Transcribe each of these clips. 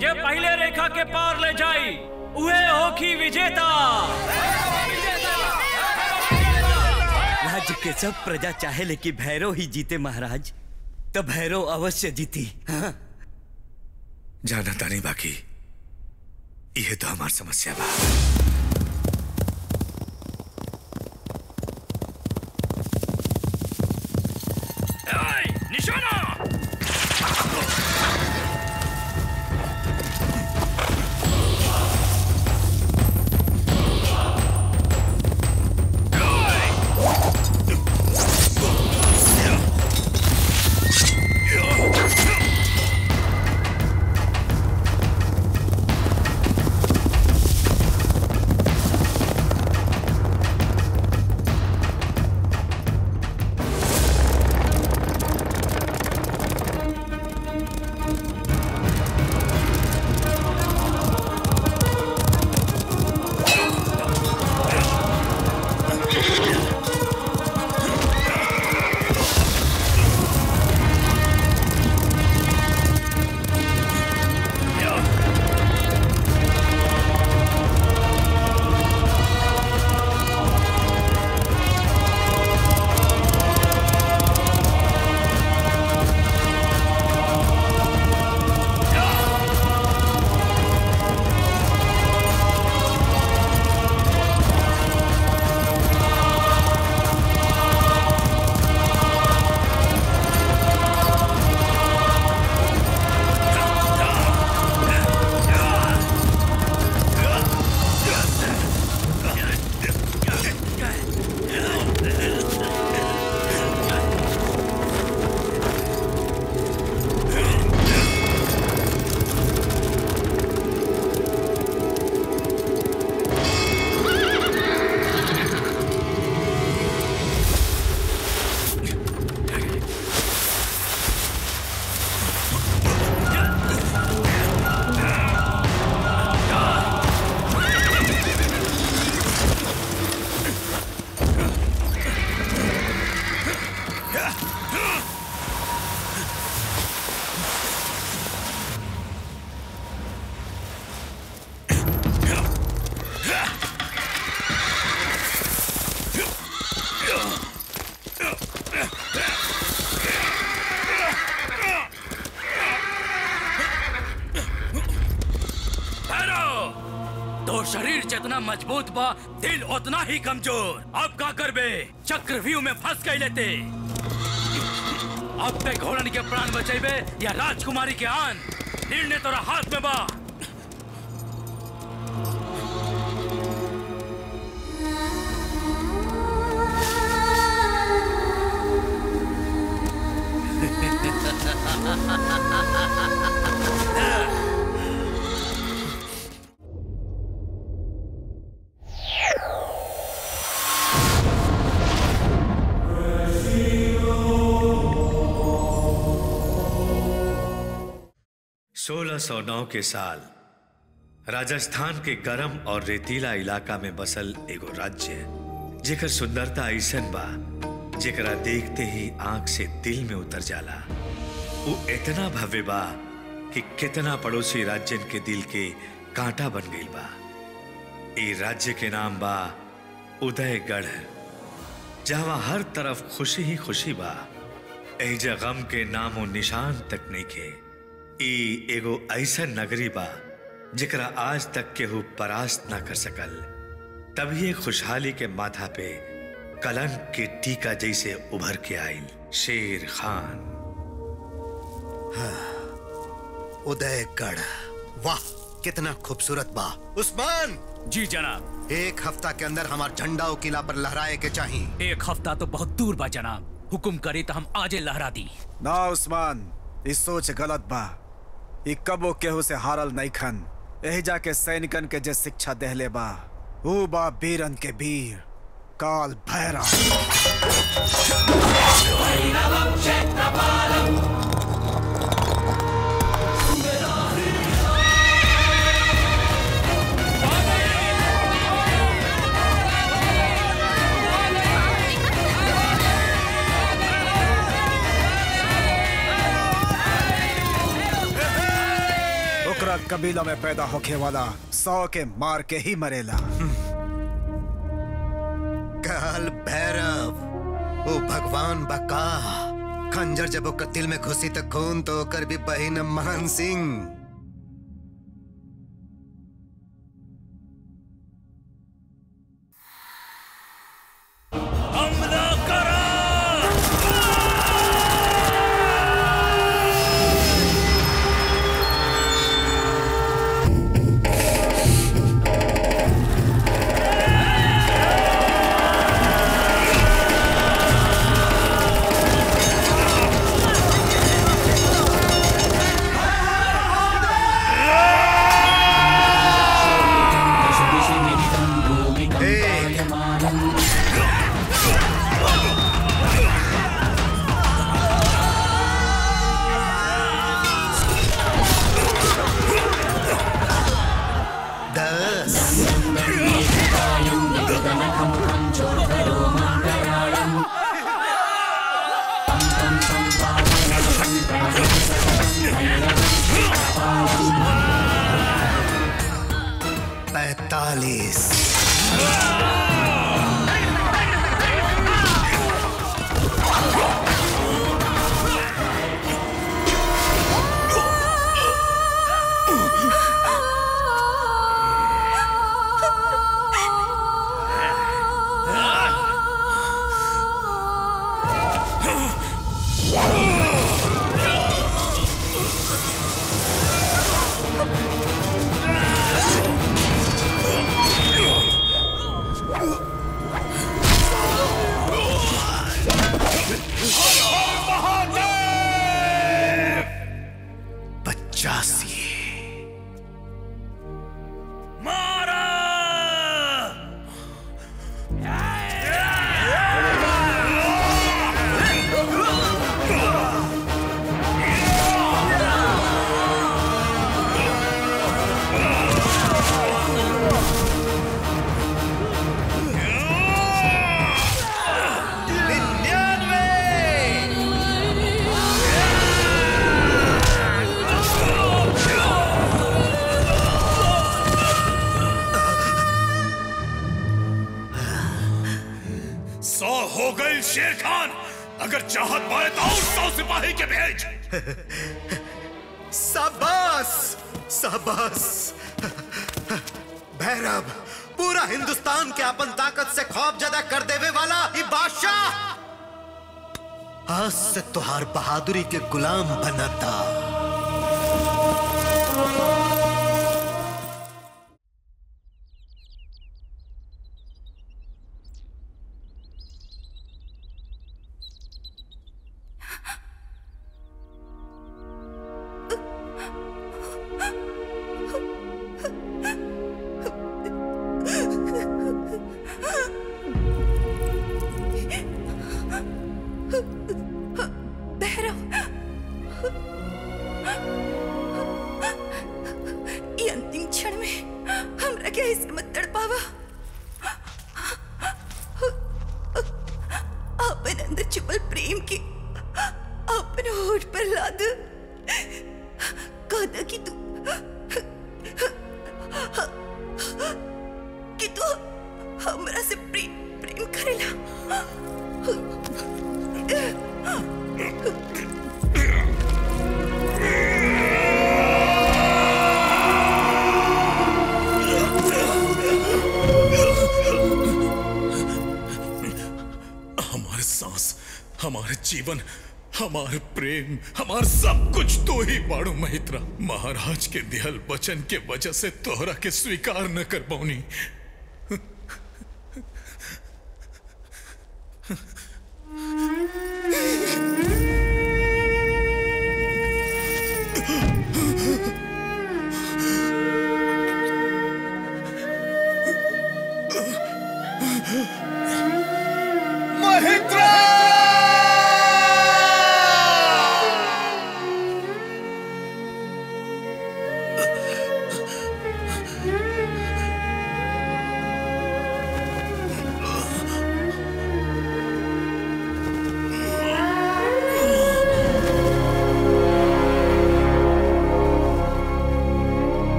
जे पहले रेखा के पार ले जाई उहे होखी विजेता राज्य के सब प्रजा चाहे लेकिन भैरव ही जीते महाराज तो भैरव अवश्य जीती हाँ? जाना तानी बाकी यह तो हमार समस्या बा निशाना भैरव तो शरीर जितना मजबूत बा दिल उतना ही कमजोर अब का करबे चक्रव्यूह में फंस गई लेते अब ते घोड़न के प्राण बचेबे या राजकुमारी के आन निर्णय तोरा हाथ में बा सोलह सौ नौ के साल राजस्थान के गरम और रेतीला इलाका में बसल एगो राज्य जेकर सुंदरता ऐसन बा जेकरा देखते ही आंख से दिल में उतर जाला वो इतना भव्य बा कि कितना पड़ोसी राज्यन के दिल के कांटा बन गई बा ए राज्य के नाम बा उदयगढ़ जहां हर तरफ खुशी ही खुशी बा एजा गम के नामो निशान तक नहीं के ई एगो ऐसा नगरी बा जेकरा आज तक केहू परास्त ना कर सकल तभी ये खुशहाली के माथा पे कलंक के टीका जैसे उभर के आयल शेर खान उदयगढ़ वाह कितना खूबसूरत बा उस्मान जी जनाब एक हफ्ता के अंदर हमार झंडा ओ किला पर लहराए के चाहिए एक हफ्ता तो बहुत दूर बा जनाब हुकुम करे तो हम आजे लहरा दी ना उस्मान ई सोच गलत बा ई कबो केहू से हारल नहीं खन यही जाके सैनिकन के जे शिक्षा देहले बा ऊ बा बीरन के वीर काल भैरव ओकरा हमारा कबीला में पैदा होके वाला सौ के मार के ही मरेला काल भैरव ओ भगवान बका खंजर जब ओकर दिल में घुसी तो खून तो ओकर भी बहिन मान सिंह हमला करो दस पैतालीस पचासी मारा सौ हो गई शेर खान अगर चाहत पाए तो और सौ सिपाही के भेज सबस सबस भैरव पूरा हिंदुस्तान के अपन ताकत से खौफ ज्यादा कर देवे वाला ये बादशाह आज से तुहार बहादुरी के गुलाम बनता भैरव ये अंतिम क्षण में हमरा के ऐसे मत तड़पावा अपन अंदर छुपल प्रेम के अपन होठ पर लाद कहता कि तू कि तू हमरा से प्रेम प्रेम करेला हमारे सांस हमारे जीवन हमारे प्रेम हमार सब कुछ तो ही बाड़ू महित्रा महाराज के दिहल वचन के वजह से तोहरा के स्वीकार न कर पाऊनी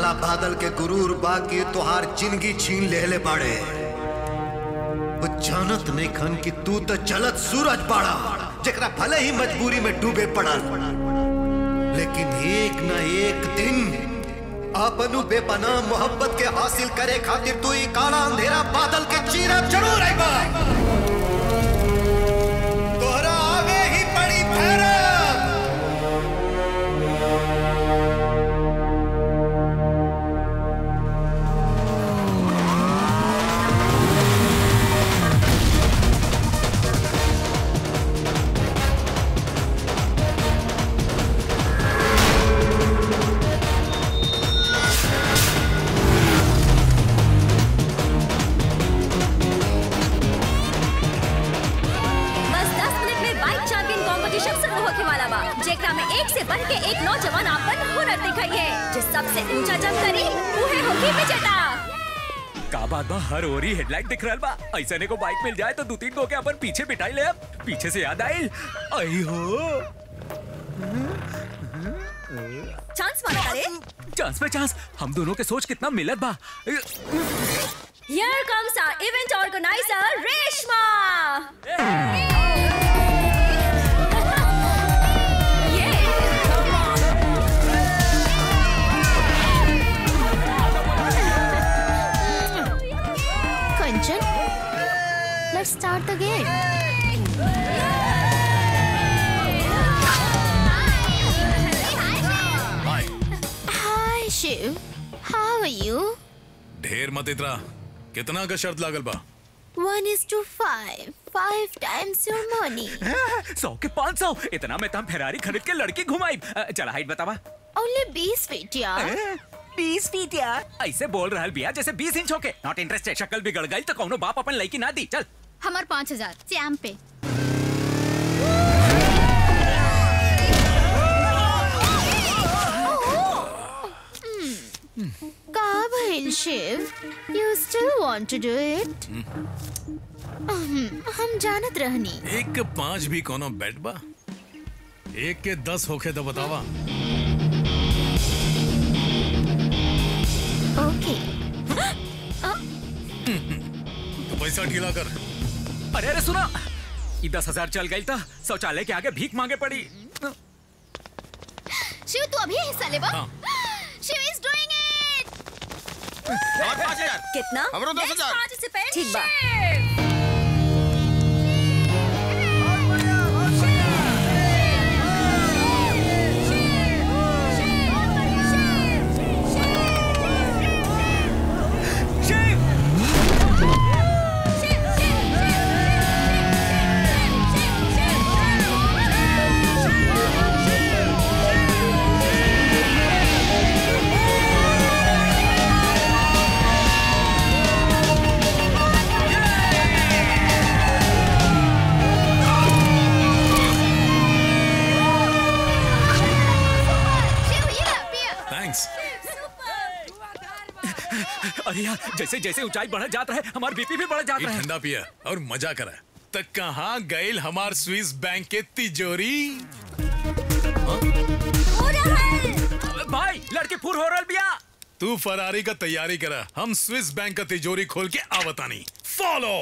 काला बादल के गुरूर बाकी तुहार जिंदगी छीन लेले बाड़े वो जानत नहीं खन कि तू तो चलत सूरज बाड़ा जकरा भले ही मजबूरी में डूबे पड़ल लेकिन एक न एक दिन अपनु बेपनाह मोहब्बत के हासिल करे खातिर तू ही काला अंधेरा बादल के चीरब जरूर आएगा तोहरा आगे ही पड़ी भैरव बस 10 मिनट में बाइक चैंपियन कंपटीशन शुरू होके वाला बा जेकरा में एक से बढ़ के एक नौजवान आपन हुनर दिखाइए जो सबसे ऊंचा जंप करी उहे होगी विजेता का बात बा हर ओरी हेडलाइट दिख रहल बा ऐसे ने को बाइक मिल जाए तो दो तीन को के अपन पीछे बिठाई ले अब पीछे से याद आई आई हो चांस मारा करे चांस पे चांस हम दोनों के सोच कितना मिलत बा here comes our event organizer Reshma Kanchan, let's start the game. Hi, Shiv. How are you? ढेर मत इतरा कितना का शर्त लागल बा One is to five. Five times your money. सौ के पाँच सौ इतना में तम फेरारी खरीद के लड़की घुमाई अ, चला हाइट बतावा Only बीस feet, यार. बीस फीट यार ऐसे बोल रहल बिया जैसे बीस इंच होके नॉट इंटरेस्टेड शक्ल बिगड़ गई तो कौनो बाप अपन लड़की ना दी चल हमार पाँच हजार चैम पे का भइल Shiv you still want to do it हम जानत रहनी एक के पांच भी कोनो बेट बा एक के दस होखे तो बतावा ओके तो पैसा ढीला कर अरे अरे सुना ये दस हजार चल गई था शौचालय के आगे भीख मांगे पड़ी शिव तू अभी हिस्सा ले बा हाँ। शिव इज डूइंग इट कितना हमरो दस हजार। पार्टिसिपेंट ठीक बा शिव ये ला पिया थैंक्स अरे यार जैसे जैसे ऊंचाई बढ़ जाता है हमारा बीपी भी बढ़ ये जाता है ठंडा पिया और मजा करा तक कहाँ गईल हमार स्विस बैंक के तिजोरी भाई लड़की फुर हो रहा बिया तू फरारी का तैयारी करा हम स्विस बैंक का तिजोरी खोल के आवतानी फॉलो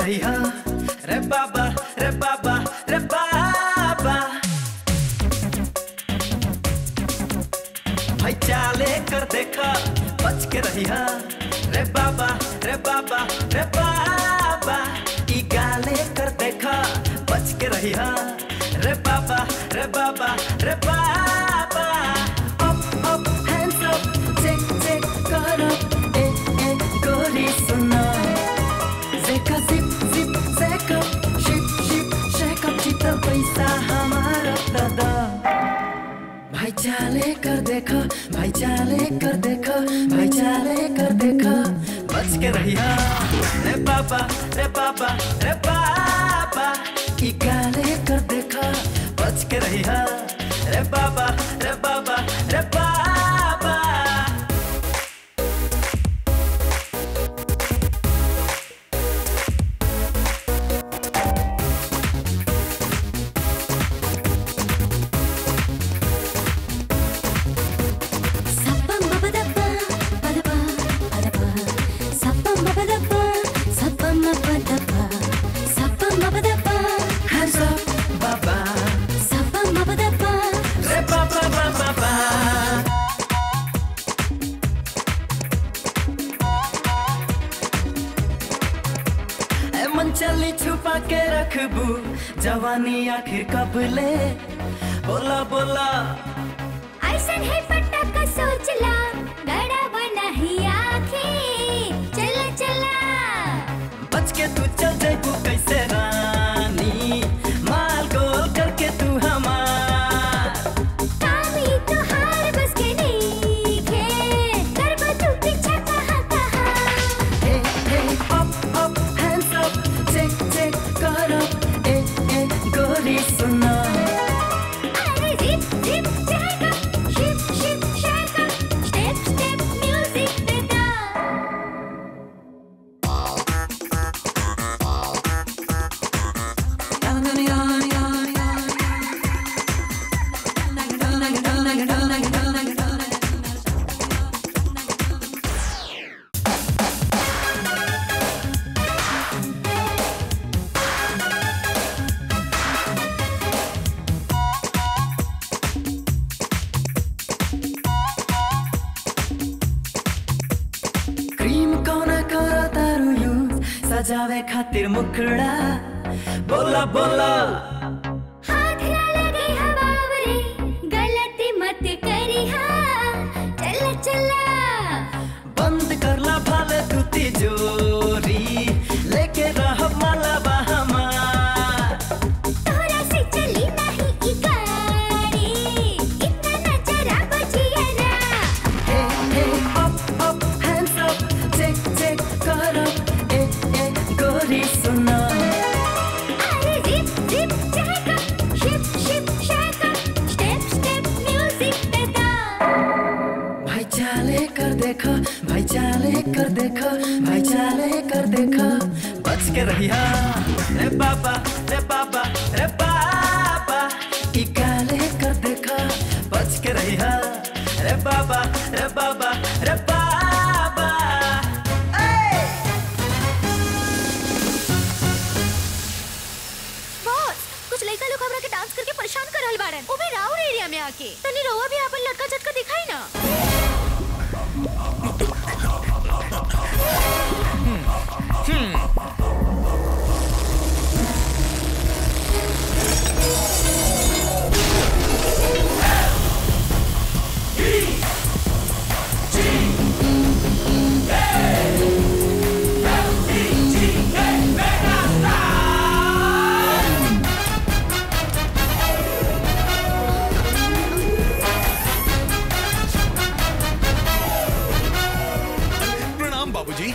रही हा रे बाबा रे बाबा रे बाबा भाई चाले कर देखा बच के रही हा रे बाबा रे बाबा रे बाबा ई गाले कर देखा बच के रही हा रे बाबा रे बाबा रे बाबा up up hands up check check करो ए ए गोरी सुना Zeka zip zip zeka ship ship shake up चिता पैसा हमारा दादा भाई चाले कर देखो भाई चाले कर देखो भाई चाले कर देखो बच के रहिया रे बाबा रे बाबा रे बाबा ई गाले कर देखो बच के रहिया रे बाबा रे बाबा रे बाबा Hands up, baba. Re ba ba ba ba ba. ए मन चली छुपा के रखबू जवानी आखिर कब ले बोला बोला ऐसन है पटाखा सोचला गड़ा बना ही आँखें चला चला बच के तू चल जाबू कैसे रानी माल गोल करके तू हमार कामी तो हार बस के नहीं खे करबा तू पीछा कहाँ कहाँ ए ए up up hands up check check करो ए ए गोरी सुना अरे जिप जिप जाएगा शिप शिप शाएगा स्टेप स्टेप म्यूजिक देता क्रीम कोना करो तारू यूज सजावे खातिर मुखड़ा बोला बोला हाथ ना लगे हवावरे गलती मत करी हाँ चला चला बंद करला भाले तू तिजोरी लेके रह माला हमार तोरा से चली नहीं ई गाड़ी इतना नजरा बजिया ना ए ए up up hands up check check करो ए ए गोरी सुना अरे जिप जिप जाएगा शिप शिप शाएगा स्टेप स्टेप म्यूजिक देता भाई चाले कर देखो भाई चाले कर देखो भाई चाले कर देखो बच के रहिया रे बाबा रे बाबा रे बाबा ई गाले कर देखो बच के रहिया रे बाबा रे बाबा रे बाबा बॉस कुछ लड़का लोग हमरा के डांस करके परेशान कर रहल बाड़न उ भी राउर एरिया में आके तनी रवा भी अपन लड़का झटका दिखाई ना प्रणाम बाबूजी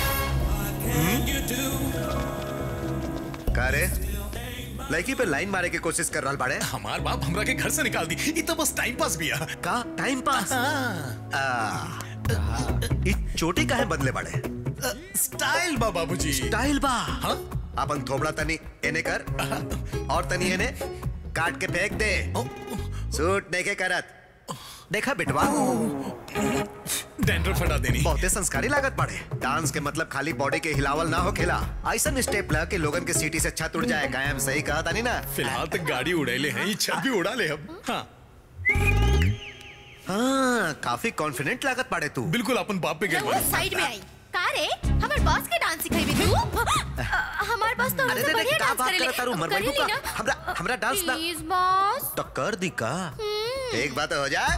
का रे लड़की पे लाइन मारे की कोशिश कर रहा बाड़े हमार बाप हमरा के घर से निकाल दी ई तो बस टाइम पास बिया का टाइम पास आ, ई चोटी काहे बदले बाड़े स्टाइल बा बाबूजी स्टाइल बा हाँ अपन थोबड़ा तनी एने कर और तनी एने काट के फेंक दे सूट नहीं के करत देखा बिटवा डैंड्रफ हटा देनी बहुते संस्कारी लागत पड़े डांस के मतलब खाली बॉडी के हिलावल ना हो खेला ऐसा स्टेप ला के लोगन के सीटी से छत उड़ जाए कायम सही कहा तानी ना फिलहाल तो गाड़ी उड़ैले हैं ये छत भी उड़ा ले अब हाँ हाँ काफी कॉन्फिडेंट लागत पड़े तू बिल्कुल अपन बाप पे गए वो साइड में आई का रे हमार बॉस के डांस सिखाई भी तू हमार बॉस तो अरे हमसे रे रे, बढ़िया का डांस बात करेले करत तारू, मर करेली बैठू का? ना? हमरा- हमरा डांस ना- प्लीज बॉस तो कर दी का एक बात हो जाए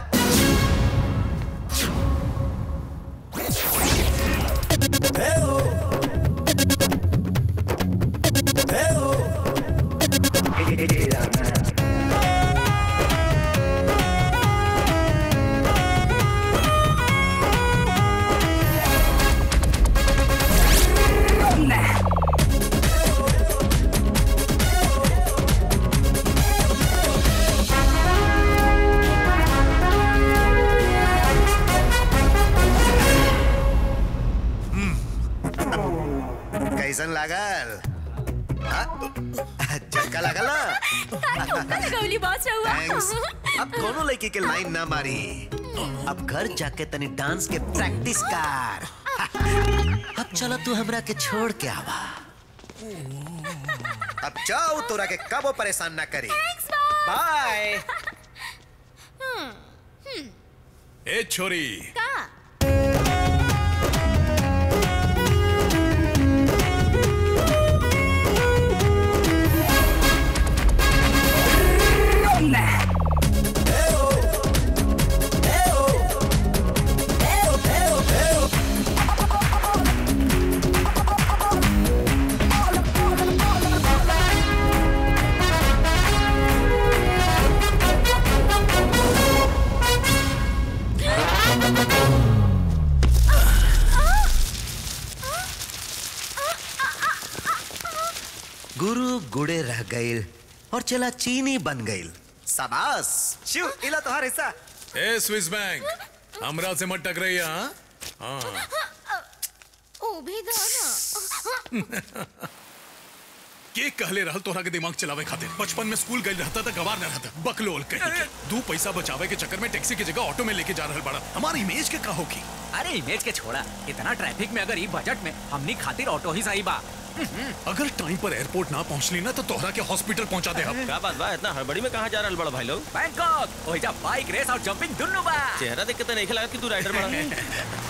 कैसन लागल हाँ? झटका लागल ना का ठोका लगौली बॉस रहुआ थैंक्स अब कोनो लड़की के लाइन ना मारी अब घर जाके तनी डांस के प्रैक्टिस कर अब चलो तू हमरा के छोड़ के आवा अब जाओ तोरा के कबो परेशान ना करी बाय ए छोरी का गुरु गुड़े रह गईल और चला चीनी बन गईल शाबाश शिव इला तोहार हिस्सा ए स्विस बैंक हमरा से मत टकराइया हाँ हाँ ओ भी गाना के कहले रहल तोहरा के दिमाग चलावे खातिर बचपन में स्कूल गई रहता था गवार न रहता बकलोल कहीं के दू पैसा बचावे के चक्कर में टैक्सी की जगह ऑटो में लेके जा रहल बड़ा हमारी इमेज के का होगी अरे इमेज के छोड़ा इतना ट्रैफिक में अगर ई बजट में हमनी खातिर ऑटो ही सही बा अगर टाइम पर एयरपोर्ट ना पहुंचली ना तो तोहरा के हॉस्पिटल पहुंचा दे हम क्या बात बा इतना हड़बड़ी में कहाँ जा रहल बड़ा भाई लोग बैंकॉक ओइजा बाइक रेस और जंपिंग दुन्नु बा चेहरा देख के तो नहीं लगा कि तू राइडर बड़ा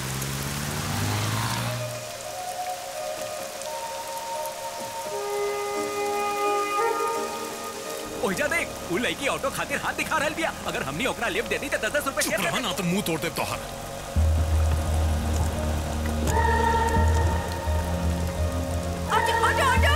ओइजा देख उ लड़की ऑटो खातिर हाथ दिखा रहल बिया अगर हमनी ओकरा लिफ्ट दे दी तो 10 रुपए चुप रहा ना तो मुंह तोड़ दे तोहर ऑटो ऑटो ऑटो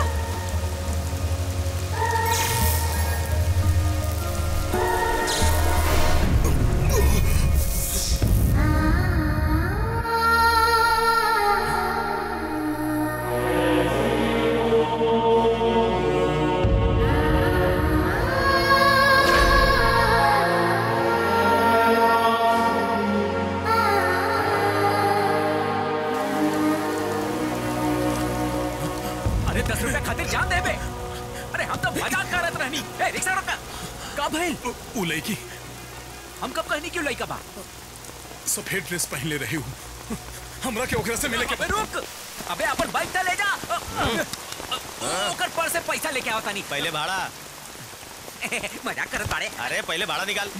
अरे 10 रुपए खातिर जान दे बे अरे हम तो मजाक करत रहनी ए रिक्शा रोका का भइल उ लड़की हम कब कहनी क्यों लइका बा सफेद ड्रेस पहन ले रही हूँ हमरा के ओकरा से मिले के अबे रुक अबे अपन बाइक तो ले जा ओकर पर से पैसा लेके आवता नहीं पहले भाड़ा मजाक करत बाड़े अरे पहले भाड़ा निकाल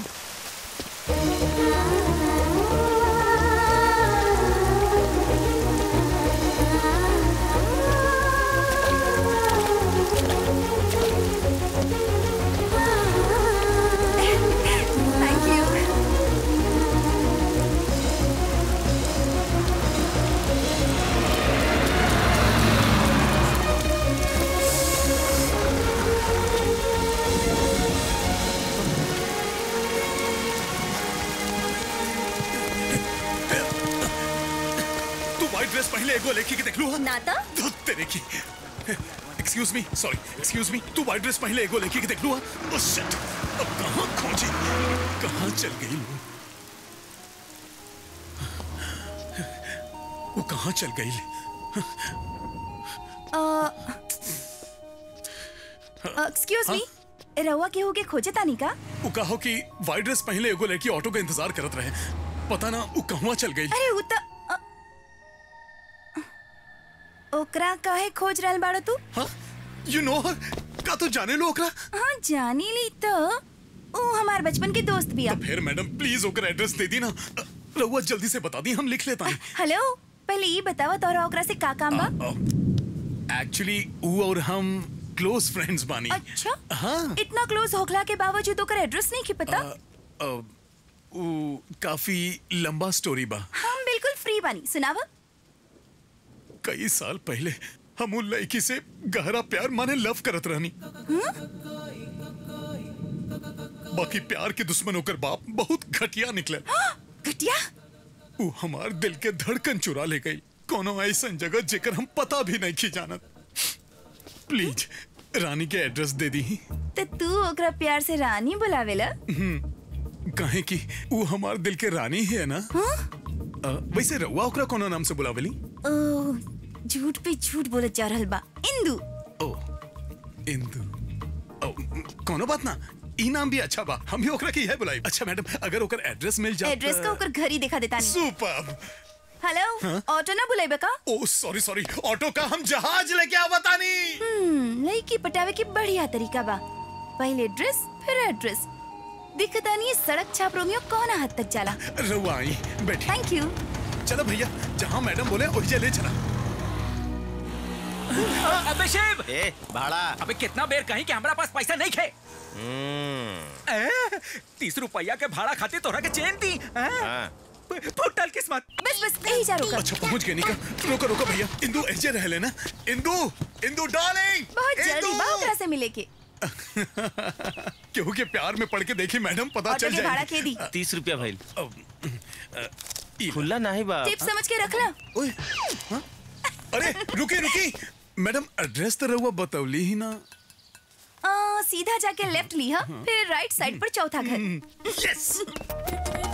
थैंक यू तू व्हाइट ड्रेस पहले एगो लड़की के देख लू ना तो धुत तेरे की excuse me sorry excuse me तू व्हाइट ड्रेस पहले एगो लड़की के देख लू ओह शिट अब कहाँ खोजी कहाँ चल गई वो वो कहाँ चल गई एक्सक्यूज मी रहुआ केहू के खोजे तानी का वो कहो कि व्हाइट ड्रेस पहले एगो लड़की ऑटो का इंतजार करत रहे पता ना वो कहवा चल गई अरे उ त अ- ओकरा काहे खोज रहल बाड़ो तू यू नो हर का तू जाने लो ओकरा हाँ जानी ली तो ओ हमार बचपन के दोस्त बिया फिर मैडम प्लीज ओकर एड्रेस दे दी ना रहुआ जल्दी से बता दी हम लिख लेता हैं हेलो पहले ये बतावा तोरा ओकरा से का काम बा एक्चुअली वो और हम क्लोज फ्रेंड्स बानी अच्छा हाँ इतना क्लोज होखला के बावजूद ओकर एड्रेस नहीं की पता अ, वो काफी लंबा स्टोरी बा हम बिल्कुल फ्री बानी सुनावा कई साल पहले हम उन लड़की से गहरा प्यार माने लव करत रहनी बाकी प्यार के दुश्मन होकर बाप बहुत घटिया निकले घटिया वो हमार दिल के धड़कन चुरा ले गई कोनो ऐसा जगह जेकर हम पता भी नहीं की जानत प्लीज रानी के एड्रेस दे दी तो तू ओकरा प्यार से रानी बुलावेला हम्म, काहे कि वो हमार दिल के रानी ही है ना अ, वैसे रउआ ओकरा कोनो नाम से बुलावेली ओ झूठ पे झूठ बोलत जा रहल बा इंदू इंदु ओ, कोनो बात ना ई नाम भी अच्छा बा हम भी ओकरा की है बुलाई अच्छा मैडम अगर ओकर एड्रेस मिल जाए एड्रेस का ओकर घर ही दिखा देता नहीं सुपर हेलो हाँ? ऑटो ना बुलाइबे का ओ सॉरी सॉरी ऑटो का हम जहाज लेके आवतानी हम्म लड़की पटावे की बढ़िया तरीका बा पहले ड्रेस फिर एड्रेस दिखता नहीं सड़क छाप रोमियो कौन हद तक जाला रउआ आई बैठी थैंक यू चलो भैया जहाँ मैडम बोले वही ले चला अबे शिव ए भाड़ा अबे कितना बेर कहीं कि हमारा पास पैसा नहीं खे ए, तीस रुपया के भाड़ा खातिर तोरा के चेन दी फुटल किस्मत बस बस यही जा रुका अच्छा पहुंच गए निका रोको रोको भैया इंदु ऐसे रह लेना इंदु इंदु डार्लिंग बहुत जल्दी बा ओकरा से मिले के केहू के प्यार में पड़ के देखी मैडम पता ऑटो चल के भाड़ा जाएगी के दी तीस रुपया भाई खुला खुला नहीं बा टिप समझ के रख ला अरे रुकी रुकी मैडम एड्रेस तो रहुआ बतौली ही ना आ, सीधा जाके लेफ्ट लिया फिर राइट साइड पर चौथा घर यस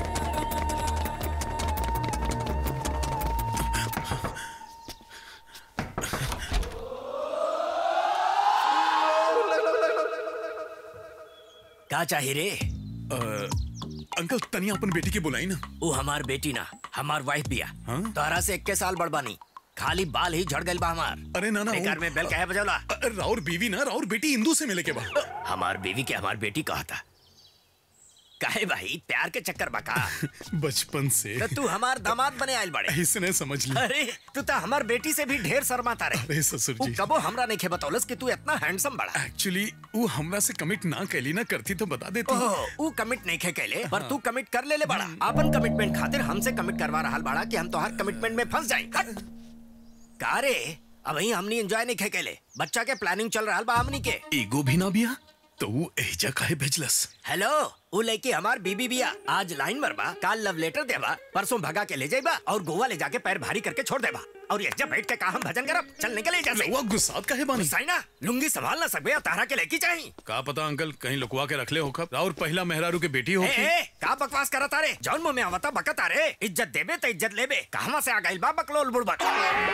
का चाहिए रे अंकल तनिया अपन बेटी की बुलाई ना वो हमार बेटी ना हमार वाइफ बिया तोहरा से इक्के साल बड़बानी खाली बाल ही झड़ गइल बा हमार अरे ना ना बेकार में बेल कहे बजौला राउर बीवी ना राउर बेटी इंदू से मिले के बाद हमार बीवी के हमार बेटी कहा था काहे भाई प्यार के चक्कर बका बचपन से तो तू हमार दामाद बने आयल बड़े इसने समझ लिया अरे तू तो हमार बेटी से भी ढेर शर्माता रहे अरे ससुर वो जी कबो हमरा नहीं खे बतौलस कि तू इतना हैंडसम बड़ा एक्चुअली वो हमरा से कमिट ना कैली ना करती तो बता देती ओह, ऊ कमिट नहीं खे कैले पर तू कमिट कर ले ले बड़ा अपन कमिटमेंट खातिर हमसे कमिट करवा रहा बड़ा कि हम तोहार कमिटमेंट में फंस जाए का रे अभी हमनी एंजॉय नहीं खे कैले बच्चा के प्लानिंग चल रहा बा हमनी के ईगो भी ना बिया तो वो एजा काहे भेजलस हेलो वो लड़की हमार बीबी बिया आज लाइन मरबा काल लव लेटर देबा परसों भगा के ले जाइबा और गोवा ले जाके पैर भारी करके छोड़ देबा और ये जब बैठ के कहा हम भजन करब चल निकले जा रउआ गुस्सात काहे बानी ना लुंगी संभाल ना सकबे तारा के लेकी चाहिए का पता अंकल कहीं लुकवा के रख ले होकर राउर पहला मेहरारू के बेटी ए, होगी ए, का बकवास करत तारे जौन मुंह में आवता बकत तारे इज्जत देबे तो इज्जत लेबे कहवा से आ गइल बा बकलोल बुड़बक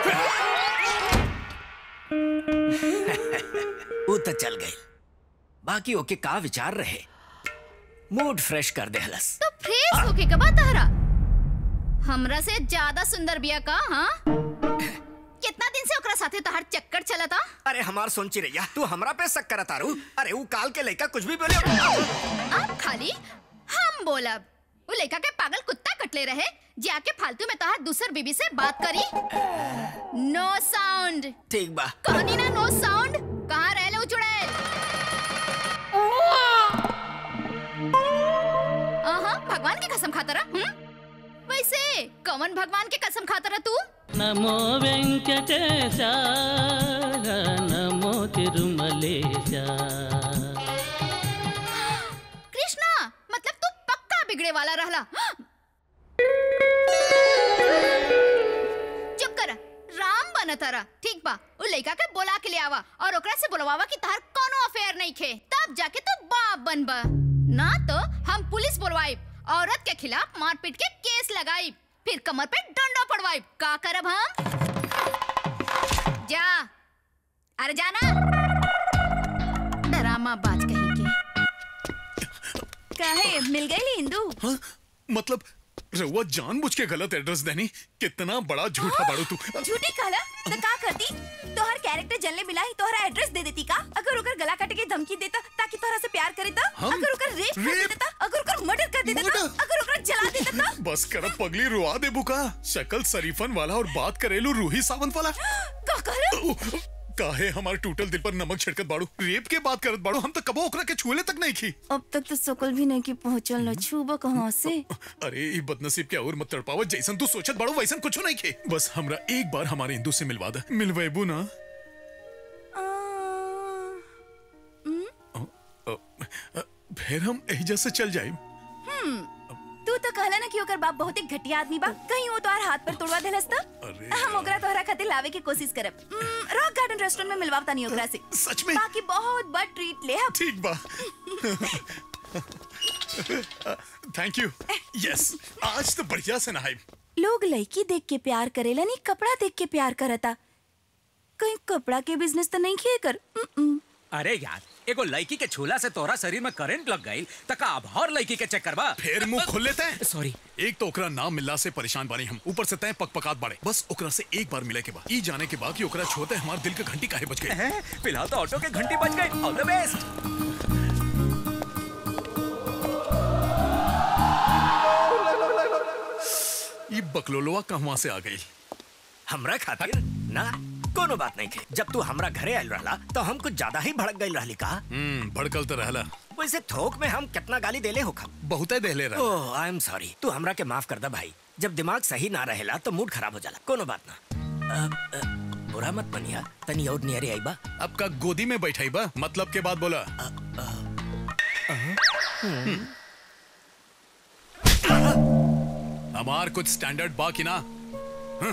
ऊ तो चल गई बाकी ओके का विचार रहे मूड फ्रेश कर दे हलस तो फ्रेश होके कबा तारा हमरा से ज्यादा सुंदर बिया का हाँ कितना दिन से ओकरा साथे तोहार चक्कर चलता अरे हमार सोची रैया तू हमरा पे शक करत तारू अरे ऊ काल के लइका कुछ भी बोले अब खाली हम बोलब वो लड़का के पागल कुत्ता कटले रहे जाके फालतू में तोहार दूसर बीबी से बात करी नो साउंड ठीक बा कहनी ना नो साउंड कहाँ रह ले उचुड़ैल आहा भगवान की कसम खाता रहा हम्म? वैसे कौन भगवान की कसम खाता रहा तू నమో వెంకటేశ నమో తిరుమలేశ कृष्णा मतलब तू पक्का बिगड़े वाला रहला चुप कर राम बन तारा ठीक बा उ लइका के बोला के ले आवा और ओकरा से बोलवावा कि तार कोनो अफेयर नहीं खे तब जाके तू बाप बनबा ना तो हम पुलिस बोलवाइब औरत के खिलाफ मारपीट के केस लगाइब फिर कमर पे डंडा पड़वाइब का करब हम जा अरे जाना डरामा बाज कहीं के काहे मिल गई इंदू हाँ? मतलब रउआ जानबूझ के गलत एड्रेस देनी कितना बड़ा झूठा बाड़ू तू झूठी कहला तो का करती तोहर कैरेक्टर जलने मिला ही तोहरा एड्रेस दे देती का अगर ओकर गला काट के धमकी देता ताकि तोहरा से प्यार करे तो हम? अगर ओकर रेप कर देता अगर ओकर मर्डर कर देता तो अगर ओकर जला देता तो बस कर पगली रुआ दे बुका शक्ल शरीफन वाला और बात करेलू रूही सावंत वाला का कहला काहे हमारे टूटल दिल पर नमक छिड़कत बाड़ू रेप के बात करत बाड़ू हम तो कबो ओकरा के छुएले तक नहीं की अब तक तो सकल भी नहीं की पहुंचल न छूबो कहां से अरे ई बदनसीब के और मत तड़पावत जैसन तू सोचत बाड़ू वैसन कुछ नहीं के बस हमरा एक बार हमारे हिंदू से मिलवा दे मिलवेबू ना अ, अ, फिर हम एहिजा से चल जाए हम्म तू तो कहला ना कि ओकर बाप बहुत ही घटिया आदमी बा कहीं वो तोहार हाथ पर तोड़वा देलस तो हम ओकरा तोहरा खातिर लावे की कोशिश करब रॉक गार्डन रेस्टोरेंट में मिलवावता नहीं ओकरा से सच में बाकी बहुत बड़ ट्रीट ले हम ठीक बा थैंक यू यस आज तो बढ़िया से नहाई लोग लड़की देख के प्यार करेला नहीं कपड़ा देख के प्यार करता कहीं कपड़ा के बिजनेस तो नहीं किए कर उम्म। अरे यार एगो लड़की के छूला से तोरा शरीर में करंट लग गई तका अब और लड़की के चक्कर बा फिर मुंह खोल लेते हैं सॉरी एक तो ओकरा नाम मिलला से परेशान बानी हम ऊपर से तय पकपकात बाड़े बस ओकरा से एक बार मिले के बाद ई जाने के बाद कि ओकरा छोते हमारे दिल के घंटी काहे बज गई फिलहाल तो ऑटो के घंटी बज गई ऑल द बेस्ट ये बकलोलवा कहवा से आ गई हमरा खातिर ना कोनो बात नहीं थे जब तू हमरा घरे आयल रहला तो हम कुछ ज्यादा ही भड़क गई रहली का हम्म भड़कल तो रहला वैसे थोक में हम कितना गाली देले हो खब बहुत देले रहा ओह आई एम सॉरी तू हमरा के माफ कर दा भाई जब दिमाग सही ना रहेला तो मूड खराब हो जाला कोनो बात ना अ, अ, बुरा मत मनिया तनी और नियरे आई बा अब का गोदी में बैठाई बा मतलब के बाद बोला हमार कुछ स्टैंडर्ड बा कि ना हं?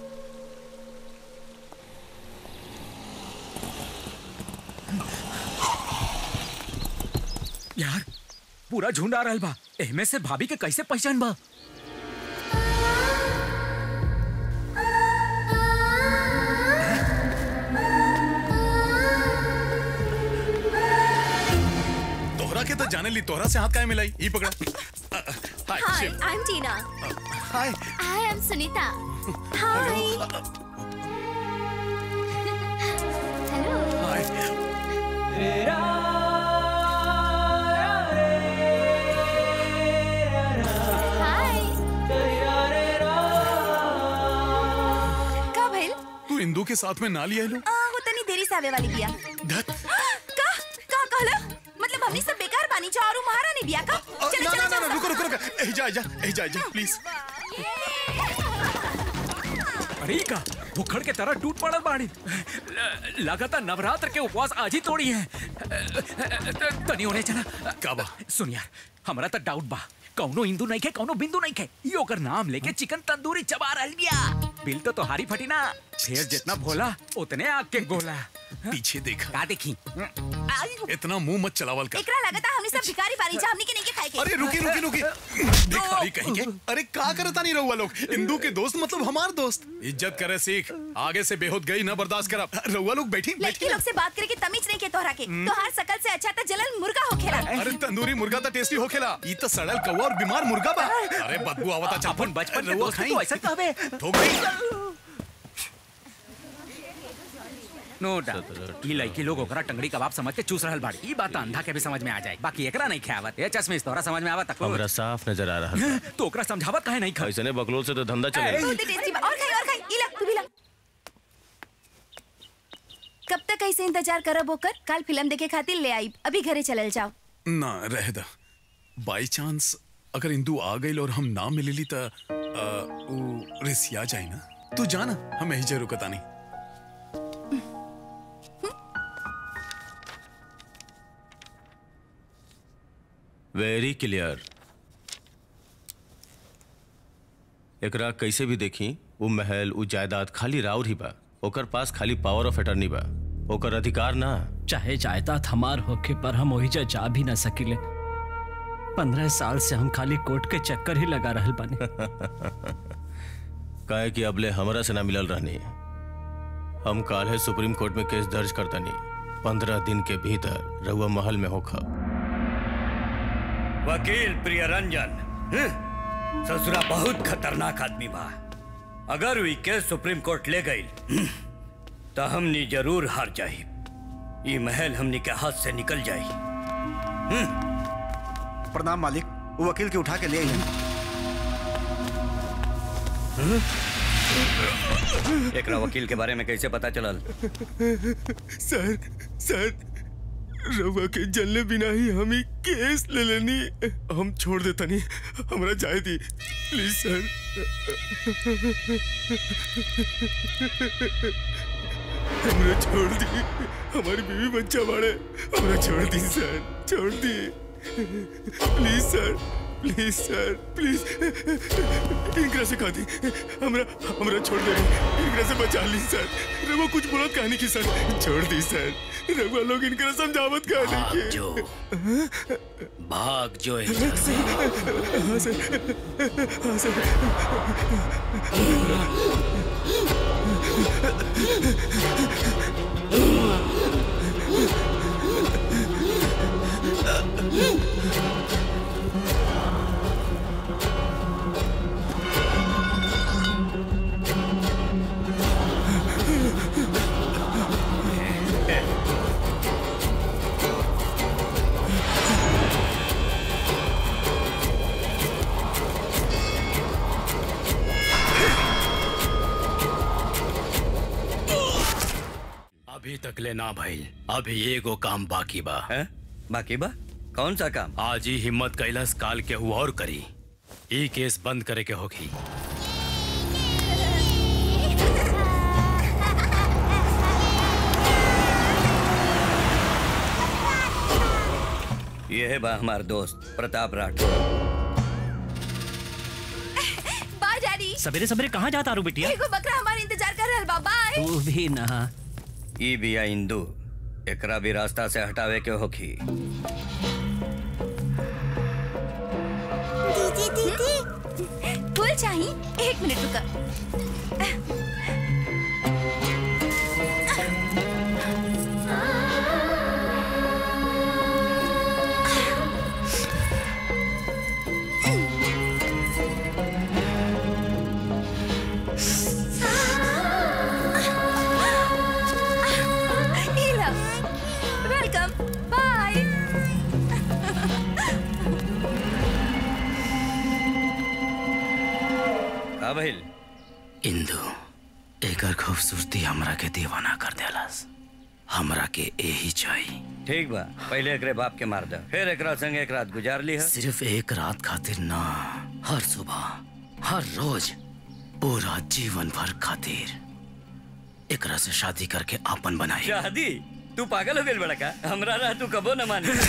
यार पूरा झुंड आ रहल बा एहमे से भाभी के कैसे पहचान बा तोहरा के तो जाने ली तोहरा से हाथ काहे मिलाई ई पकड़ा अ, अ, hi hi Shiv I am Tina hi I am Sunita hi का भइल तू इंदू के साथ में ना लिया लो आ वो तनी देरी से आवे वाली बिया धत का का कहला मतलब हमनी सब बेकार बानी जा और महारानी बिया का अ, चलो ना ना चलो ना ना, रुको रुको रुको ए जा जा ए जा जा प्लीज अरे ई का भुखड़ के तरह टूट पड़ल बाड़ी ल- लगातार नवरात्र के उपवास आज ही तोड़ी है तनी होने चला का बा सुन यार हमरा तो डाउट बा कौनो हिंदू नहीं खे कौनो बिंदु नहीं खे यो ओकर नाम लेके चिकन तंदूरी चबा रहल बिया बिल तो तोहारी फटी ना शेर जितना भोला उतने आग के गोला पीछे देखा का देखी इतना मुंह मत चलावल कर एकरा लगता हमनी सब भिखारी बानी जा हमनी के नहीं के खाए के अरे रुकी रुकी रुकी भिखारी कहेंगे अरे का करता नहीं रहुआ लोग हिंदू के दोस्त मतलब हमार दोस्त इज्जत करे सीख आगे से बेहोद गई ना बर्दाश्त करा रहुआ लोग बैठी लड़की लोग से बात करे के तमीज नहीं के तोहरा के तोहार शकल से अच्छा तो जलन मुर्गा होखेला अरे तंदूरी मुर्गा तो टेस्टी होखेला ई तो सड़ल कौवा और बीमार मुर्गा बा अरे बदबू आवता चापन बचपन के रहुआ दोस्त खाई तो ऐसा कहबे ठोक गई नो डाउट ई लड़की लोग ओकरा टंगड़ी कबाब समझ के चूस रहल बाड़ी ई बात तो अंधा के भी समझ में आ जाए बाकी एकरा नहीं खावत ए चश्मे तोरा समझ में आवत हमरा साफ नजर आ रहा है तो ओकरा समझावत काहे नहीं खा ऐसने बकलोल से तो धंधा चले बहुत ही टेस्टी बा और खाई और खाई इला तू भी ला कब तक ऐसे इंतजार करब होकर कल फिल्म देखे खातिर ले आई अभी घरे चलल जाओ ना रह दा बाई चांस अगर इंदू आ गई और हम ना मिलली त आ, उ रिसिया जाए ना तू जाना हम यही जरूर रुकता नहीं वेरी क्लियर एकरा कैसे भी देखी वो महल वो जायदाद खाली राउर ही बा ओकर पास खाली पावर ऑफ अटर्नी बा ओकर अधिकार ना चाहे जायदाद हमार होके पर हम वही जा जा भी ना सकिले पंद्रह साल से हम खाली कोर्ट के चक्कर ही लगा रहल बानी काहे कि अबले हमरा से ना मिलल रहनी हम काल है सुप्रीम कोर्ट में केस दर्ज करतनी पंद्रह दिन के भीतर रहुआ महल में होखा वकील प्रिय रंजन हं? ससुरा बहुत खतरनाक आदमी बा अगर वी केस सुप्रीम कोर्ट ले गई तो हमनी जरूर हार जाई ये महल हमनी के हाथ से निकल जाई प्रणाम मालिक वो वकील के उठा के ले आई एकरा वकील के बारे में कैसे पता चलल सर सर रवा के जलने बिना ही हम ही केस ले लेनी हम छोड़ देता नहीं हमरा जाए दी प्लीज सर हमरा छोड़ दी हमारी बीवी बच्चा बाड़े हमरा छोड़ दी सर छोड़ दी please sir please sir please इनकरा से कहा दी हमरा हमरा छोड़ दे इनकरा से बचा ली सर रवा कुछ बोलत कहानी की सर छोड़ दी सर रवा लोग इनकरा समझावत कहानी की जो भाग जो हाँ सर हाँ सर अभी तक ले ना भइल अभी एगो काम बाकी बा है बाकी बा कौन सा काम आज ही हिम्मत कैलाश काल के हुआ और करी ई केस बंद करे के होगी ये है बा हमार दोस्त प्रताप राठौर बाय डैडी सवेरे सवेरे कहाँ जाता रू बिटिया एगो बकरा हमारे इंतजार कर रहल बा बाय तू भी ना ई बिया इंदू एकरा भी रास्ता से हटावे के होखी दीदी दीदी फूल चाहिए एक मिनट रुका वेलकम बाय का भइल इंदु एकर खूबसूरती हमरा के दीवाना कर देलस हमरा के यही चाहिए ठीक बा पहले एकरे बाप के मार दे फिर एकरा संग एक रात गुजार ली है सिर्फ एक रात खातिर ना हर सुबह हर रोज पूरा जीवन भर खातिर एकरा से शादी करके आपन बनाई शादी तू पागल हो गइल बड़ा का हमरा रह तू कबो न मानी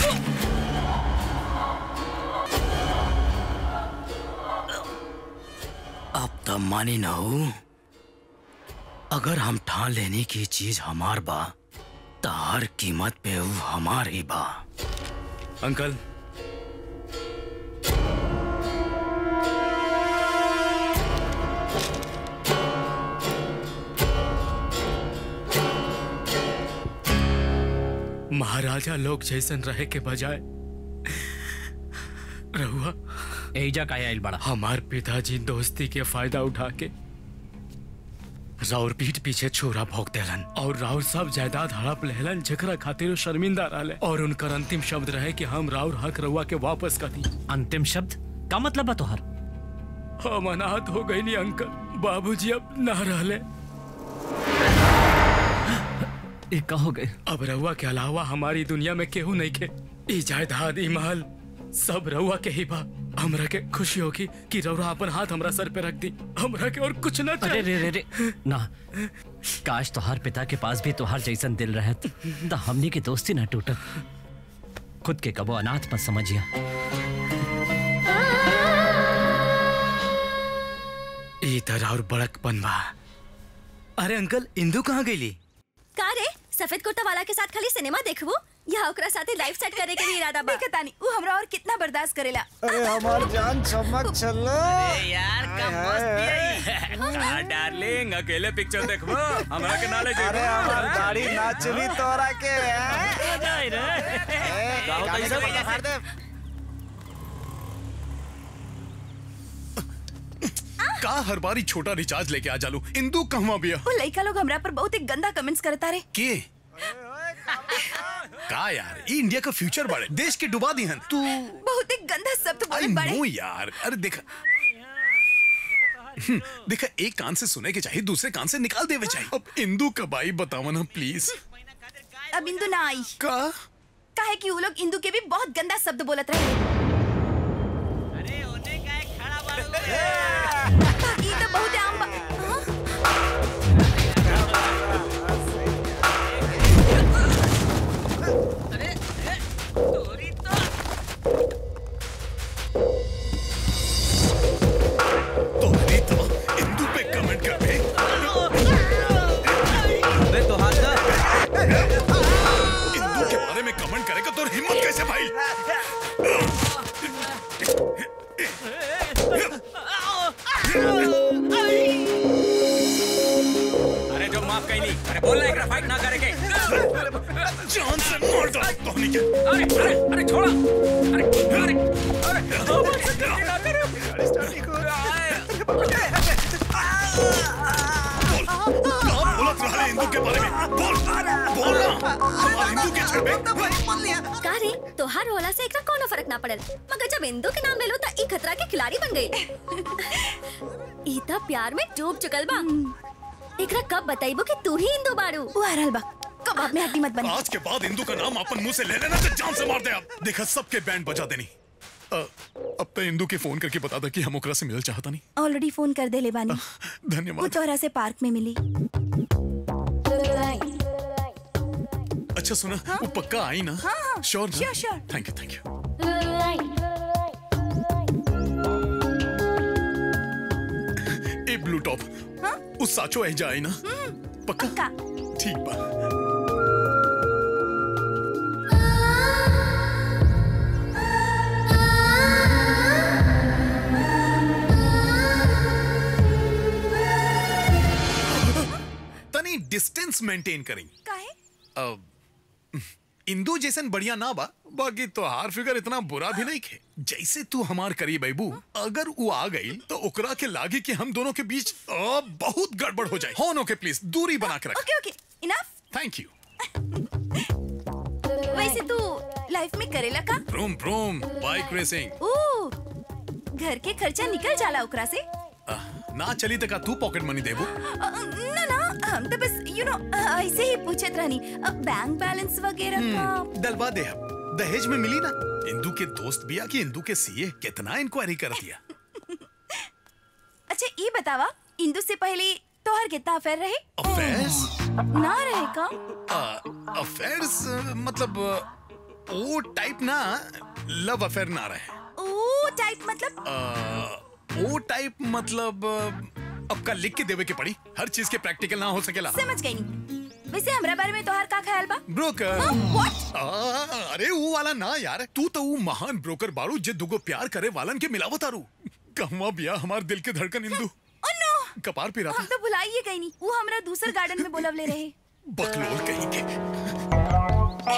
अब तो मानी ना हो अगर हम ठान लेने की चीज हमार बा तो हर कीमत पे वो हमार ही बा अंकल महाराजा लोग जैसन रहे के बजाय रहुआ एजा का आइल बड़ा हमार पिताजी दोस्ती के फायदा उठा के राउर पीठ पीछे छोरा भोग देलन और राउर सब जायदाद हड़प लेहलन जकरा खातिर वो शर्मिंदा रहले और उनकर अंतिम शब्द रहे कि हम राउर हक रहुआ के वापस कर दी अंतिम शब्द का मतलब बा तोहर हम अनाथ हो गई नी अंकल बाबूजी अब ना रहले ये का हो गए अब रहुआ के अलावा हमारी दुनिया में केहू नहीं के ई जायदाद ई महल सब रहुआ के ही बा हमरा के खुशी होगी कि रउरा अपन हाथ हमरा सर पे रख दी हमरा के और कुछ ना अरे रे रे रे ना काश तोहार पिता के पास भी तोहार जैसन दिल रहत तो हमनी की दोस्ती ना टूटत खुद के कबो अनाथ मत समझिया ई तरह और बड़कपन बा अरे अंकल इंदू कहाँ गईली का रे सफेद कुर्ता वाला के साथ खाली सिनेमा देखबू या ओकरा साथे लाइफ सेट करे के भी इरादा बा देखता नहीं वो हमरा और कितना बर्दाश्त करेला अरे हमार जान चमक चलो यार डार्लिंग अकेले पिक्चर देखबो हमरा के नाले अरे हमार दाढ़ी ना चली तोरा के हो जाए रे ए, गाने के पता फाड़ दे का हर बारी छोटा रिचार्ज लेके आ जालू इंदू कहवा बिया वो लड़का लोग हमरा पर बहुत ही गंदा कमेंट्स करता रे के का यार ये इंडिया का फ्यूचर बाड़े देश के डुबा दी हन तू बहुत ही गंदा शब्द आई बोलत बाड़े नो यार अरे देखा हम्म, देखा एक कान से सुने के चाहिए दूसरे कान से निकाल देवे चाहिए अब इंदू कब आई बतावा ना प्लीज अब इंदू ना आई का काहे कि वो लोग इंदू के भी बहुत गंदा शब्द बोलत रहे बाकी तो बहुत आम बा इंदू पे कमेंट कर दे अबे तो हाथ इंदू के बारे में कमेंट करेगा तो हिम्मत कैसे भाई अरे जो माफ कहीं नहीं अरे बोल एकरा फाइट ना करे के जान से मार दो धोनी के अरे अरे अरे छोड़ा अरे अरे अरे कहाँ बोलत रहा है इंदू के बारे में बोल बोल ना हमारे इंदू के छड़ में का रे तोहार होला से एकरा कोनो फर्क ना पड़ल मगर जब इंदू के नाम ले लो त ई खतरा के खिलाड़ी बन गई ई त प्यार में डूब चुकल बा एकरा कब बताइबो कि तू ही इंदू बाड़ू वो आ रहल बा कबाब में हड्डी मत बनी आज के बाद इंदू का नाम अपन मुंह से ले लेना तो जान से मार दे आप देखा सबके बैंड बजा देनी अ, अब तो इंदू के फोन करके बता दे कि हम ओकरा से मिल चाहता नहीं ऑलरेडी फोन कर दे ले बानी वो धन्यवाद तोहरा से पार्क में मिली अच्छा सुना वो पक्का आई ना हाँ, हाँ, sure sure, sure. Thank you thank you ए ब्लू टॉप उस साचो है जाए ना पक्का ठीक बा तनी डिस्टेंस मेंटेन करी काहे अब इंदू जैसन बढ़िया ना बा बाकी तो हार फिगर इतना बुरा भी नहीं खे जैसे तू हमार करीब अबू अगर वो आ गई तो ओकरा के लागे कि हम दोनों के बीच अ, बहुत गड़बड़ हो जाए होनो के प्लीज दूरी बना के रख okay okay enough thank you वैसे तू लाइफ में करेला का ब्रूम ब्रूम बाइक रेसिंग ओ घर के खर्चा निकल जाला ओकरा से ना चली तक तू पॉकेट मनी देबू अ, ना ना हम तो बस यू नो ऐसे ही पूछत रहनी बैंक बैलेंस वगैरह का हम्म, डलवा दे हम दहेज में मिली ना इंदू के दोस्त बिया कि इंदू के सीए कितना इंक्वायरी कर दिया अच्छा ये बतावा इंदू से पहले तोहर कितना अफेयर रहे अफेयर्स ना रहे का अफेयर्स मतलब अ, वो टाइप ना लव अफेयर ना रहे ओ टाइप मतलब अ, वो टाइप मतलब अ, अब का लिख के देवे के पड़ी हर चीज के प्रैक्टिकल ना हो सकेला समझ गई नहीं वैसे हमरा बारे में तोहर का ख्याल बा ब्रोकर व्हाट आ, अरे वो वाला ना यार तू तो वो महान ब्रोकर बारू जे दुगो प्यार करे वालन के मिलावत आरू कहवा बिया हमार दिल के धड़कन इंदू ओ नो कपार पी रहा हम तो भुलाइए गई नहीं वो हमरा दूसर गार्डन में बोलवले रहे बकलोल कहीं के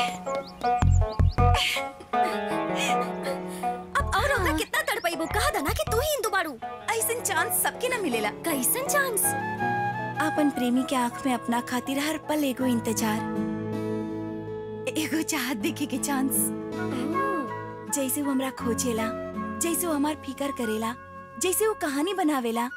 अब और ओकरा कितना तड़पइबो कहा दना कि तू ही इंदू बाड़ू ऐसन चांस सबके ना मिलेला कैसन चांस अपन प्रेमी के आंख में अपना खातिर हर पल एगो इंतजार एगो चाहत देखे के चांस जैसे वो हमरा खोजेला जैसे वो हमार फिकर करेला जैसे वो कहानी बनावेला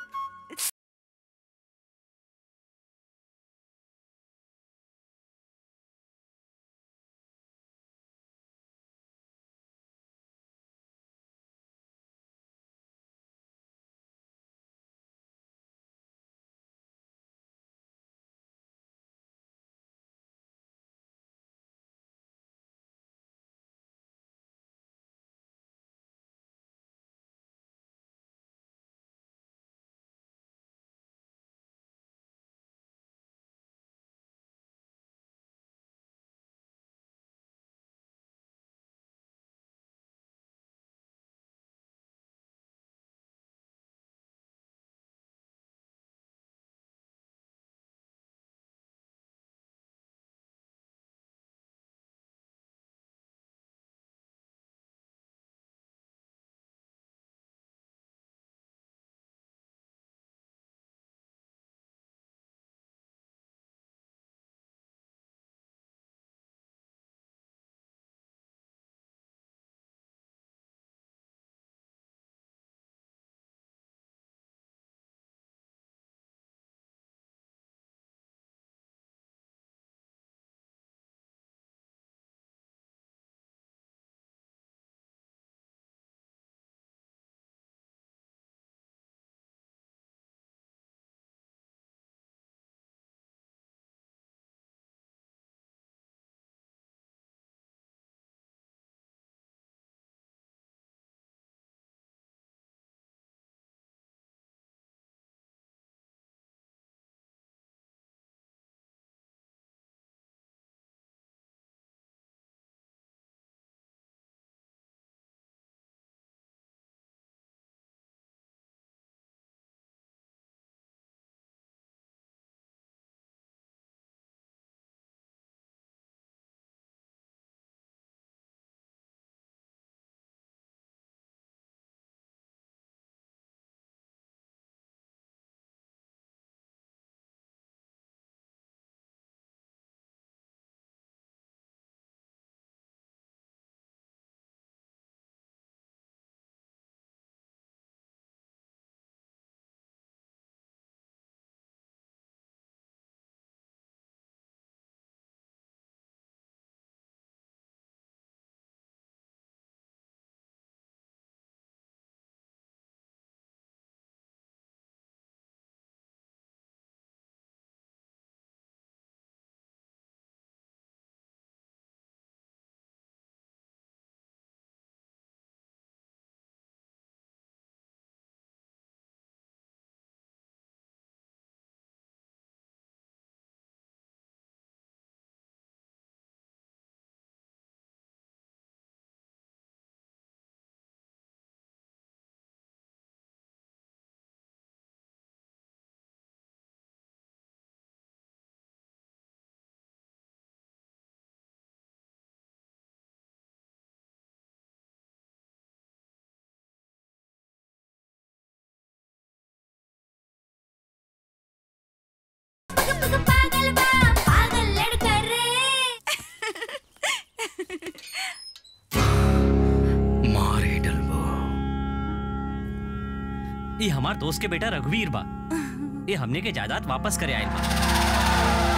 ये हमार दोस्त के बेटा रघुवीर बा ये हमने के जायदाद वापस करे आयल बा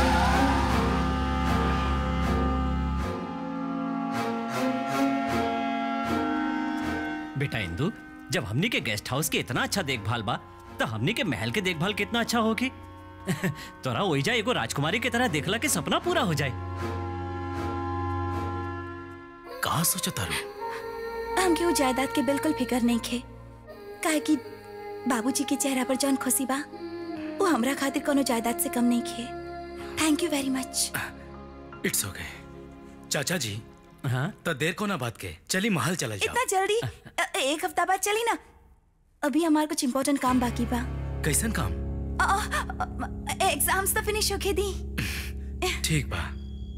बेटा इंदु जब हमने के गेस्ट हाउस के इतना अच्छा देखभाल बा तो हमने के महल के देखभाल कितना अच्छा होगी तोरा ओइजा एगो राजकुमारी की तरह देखला के सपना पूरा हो जाए कहा सोचा तारू हमके वो जायदाद के बिल्कुल फिकर नहीं खे काहे कि बाबूजी के चेहरा पर जौन खुशी बा वो हमरा खातिर कोनो जायदाद से कम नहीं खे thank you very much it's okay चाचा जी हाँ तो देर को ना बात के चली महल चला जाओ इतना जल्दी अ, एक हफ्ता बाद चली ना अभी हमारे कुछ इम्पोर्टेंट काम बाकी बा कैसन काम एग्जाम्स तो फिनिश होके दी ठीक बा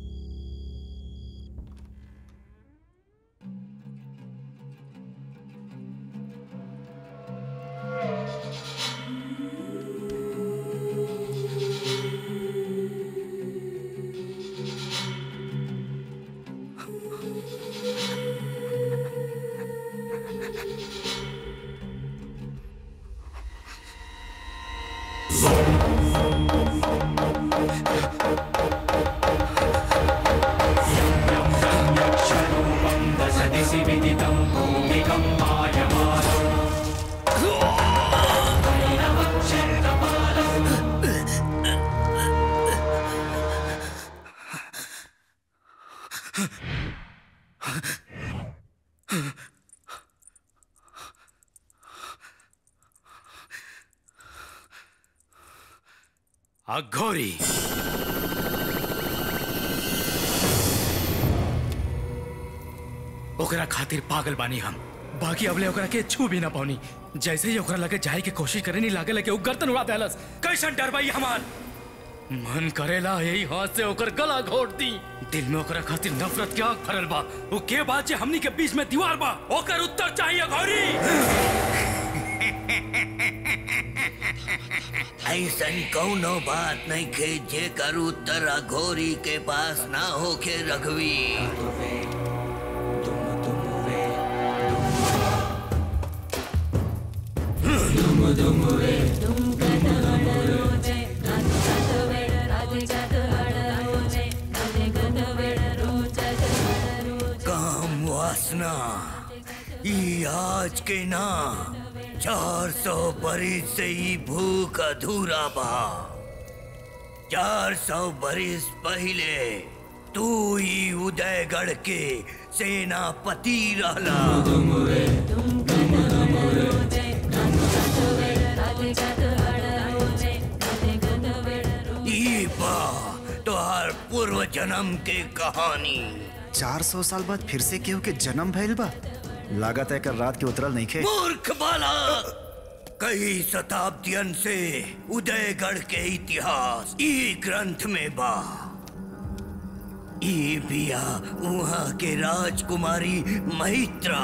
अघोरी ओकरा खातिर पागल बानी हम बाकी अबले ओकरा के छू भी ना पानी जैसे ही ओकरा लगे जाए के कोशिश करे नहीं लागे लगे उ गर्दन उड़ा देलस कैसन डर भाई हमार मन करेला यही हाथ से ओकर गला घोट दी दिल में ओकरा खातिर नफरत के आग भरल बा वो के बात जे हमनी के बीच में दीवार बा ओकर उत्तर चाहिए घोरी ऐसन कौनो बात नहीं खे जे कर उत्तर अघोरी के पास ना होके रघवी काम वासना ई आज के ना चार सौ बरिस से ई भूख अधूरा बा चार सौ बरिस पहले तू ही उदयगढ़ के सेनापति रहला ई बा तोहार पूर्व जन्म के कहानी चार सौ साल बाद फिर से केहू के जन्म भइल बा लागत है कर रात के उतरल नहीं खे मूर्ख बाला कई शताब्दियन से उदयगढ़ के इतिहास ई ग्रंथ में बा ई बिया वहाँ के राजकुमारी मैत्रा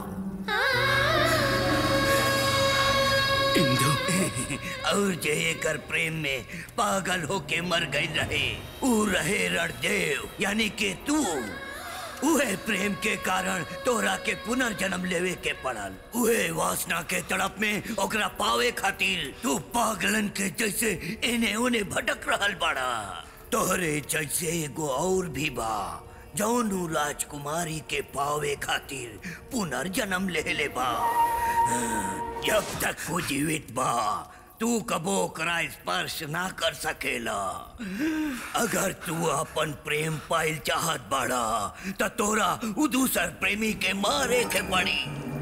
इंदु और जे एकर प्रेम में पागल होके मर गई रहे ऊ रहे रणदेव यानी के तू उहे प्रेम के कारण तोरा के पुनर्जन्म लेवे के पड़ल उहे वासना के तड़प में ओकरा पावे खातिर तू पागलन के जैसे एने ओने भटक रहल बाड़ा तोहरे जैसे एगो और भी बा जौनू राजकुमारी के पावे खातिर पुनर्जन्म ले ले बा जब तक वो जीवित बा तू कबो ओकरा स्पर्श ना कर सकेला अगर तू अपन प्रेम पाइल चाहत बाड़ा त तोरा उ दूसर प्रेमी के मारे के पड़ी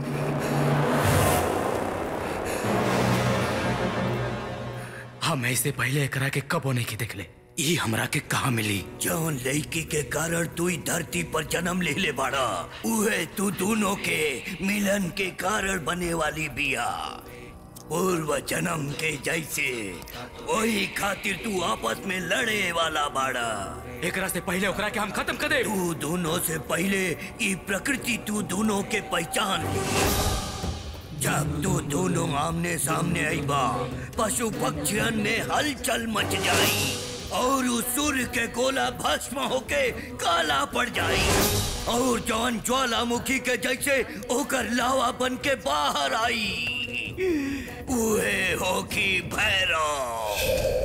हम ऐसे पहले एकरा के कबो नहीं के देखले ई हमरा के कहा मिली जौन लड़की के कारण तू ई धरती पर जन्म ले ले बाड़ा उहे तू दोनों के मिलन के कारण बने वाली बिया पूर्व जन्म के जैसे वही खातिर तू आपस में लड़े वाला बाड़ा एकरा से पहले ओकरा के हम खत्म कर दे तू दोनों से पहले ई प्रकृति तू दोनों के पहचान ली जब तू दोनों आमने सामने आई बा पशु पक्षियन में हलचल मच जाई और उस सूर्य के गोला भस्म होके काला पड़ जाई और जौन ज्वालामुखी के जैसे ओकर लावा बन के बाहर आई उहे होगी भैरव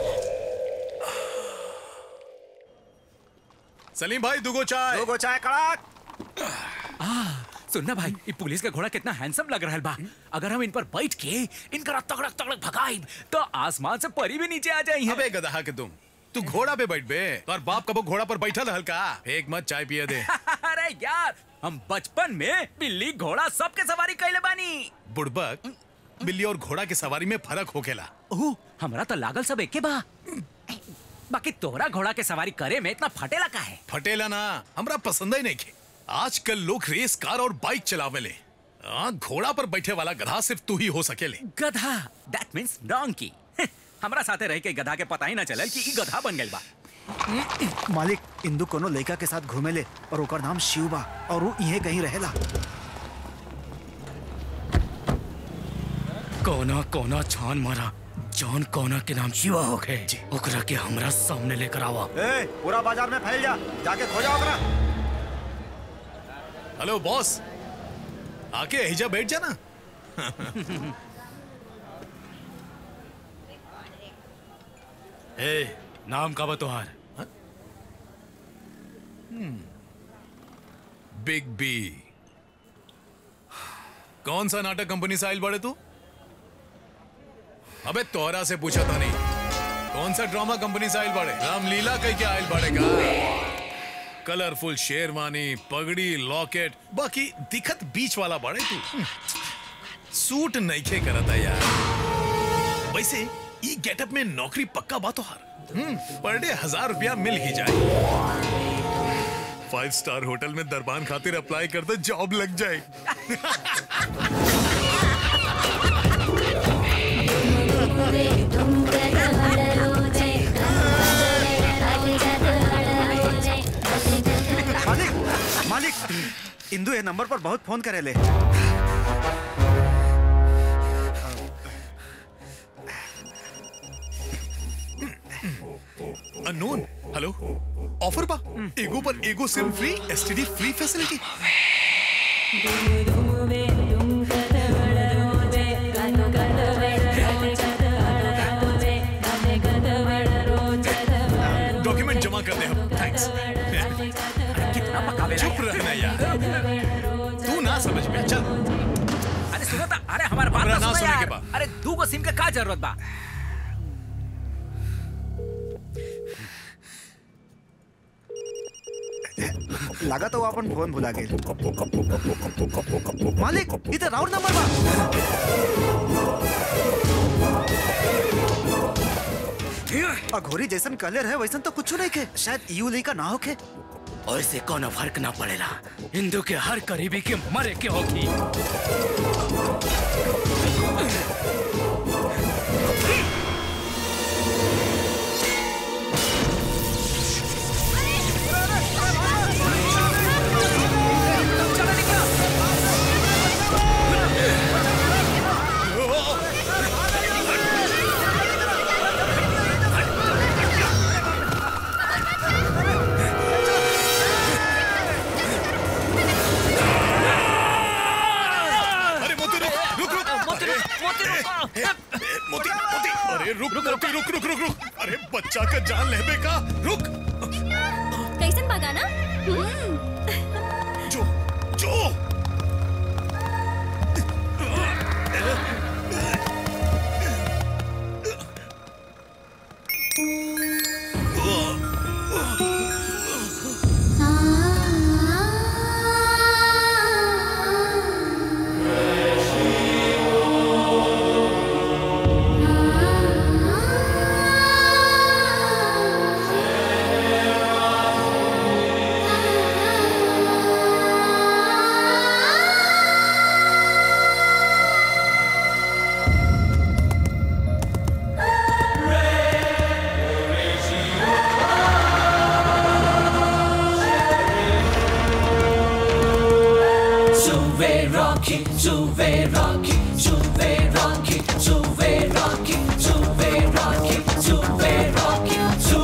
सलीम भाई दुगो चाय दुगो चाय कड़क आ, सुनना भाई ये पुलिस का घोड़ा कितना हैंडसम लग रहा है बा अगर हम इन पर बैठ के इनका तगड़क तगड़क भगाई तो आसमान से परी भी नीचे आ जाई अबे गधा के तुम तू घोड़ा पे बैठ बे और बाप कबो घोड़ा पर बैठा था हल्का एक मत चाय पिए दे अरे यार हम बचपन में बिल्ली घोड़ा सबके सवारी कैले बानी बुड़बक बिल्ली और घोड़ा की सवारी में फर्क होखेला ओह हमरा तो लागल सब एके बा बाकी तोहरा घोड़ा के सवारी करे में इतना फटेला का है फटेला ना हमरा पसंद ही नहीं खे आजकल लोग रेस कार और बाइक चलावेले आ, घोड़ा पर बैठे वाला गधा सिर्फ तू ही हो सकेले गधा दैट मींस डोंकी हमरा साथे रह के गधा के पता ही ना चलल कि ई गधा बन गइल बा मालिक इंदु कोनो लड़का के साथ घूमेले और ओकर नाम शिव बा और वो इहे कहीं रहेला कोना कोना छान मारा जॉन कोना के नाम शिवा होखे ओकरा के हमरा सामने लेकर आवा ए पूरा बाजार में फैल जा जाके खो जाओ ओकरा हेलो बॉस आके हिजा बैठ जाना ए नाम का बा तुहार बिग बी कौन सा नाटक कंपनी से आयल बड़े तू अबे तोहरा से पूछा था नहीं कौन सा ड्रामा कंपनी से आयल बड़े रामलीला कह के आयल बड़े का कलरफुल शेरवानी पगड़ी लॉकेट बाकी दिखत बीच वाला बड़े तू सूट नईखे करता यार वैसे ई गेटअप में नौकरी पक्का बात हार पर डे हजार रुपया मिल ही जाए फाइव स्टार होटल में दरबान खातिर अप्लाई कर दो जॉब लग जाए मालिक मालिक इंदु ये नंबर पर बहुत फोन करेले अननोन हेलो ऑफर बा एगो पर एगो sim free STD free facility document जमा कर दे हम थैंक्स कितना पकावे चुप रहना यार तू ना समझ में चल अरे सुनो ता अरे हमारे बात हमरा तो ना सुनो सुने के यार बा। अरे दू गो सिम के का जरूरत बा लगा तो वो अपन फोन भुला गए मालिक इधर राउंड नंबर बा अघोरी जैसन कलर है वैसन तो कुछ नहीं के शायद यू का ना होके और इससे कोनो फर्क ना पड़ेला हिंदू के हर करीबी के मरे के होगी अरे मोती रुक रुक रुक मोती रुक मोती रुक मोती मोती अरे रुक मोती रुक रुक रुक रुक अरे बच्चा का जान लेबे का रुक कैसन बगाना जो जो Juve Rocky, Juve Rocky, Juve Rocky, Juve Rocky, Juve Rocky, Juve Rocky, Juve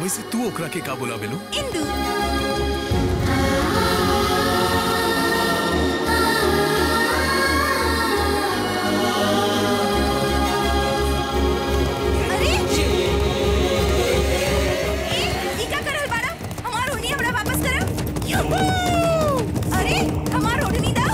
वैसे तू ओकरा के का बोला बेलू इंदू अरे ए, ई का करल बाड़ा हमार ओढ़नी हमरा वापस करब यूहू! अरे हमार ओढ़नी दा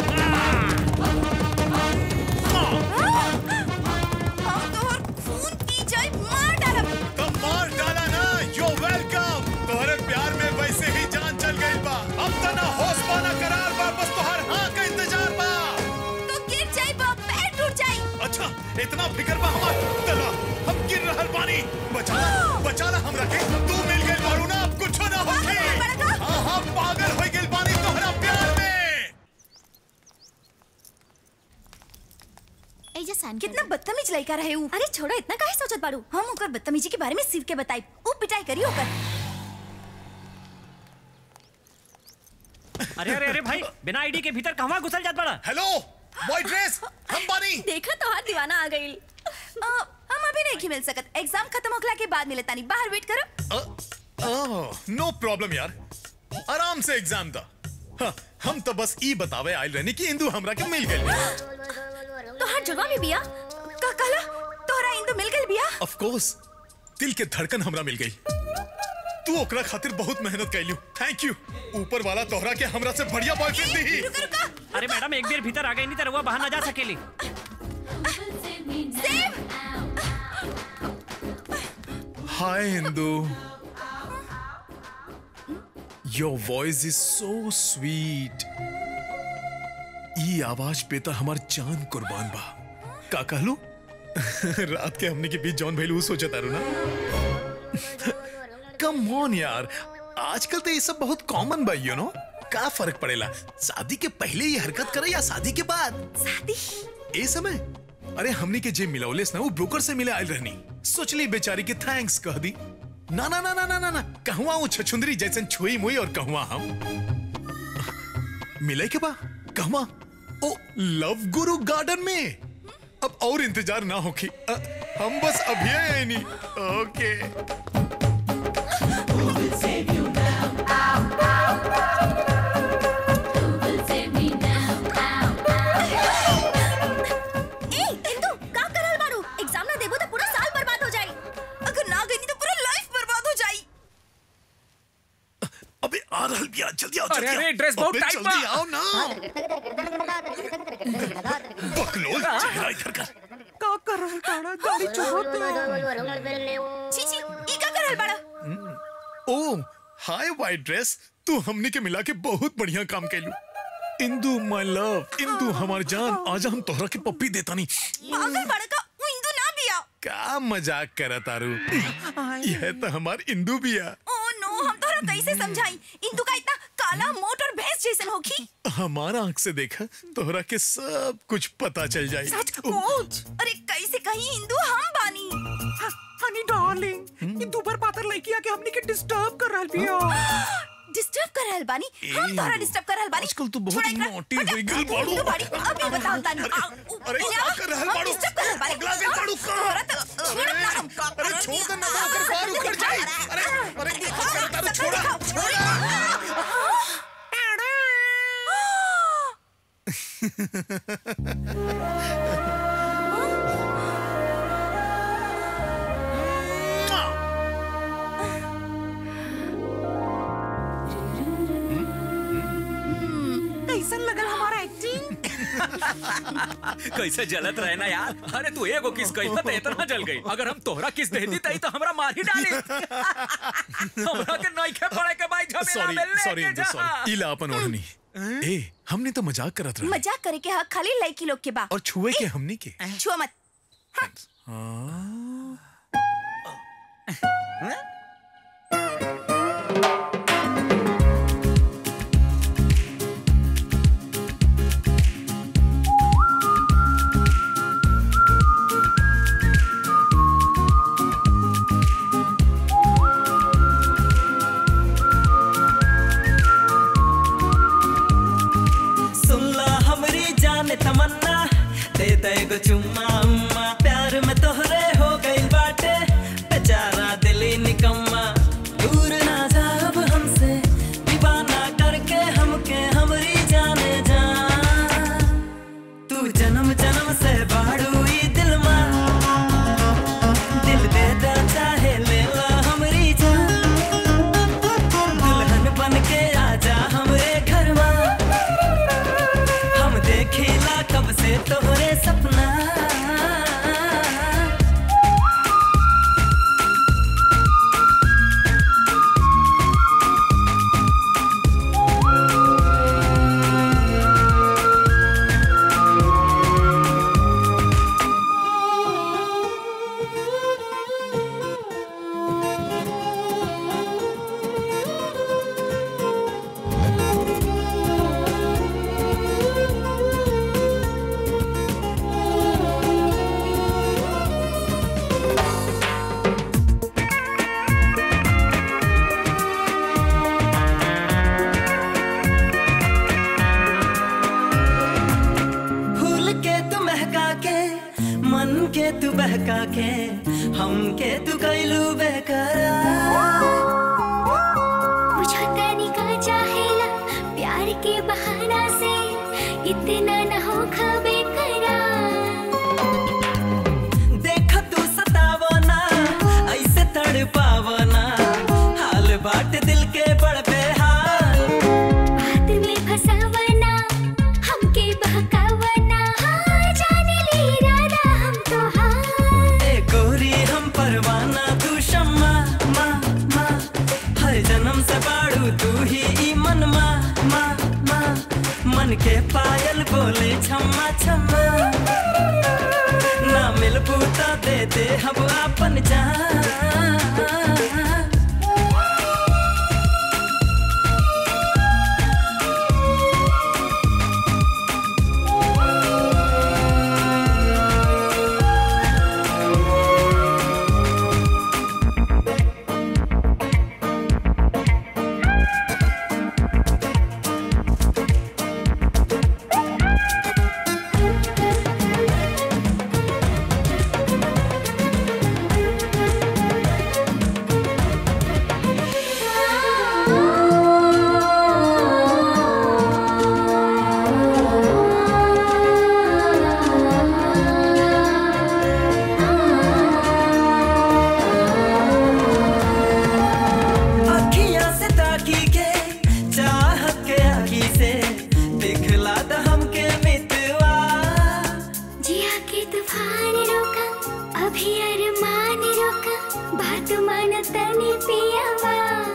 हम तोहर खून पी जाए मार डालब तो मार डाला ना यू वेलकम तोहरे प्यार में वैसे ही जान चल गई बा अब तो ना होश बा ना करार बा बस तोहर हाँ का इंतजार बा तो गिर जाए बा पैर टूट जाए अच्छा इतना फिक्र बा हमार तला हम गिर रहल बानी बचाला बचाला हमरा के तू मिल गई बारू ना अब कुछ ना होगी हाँ हाँ पागल हो गई बानी तोहरा प्यार में कितना बदतमीज लड़का रहे ऊ अरे छोड़ो इतना काहे सोचत बाड़ू हम ओकर बदतमीजी के बारे में सिर के बताई ऊ पिटाई करी ओकर अरे अरे अरे भाई बिना आईडी के भीतर कहवा घुसल जात बड़ा हेलो व्हाइट ड्रेस हम बानी देखा तो हाथ दीवाना आ गई हम अभी नहीं मिल सकत एग्जाम खत्म होखला के बाद मिले तानी बाहर वेट करो नो प्रॉब्लम यार आराम से एग्जाम था हाँ, हम तो बस ई बतावे आयल रहनी कि इंदू हमरा के मिल गई तो हर जुड़वा में बिया का कहला तोहरा इंदू मिल गई बिया ऑफ कोर्स दिल के धड़कन हमरा मिल गई तू ओकरा खातिर बहुत मेहनत कैलू थैंक यू ऊपर वाला तोहरा के हमरा से बढ़िया बॉयफ्रेंड दी अरे मैडम एक बेर भीतर आ गई नहीं तो रउआ बाहर ना जा सकेली hi Indu your voice is so sweet ई आवाज पे तो हमार जान कुर्बान बा का कहलू रात के हमने के बीच जॉन भैलू सोचा तारू ना कम ऑन यार आजकल तो ये सब बहुत कॉमन बा यू नो का फर्क पड़ेला शादी के पहले ये हरकत करे या शादी के बाद शादी ए समय अरे हमने के जे मिलौलेस ना वो ब्रोकर से मिले आयल रहनी सोचली बेचारी के थैंक्स कह दी ना ना ना ना ना ना ना कहवा वो छछुंदरी जैसन छुई मुई और कहवा हम मिले के बा कहवा ओ लव गुरु गार्डन में अब और इंतजार ना होखी अ, हम बस अभी आए नहीं ओके ए इंदु का करल बारू एग्जाम ना देबो तो पूरा साल बर्बाद हो जाई अगर ना गई तो पूरा लाइफ बर्बाद हो जाई अबे आ रहल बिया जल्दी आओ अरे, जल्दी अरे, आओ। ड्रेस बहुत अबे, टाइट जल्दी बा। आओ ना बकलोल चेहरा इधर कर का कर रहल बाड़ा गाड़ी चोरत छी छी ई का करल बाड़ा ओ हाय वाइट ड्रेस तू हमने के मिला के बहुत बढ़िया काम कैलू इंदू माय लव इंदू हमार जान आज हम तोहरा के पप्पी देता नहीं पागल बाड़ा का ऊ इंदू ना बिया का मजाक करा तारू यह तो हमार इंदू बिया ओ नो हम तोहरा कैसे समझाई इंदू का इतना काला मोट और भैंस जैसन होखी हमारा आंख से देखा तोहरा के सब कुछ पता चल जाए सच कोच अरे कैसे कहीं इंदू हम बानी हनी डार्लिंग ये दुबर पातर लड़की आके हमनी के डिस्टर्ब कर रहल बिया डिस्टर्ब कर रहल बानी हम तोहरा डिस्टर्ब कर रहल बानी आजकल तू बहुत छोड़ा एकरा, नॉटी हटा, हो गई बाड़ू इंदू बाड़ी अभी बताओ तानी आ, उ, अरे इन्हें क्या आ, कर रहल हम बाड़ू? डिस्टर्ब कर रहल बानी पगला गई बाड़ू का? तोहरा तो छोड़ ना हम का अरे छोड़ दे ना होकर बाहर उखड़ जाए अरे अरे क्या कर तारू छोड़ा छोड़ा कैसन लगल हमारा एक्टिंग कैसे जलत रहे ना यार अरे तू एगो किस कही तो इतना जल गई अगर हम तोहरा किस देती तई तो हमरा मार ही डाली हमरा के नहीं खे पड़े के भाई झमेला सॉरी में लेके सॉरी इंदू जा सॉरी इला अपन ओढ़नी ए हमने तो मजाक करत रहा मजाक करे के हक खाली लड़की लोग के बा और छुए के हमनी के छुआ मत सुनला हमरी जान तमन्ना दे दे गो चुम्मा उम्मा प्यार में तोहरे हो गई बाटे बेचारा दिली निकम्मा हमके तू बहका के हमके तू कैलू बेकरार मुझे तनिका चाहेला प्यार के बहाना से इतना न हो खबे करा देख तू सतावना ऐसे तड़पावना हाल बाट दिल के बड़ बेहाल बात में फसावना हमके बहकावना हाँ जाने ले इरादा हम तो हाँ ए गोरी हम परवाना तू शम्मा मा मा हर जन्म से बाड़ू तू ही ई मन मा मा मा मन के पायल बोले छम्मा छम्मा ना मिल बूता दे दे हम अपन जान अखियां से ताकी के चाहत के आखी से दिखला द हमके मितवा जिया के तूफान रोका अभी अरमान रोका बात मान तनी पियावा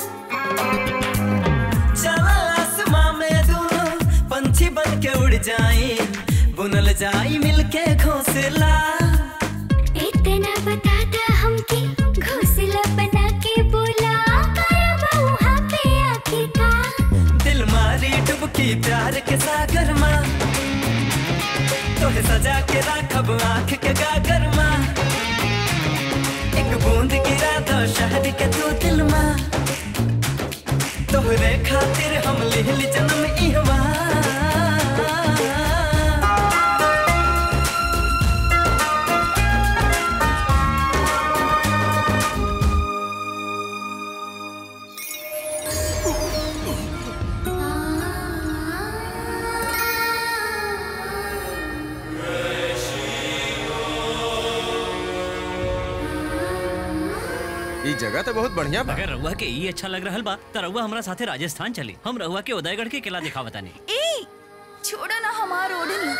चला आसमां में दोनों पंछी बन के उड़ जाए बुनल जाई मिलके घोंसला इतना बताता हमके घोंसला बना के बोला करबा वहाँ पे आके का दिल मारी डुबकी प्यार के सागर माँ तोहे सजा के राखब आँख के गागर माँ एक बूंद गिरा दो शहर के तू दिल माँ तोहरे खातिर हम लिहली जन्म इहवा ई जगह तो बहुत बढ़िया बा अगर रउआ के ई अच्छा लग रहल बा त रउआ हमरा साथे राजस्थान चली हम रउआ के उदयगढ़ के किला दिखा बतानी ए छोड़ो ना हमार ओढ़नी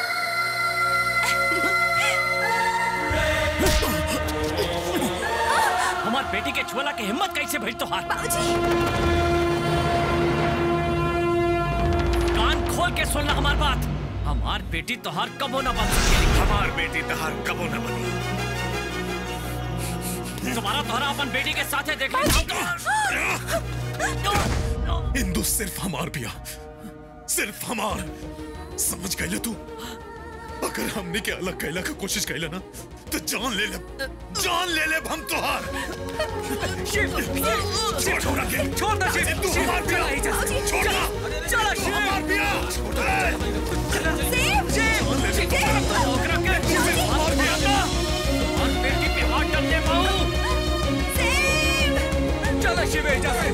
हमार बेटी के छुअला के हिम्मत कैसे भइल तोहार कान खोल के सुनना हमार बात हमार बेटी तोहार कबो न बन सकेली हमार बेटी तहार कबो न बनी तुम्हारा तोहरा अपन बेटी के साथे देख इंदु सिर्फ हमार पिया सिर्फ हमार समझ गए तू अगर हमने के अलग कैला का कोशिश कैला ना तो जान ले ले जान ले ले हम तोहार छोड़ के छोड़ दे शिव तू शिव, हमार पिया चला ही जा। छोड़ ना चला तू शिव हमार पिया शिव शिव ओकरा के हमार बेटा हमार बेटी पे हाथ डाल दे बाऊ चलो शिव एजा से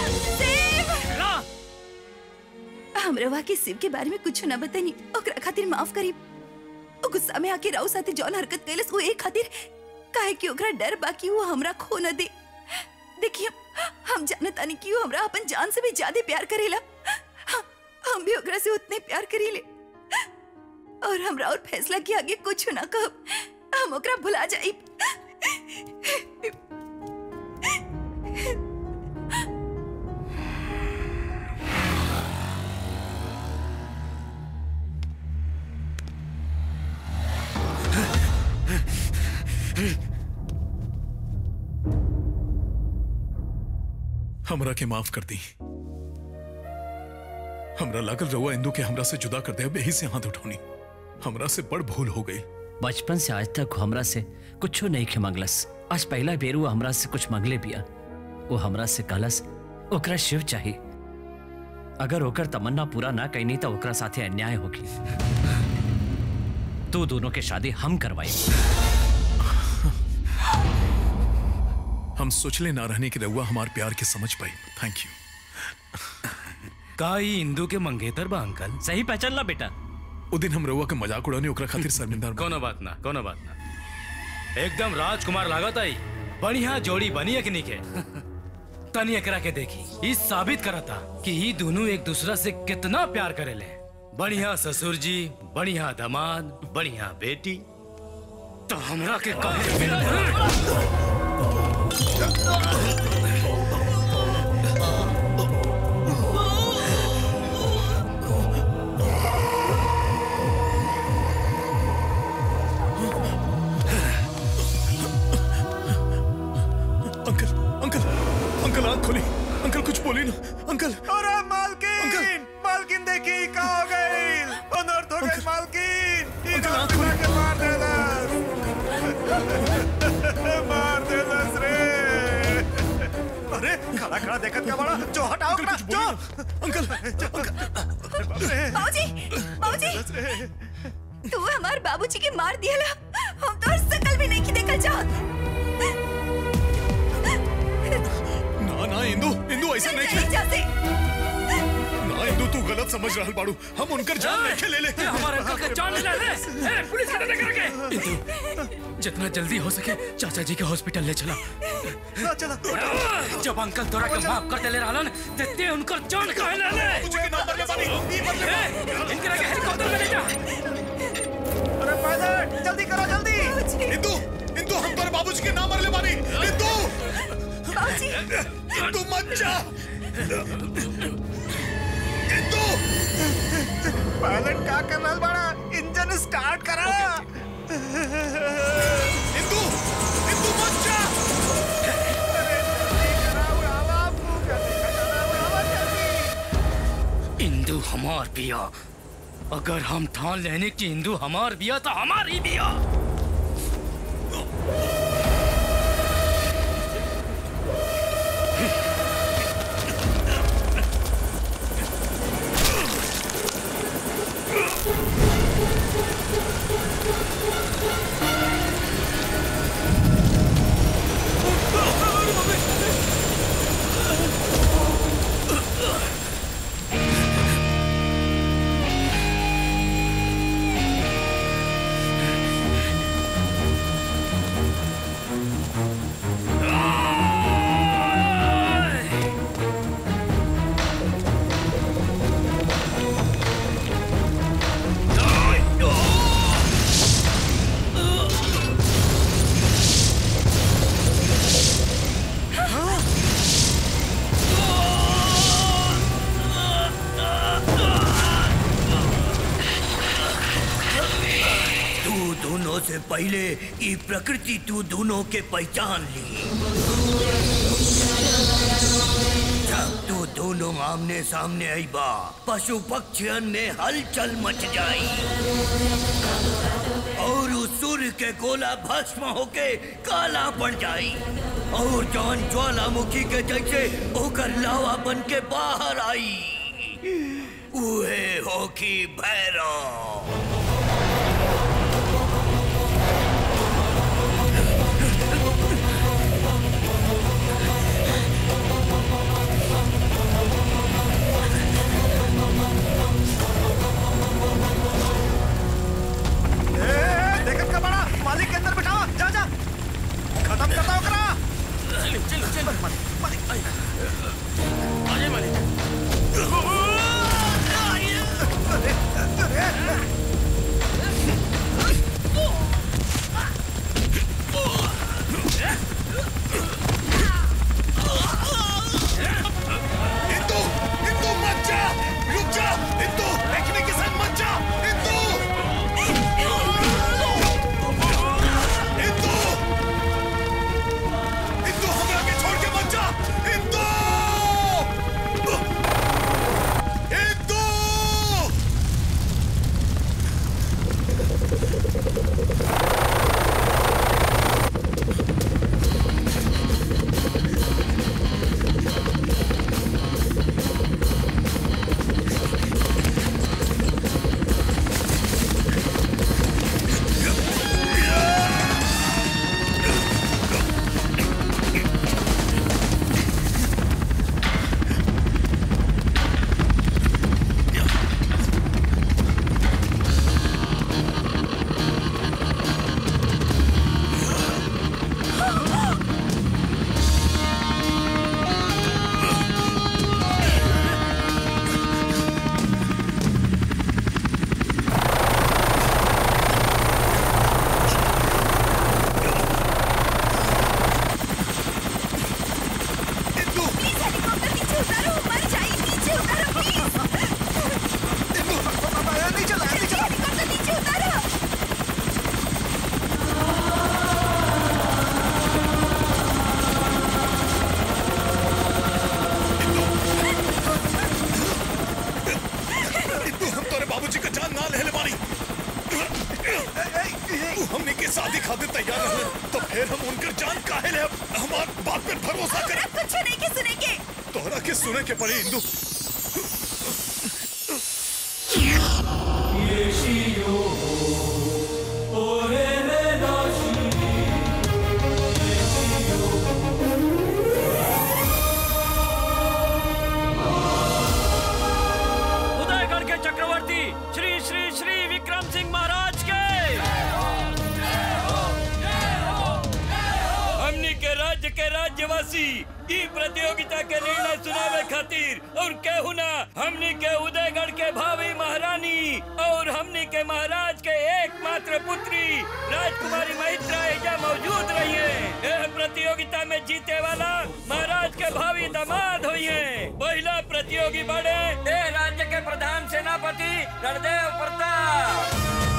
हम रवा के शिव के बारे में कुछ न बतानी ओकरा खातिर माफ करी ओ गुस्सा में आके राव साथे जौन हरकत कैलस वो एक खातिर काहे कि ओकरा डर बाकी वो हमरा खो न दे देखिए हम जानतानी कि वो हमरा अपन जान से भी ज्यादा प्यार करेला ह- हम भी ओकरा से उतने प्यार करीले और हमरा और फैसला के आगे कुछ ना कहब हम ओकरा भुला जाई हमरा के माफ कर दी हमरा लागल रहुआ इंदु के हमरा से जुदा कर दे अब यही से हाथ उठौनी हमरा से बड़ भूल हो गई बचपन से आज तक हमरा से कुछ नहीं खे मंगलस आज पहला बेर वो हमरा से कुछ मंगले बिया वो हमरा से कहलस ओकरा शिव चाहिए अगर ओकर तमन्ना पूरा ना कैनी तो ओकरा साथे अन्याय होगी तू दोनों के शादी हम करवाई हम सोचले ना रहने की रहुआ हमार प्यार के समझ पाई थैंक यू का ई इंदू के मंगेतर बा अंकल सही पहचान ला बेटा उ दिन हम रहुआ के मजाक उड़ाने ओकरा खातिर शर्मिंदा कोनो बात ना कोनो बात ना एकदम राजकुमार लागत आई बढ़िया जोड़ी बनी है कि नहीं के तनी एकरा के देखी ई साबित करता कि ई दोनों एक दूसरा से कितना प्यार करेले बढ़िया ससुर जी बढ़िया दामाद बढ़िया बेटी तो हमरा के कहे बिना अंकल अंकल अंकल आंख खोली अंकल कुछ बोली ना अंकल अरे मालकिन मालकिन देखी का हो गई अनर्थ हो गई मालकिन ये रात में के मार देलस मार देलस रे अरे खड़ा खड़ा देखत का बड़ा जो हटाओ ना जो अंकल बाबूजी बाबूजी तू हमार बाबूजी के मार दिया हम तो शकल भी नहीं की देखल चाहत ना ना इंदू इंदू ऐसे नहीं नहीं जा से ना इंदू तू गलत समझ रहल बाड़ू हम उनकर जान नहीं ले ले हमारे अंकल का जान ले ले ए, पुलिस का डंडा करके इंदू जितना जल्दी हो सके चाचा जी के हॉस्पिटल ले चला चला जब अंकल तोरा के माफ कर देले रहलन ते उनकर जान काहे ले ले मुझे के नाम पर ले बानी ई बदले ए, इनकरा के हेलीकॉप्टर में ले जा अरे पायलट जल्दी करो जल्दी इंदू इंदू हम पर बाबूजी के नाम मर ले बानी इंदू बाबूजी इंदू मत जा इंदू पायलट का कर रहल बड़ा इंजन स्टार्ट करा इंदू इंदू मत जा इंदू हमार बिया अगर हम ठान लेने की इंदू हमार बिया तो हमारी बिया तू दोनों से पहले ई प्रकृति तू दोनों के पहचान ली जब तू दोनों आमने सामने आई बा पशु पक्षियन में हलचल मच जाई और उस सूर्य के गोला भस्म होके काला पड़ जाई और जौन ज्वालामुखी के जैसे ओकर लावा बन के बाहर आई उहे होकी भैरव ए, देखत का बड़ा मालिक के अंदर बिठावा जा जा खत्म करता ओकरा चल चल मालिक आ जाए मालिक फिर हम उनकर जान काहे ले हमार बात पे भरोसा करे कुछ नहीं के सुने के तोहरा के सुने के पड़ी इंदु उदयगढ़ के चक्रवर्ती श्री श्री श्री विक्रम सिंह महाराज के हमनी के राज्य के राज्यवासी ई प्रतियोगिता के निर्णय सुनावे खातिर और केहू ना हमनी के उदयगढ़ के भावी महारानी और हमनी के महाराज के एकमात्र पुत्री राजकुमारी महित्रा एजा मौजूद रही है यह प्रतियोगिता में जीते वाला महाराज के भावी दामाद हुई है पहला प्रतियोगी बड़े ए राज्य के प्रधान सेनापति रणदेव प्रताप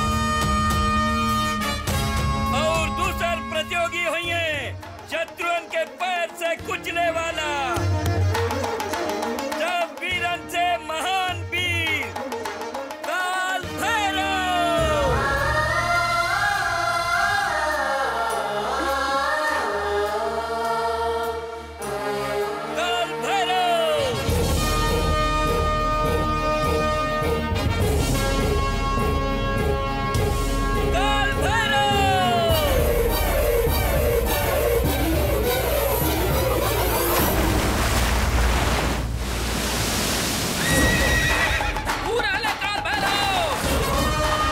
और दूसर प्रतियोगी हुई है शत्रुन के पैर से कुचले वाला सब वीरन से महान वीर काल भैरव काल भैरव काल भैरव पूरा ले काल भैरव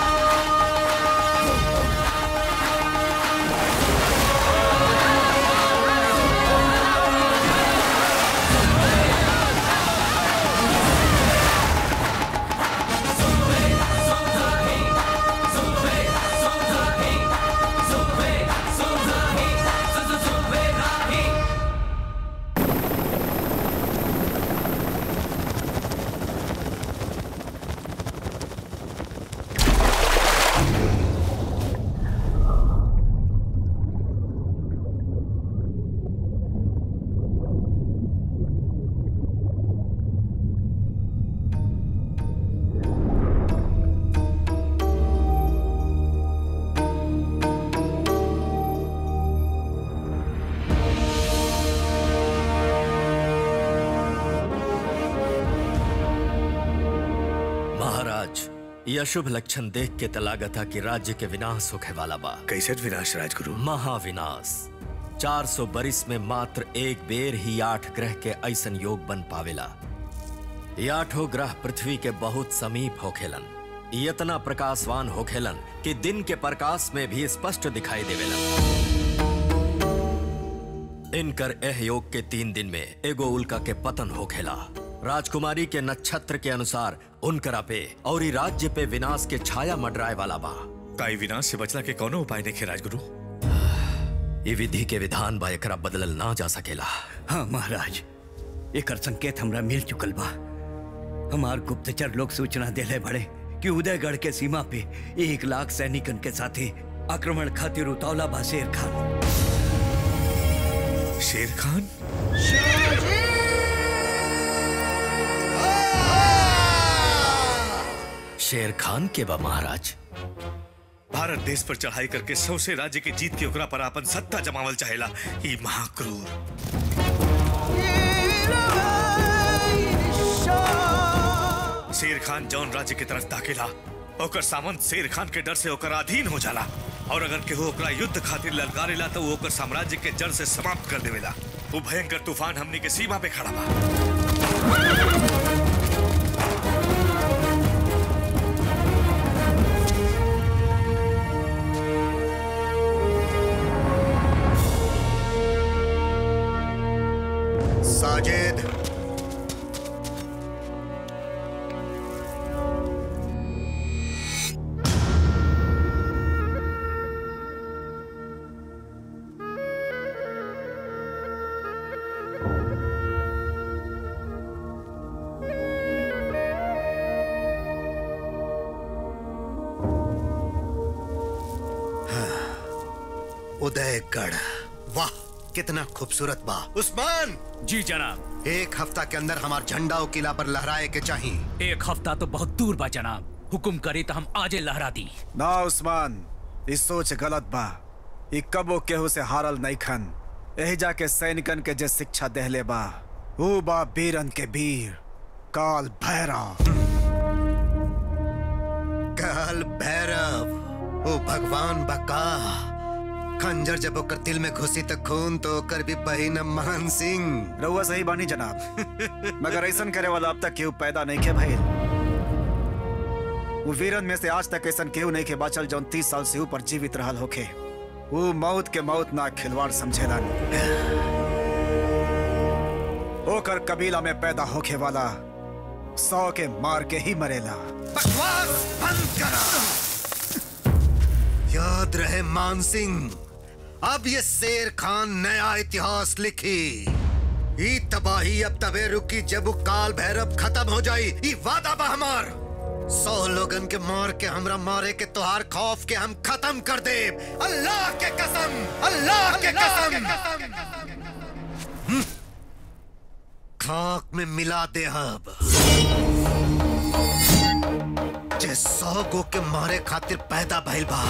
महाराज यह शुभ लक्षण देख के तलागता कि राज्य के विनाश होखे वाला बा कैसे विनाश राजगुरु महाविनाश 400 बरिस में मात्र एक बेर ही आठ ग्रह के ऐसन योग बन पावेला ये आठों ग्रह पृथ्वी के बहुत समीप होखेलन ये इतना प्रकाशवान होखेलन कि दिन के प्रकाश में भी स्पष्ट दिखाई देवेलन इनकर एह योग के तीन दिन में एगो उल्का के पतन होखेला राजकुमारी के नक्षत्र के अनुसार उनकरा पे और ई राज्य पे विनाश के छाया मंडराए वाला बा काई विनाश से बचला के कौनो उपाय नहीं राजगुरु ये विधि के विधान बा एकरा बदलल ना जा सकेला हाँ महाराज एकर संकेत हमरा मिल चुकल बा हमार गुप्तचर लोग सूचना देले बड़े कि उदयगढ़ के सीमा पे एक लाख सैनिकन के साथे आक्रमण खातिर उतावला बा शेर खान शेर खान शेर खान के बा महाराज भारत देश पर चढ़ाई करके सौसे राज्य के जीत के ओकरा पर अपन सत्ता जमावल चाहेला ई महाक्रूर शेर खान जौन राज्य की तरफ दाखिला ओकर सामंत शेर खान के डर से ओकर अधीन हो जाला और अगर केहू ओकरा युद्ध खातिर ललकारेला तो वो ओकर साम्राज्य के जड़ से समाप्त कर देवेला वो भयंकर तूफान हमनी के सीमा पे खड़ा बा साजिद उदयगढ़ वाह कितना खूबसूरत बा उस्मान जी जनाब एक हफ्ता के अंदर हमार झंडा और किला पर लहराए के चाहिए एक हफ्ता तो बहुत दूर बा जनाब हुकुम करे तो हम आजे लहरा दी ना उस्मान इस सोच गलत बा ई कबो केहू से हारल नहीं खन यही जाके सैनिकन के जे शिक्षा देहले बा ऊ बा बीरन के वीर काल भैरव काल भैरव ओ भगवान बका खंजर जब ओकर दिल में घुसी त खून तो ओकर भी बहिन मान सिंह रउआ सही बानी जनाब मगर ऐसन करे वाला अब तक केहू पैदा नहीं के भइल वो वीरन में से आज तक ऐसन केहू नहीं के बाचल जौन तीस साल से ऊपर जीवित रहल होखे वो मौत के मौत ना खिलवाड़ समझेलन ओकर कबीला में पैदा होखे वाला सौ के मार के ही मरेला बकवास बंद करा याद रहे मान सिंह अब ये शेर खान नया इतिहास लिखी ई तबाही अब तबे रुकी जब वो काल भैरव खत्म हो जाई ई वादा बा हमार सौ लोगन के मार के हमरा मारे के तोहार खौफ के हम खत्म कर दे अल्लाह के कसम अल्लाह के कसम हम्म। खाक में मिला दे अब जे सौ गो के मारे खातिर पैदा भइल बा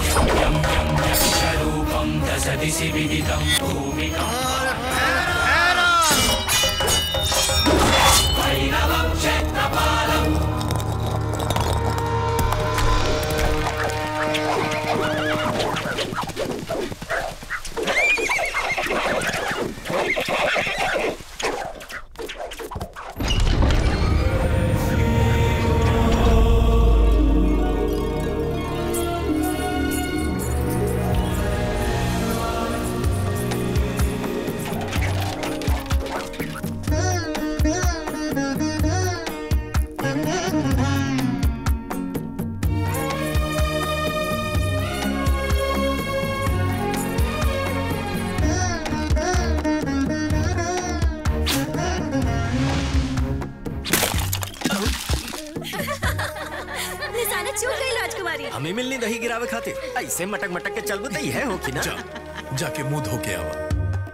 निशाना चूक गई राजकुमारी हमें मिलनी दही गिरावे खातिर ऐसे मटक मटक के चलबो त है हो कि ना जाके मुंह धो के आवा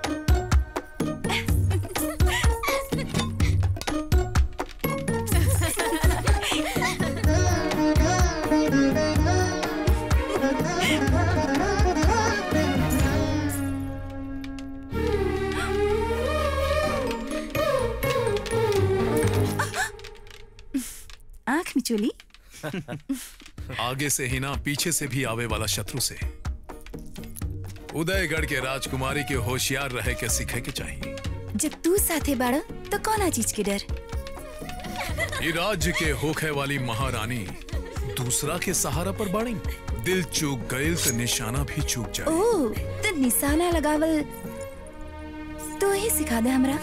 आंख मिचोली आगे से ही ना पीछे से भी आवे वाला शत्रु से उदयगढ़ के राजकुमारी के होशियार रहे के सीखे के चाहिए जब तू साथे बाड़ा तो कौन चीज के डर ये राज्य के होखे वाली महारानी दूसरा के सहारा पर बाड़ी दिल चूक गईल तो निशाना भी चूक जाए ओ तो निशाना लगावल तो ही सिखा दे हमरा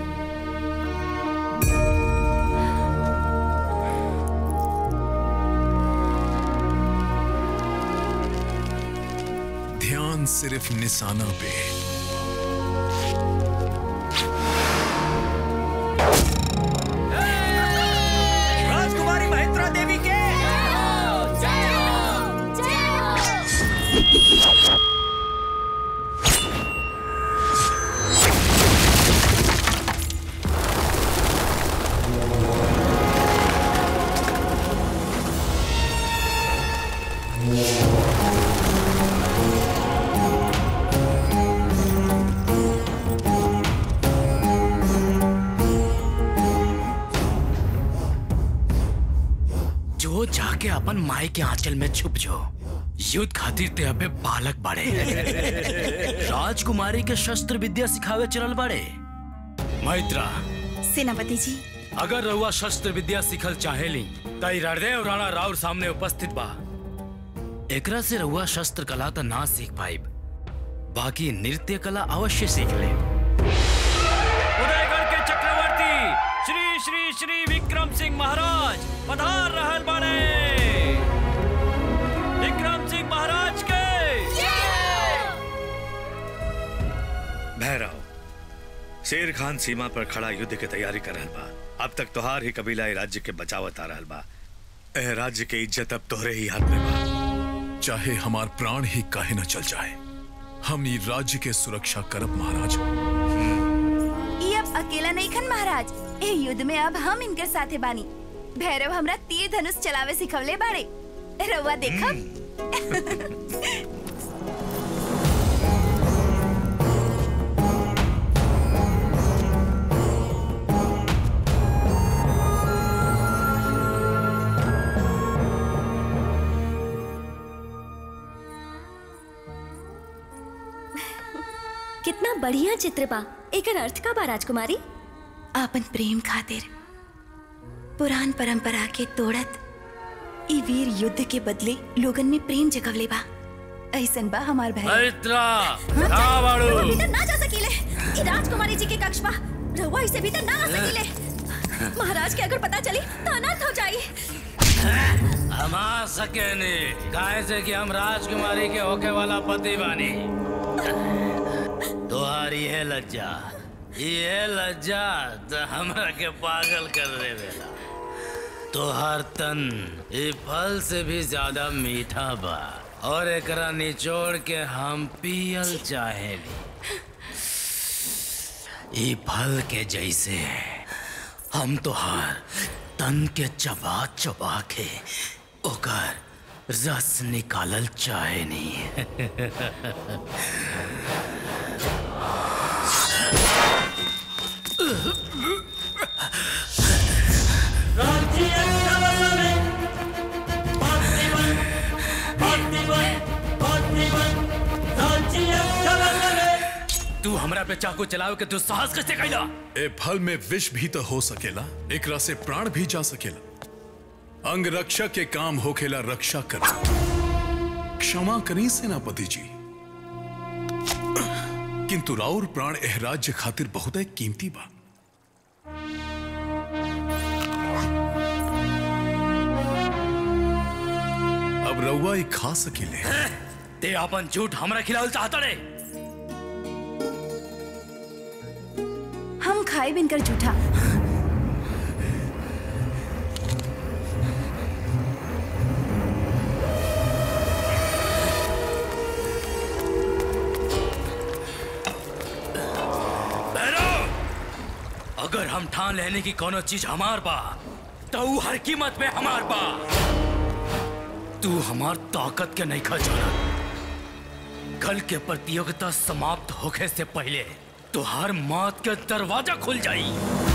ध्यान सिर्फ निशाना पे राजकुमारी महेंद्रा देवी के जो जाके अपन माई के आंचल में छुप जो युद्ध खातिर ते अबे बालक बाड़े राजकुमारी के शस्त्र विद्या सिखावे चलल बाड़े मैत्रा सेनापति जी अगर रउआ शस्त्र विद्या सिखल चाहेली तई हृदय राणा राउर सामने उपस्थित बा एकरा से रउआ शस्त्र कला तो ना सीख पाइब बाकी नृत्य कला अवश्य सीख ले उदयगढ़ के चक्रवर्ती श्री श्री श्री विक्रम सिंह महाराज पधार रहल बाड़े विक्रम सिंह महाराज के भैरव शेर खान सीमा पर खड़ा युद्ध के तैयारी कर रहल बा अब तक तोहार ही कबीला ए राज्य के बचावत आ रहल बा ए राज्य के इज्जत अब तोहरे ही हाथ में बा चाहे हमार प्राण ही काहे न चल जाए हम ये राज्य के सुरक्षा करब महाराज ये अब अकेला नहीं खन महाराज ए युद्ध में अब हम इनके साथे बानी भैरव हमरा तीर धनुष चलावे सिखवले बाड़े रउआ देखब कितना बढ़िया चित्र बा एकर अर्थ का बा राजकुमारी आपन प्रेम खातिर पुरान परंपरा के तोड़त ई वीर युद्ध के बदले लोगन में प्रेम जगवले बा ऐसन बा हमार भाई मैत्रा कहाँ बाड़ू रहुआ भीतर ना जा सकीले ई राजकुमारी जी के कक्ष बा रहुआ इसे भीतर ना आ सकीले महाराज के अगर पता चली तो अनर्थ हो जाई हम आ सके नहीं काहे से कि हम राजकुमारी के होके वाला पति बानी तुम्हारी है लज्जा ये लज्जा तो हमरा के पागल कर देवेला तोहर तन ये फल से भी ज्यादा मीठा बा और एकरा निचोड़ के हम पियल चाहेली ये फल के जैसे हम तोहार तन के चबा चबा के ओकर रस निकालल चाहे नहीं तू हमरा पे चाकू चलाओ के तू साहस कैसे कैला ए फल में विष भी तो हो सकेला एकरा से प्राण भी जा सकेला अंग रक्षा के काम होखेला रक्षा कर क्षमा करी सेनापति जी किंतु राउर प्राण एह राज्य खातिर बहुत कीमती बा अब रउआ ई खा सकेले ते अपन झूठ हमरा खिलावल चाहता रे हम खाए बिनकर झूठा भैरव अगर हम ठान लेने की कोनो चीज हमार बा तो ऊ हर कीमत पे हमार बा तू हमार ताकत के नहीं खा कल के प्रतियोगिता समाप्त होने से पहले तुहार मौत के दरवाजा खुल जाई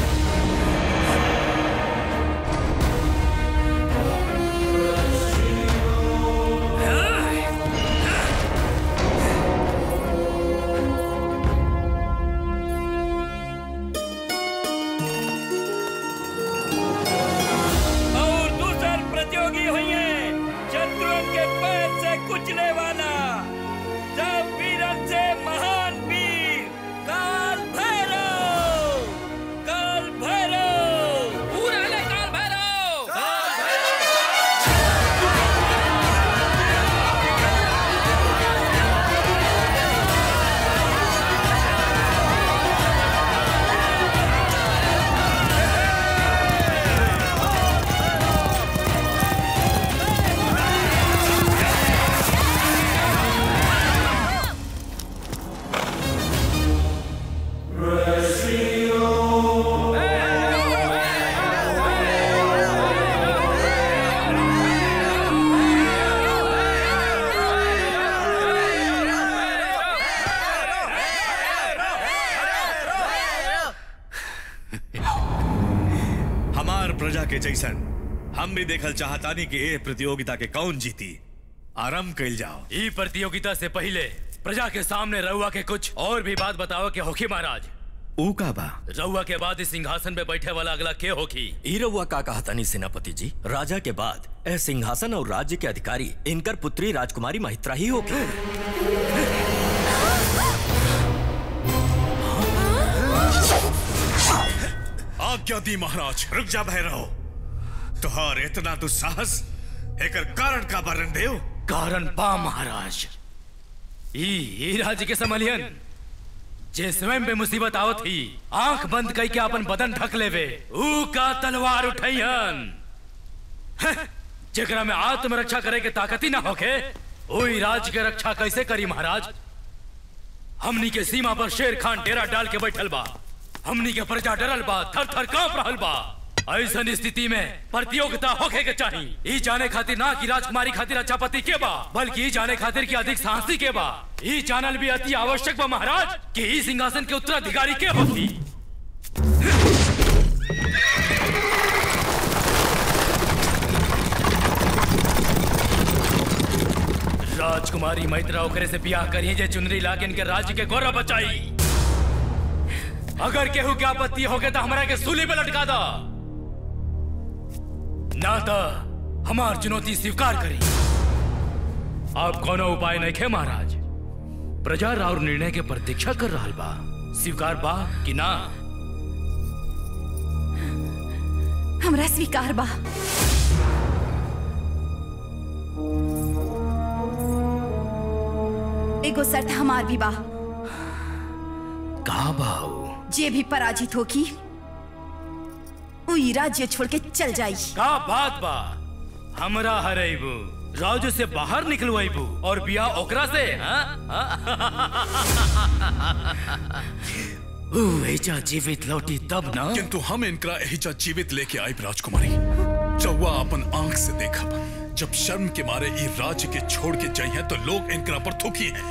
और दूसर प्रतियोगी हुई शत्रुओं के पैर से कुचले वाला सब वीरन से महान वीर काल भैरव काल भैरव पूरा ले काल भैरव हमार प्रजा के जैसन हम भी देखल चाहतानी कि ए प्रतियोगिता के कौन जीती आरंभ कैल जाओ ई प्रतियोगिता से पहले प्रजा के सामने रउआ के कुछ और भी बात बताओ के होखी महाराज ऊ का बा रउआ के बाद इस सिंहासन पे बैठे वाला अगला के होखी ई रउआ का कहा तनी सेनापति जी राजा के बाद ए सिंहासन और राज्य के अधिकारी इनकर पुत्री राजकुमारी महित्रा ही होगी आज्ञा दी महाराज रुक जा भैरव तुहार इतना दुस्साहस एकर कारण का वर्णन देव कारण पा महाराज ई ई राज्य के समलियन जे स्वयं पे मुसीबत आवत ही आंख बंद कई के अपन बदन ढक लेवे ऊ का तलवार उठैहन हं, जेकरा में आत्मरक्षा करे के ताकत ही ना होके ओई राज के रक्षा कैसे करी महाराज हमनी के सीमा पर शेर खान डेरा डाल के बैठल बा हमनी के प्रजा डरल बा थर थर कांप रहल बा ऐसन स्थिति में प्रतियोगिता होखे के चाहिए ई जाने खातिर ना कि राजकुमारी खातिर अच्छा पति के बा बल्कि ई जाने खातिर कि अधिक साहसी के बा ई जानल भी अति आवश्यक बा महाराज कि ई सिंहासन के उत्तराधिकारी के होती राजकुमारी मैत्रा ओकरे से ब्याह करिए जे चुनरी लाके इनके राज्य के गौरव बचाई अगर केहू के आपत्ति होगे तो हमरा के सूली पे लटका दो ना तो हमार चुनौती स्वीकार करी आप कोनो उपाय नहीं खे महाराज प्रजा राउर निर्णय के प्रतीक्षा कर रहा बा स्वीकार बा कि ना हमरा स्वीकार बा एगो शर्त हमार भी बा कहा बाऊ जे भी पराजित होगी उई राज्य छोड़ के चल जाई का बात बा हमरा हरेबू राज्य से बाहर निकलवाइबू और बिया ओकरा से हाँ? ऊ एजा जीवित लौटी तब ना किंतु हम इनकरा एहिजा जीवित लेके आए राजकुमारी चौवा अपन आंख से देखा जब शर्म के मारे ई राज्य के छोड़ के जाइए तो लोग इनकरा पर थूकी हैं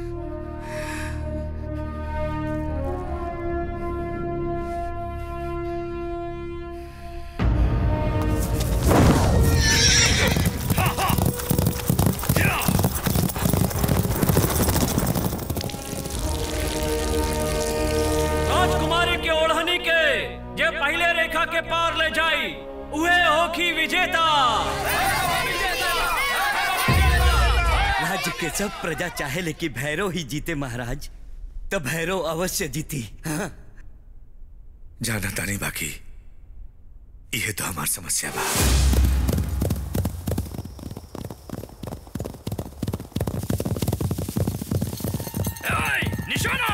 राजकुमारी के ओढ़नी के जे पहले रेखा के पार ले जाई उहे होखी विजेता राज्य के सब प्रजा चाहे लेकिन भैरव ही जीते महाराज तो भैरव अवश्य जीती हाँ? जाना तानी बाकी यह तो हमार समस्या बा निशाना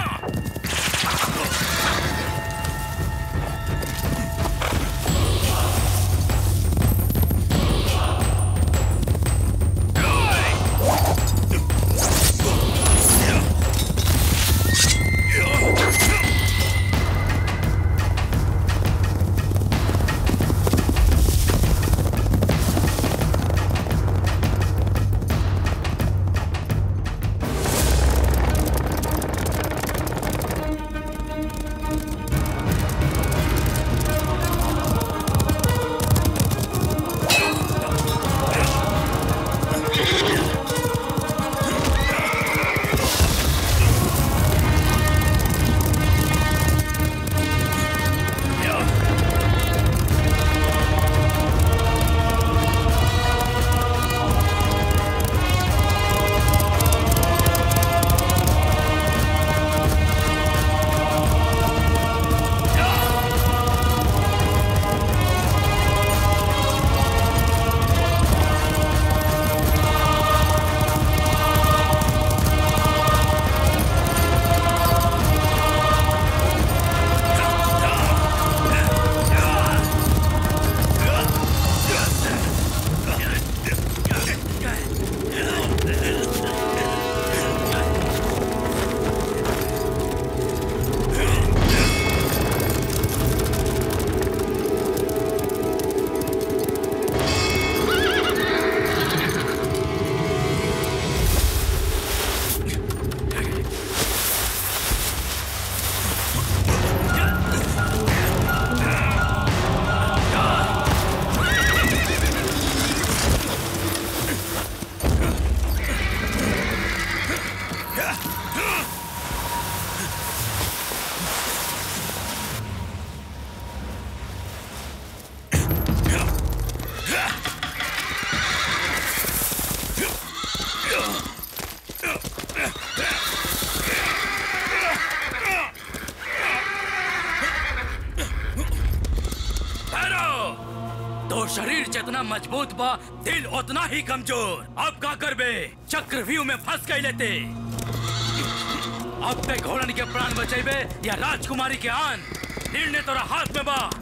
भैरव तो शरीर जितना मजबूत बा दिल उतना ही कमजोर अब का करबे चक्रव्यूह में फंस गई लेते अब ते घोड़न के प्राण बचेबे या राजकुमारी के आन निर्णय तोरा हाथ में बा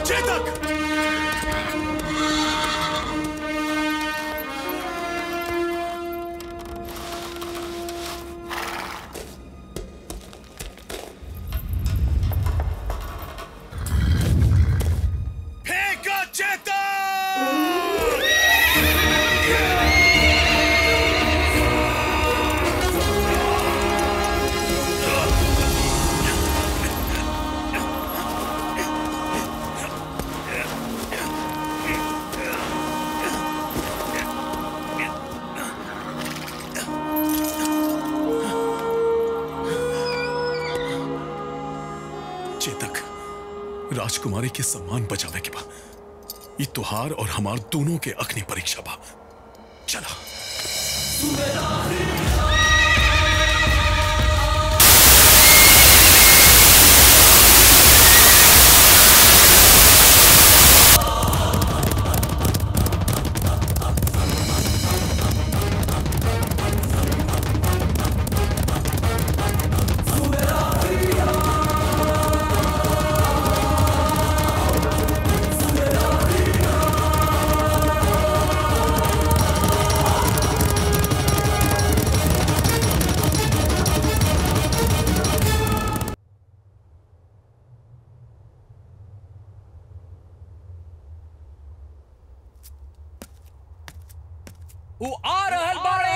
चेतक फेंको चेतक राजकुमारी के सम्मान बचावे के बा ये तुहार और हमार दोनों के अग्नि परीक्षा बा चला वो आ रहल बाड़े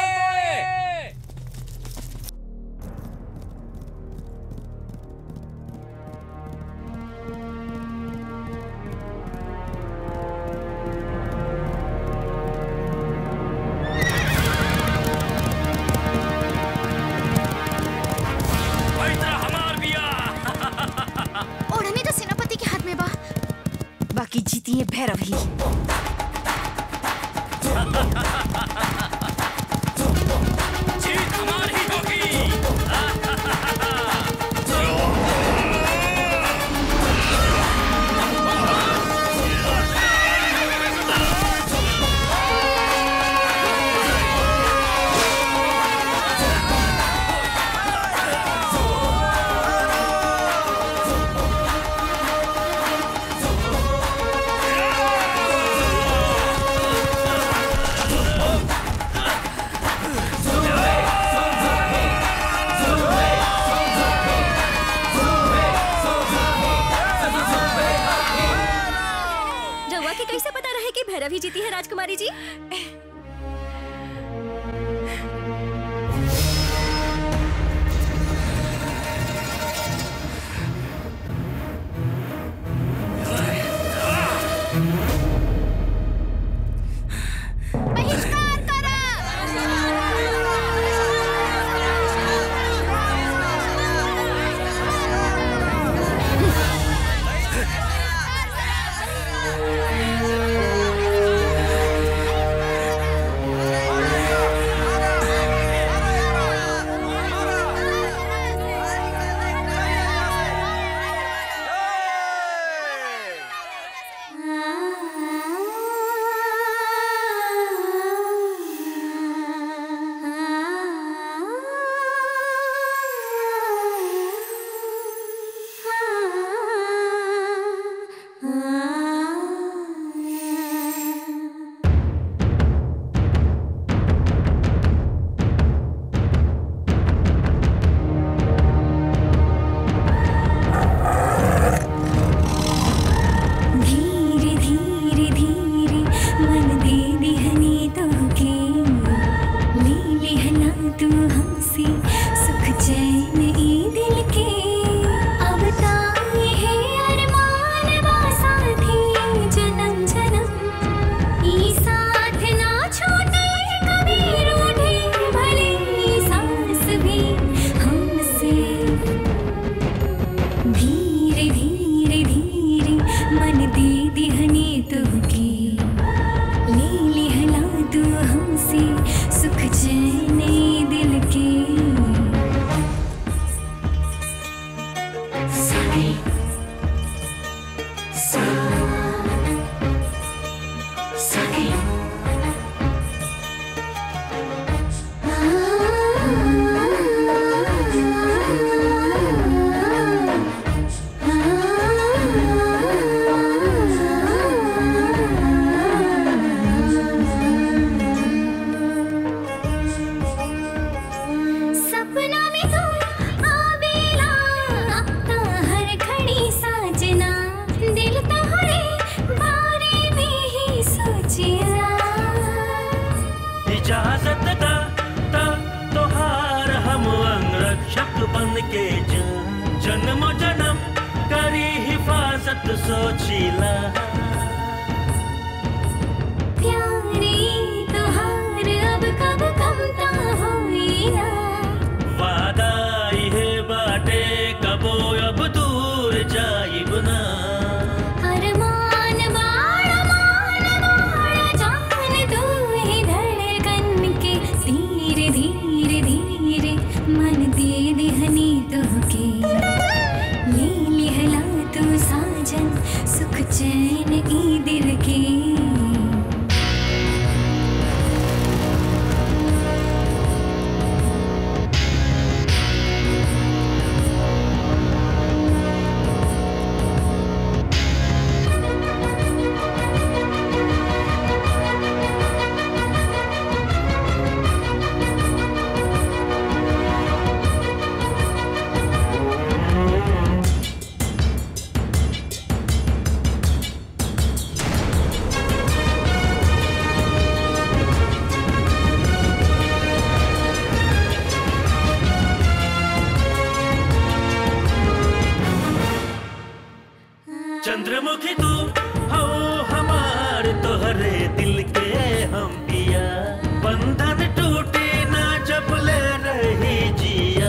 हमार बिया ओढ़नी तो सेनापति के हाथ में बा बाकी जीती है भैरव ही जीत हमारी होगी रउआ के कैसे पता रहे कि भैरव ही जीती है राजकुमारी जी धीरे धीरे धीरे मन दे दिहनी तोहके ले लिहला तू हमसे सुख चैन ई दिल के अब ताए है अरमान बा साथी जन्म जन्म ई साथ ना छूटे कभी रूठे भले ई सांस भी हमसे धीरे धीरे धीरे मन दे दिहनी तुहके ले लिहला तू हमसे सुख चैन ई दिल के सारे सा सारे आ के जान जन्म जन्म करी हिफाजत सोचीला प्यारी तोहार अब कब कमता होई ना वादा इहे बाटे कबो अब दूर जाइब ना अरमान बाड़ा मान बाड़ा जान तू ही धड़कन के धीरे धीरे धीरे मन दे दिहनी तोहके ले लिहला तू साजन सुख चैन ई दिल के चंद्रमुखी तू हो हमार तोहरे दिल के हम पिया बंधन टूटे ना जब ले रही जिया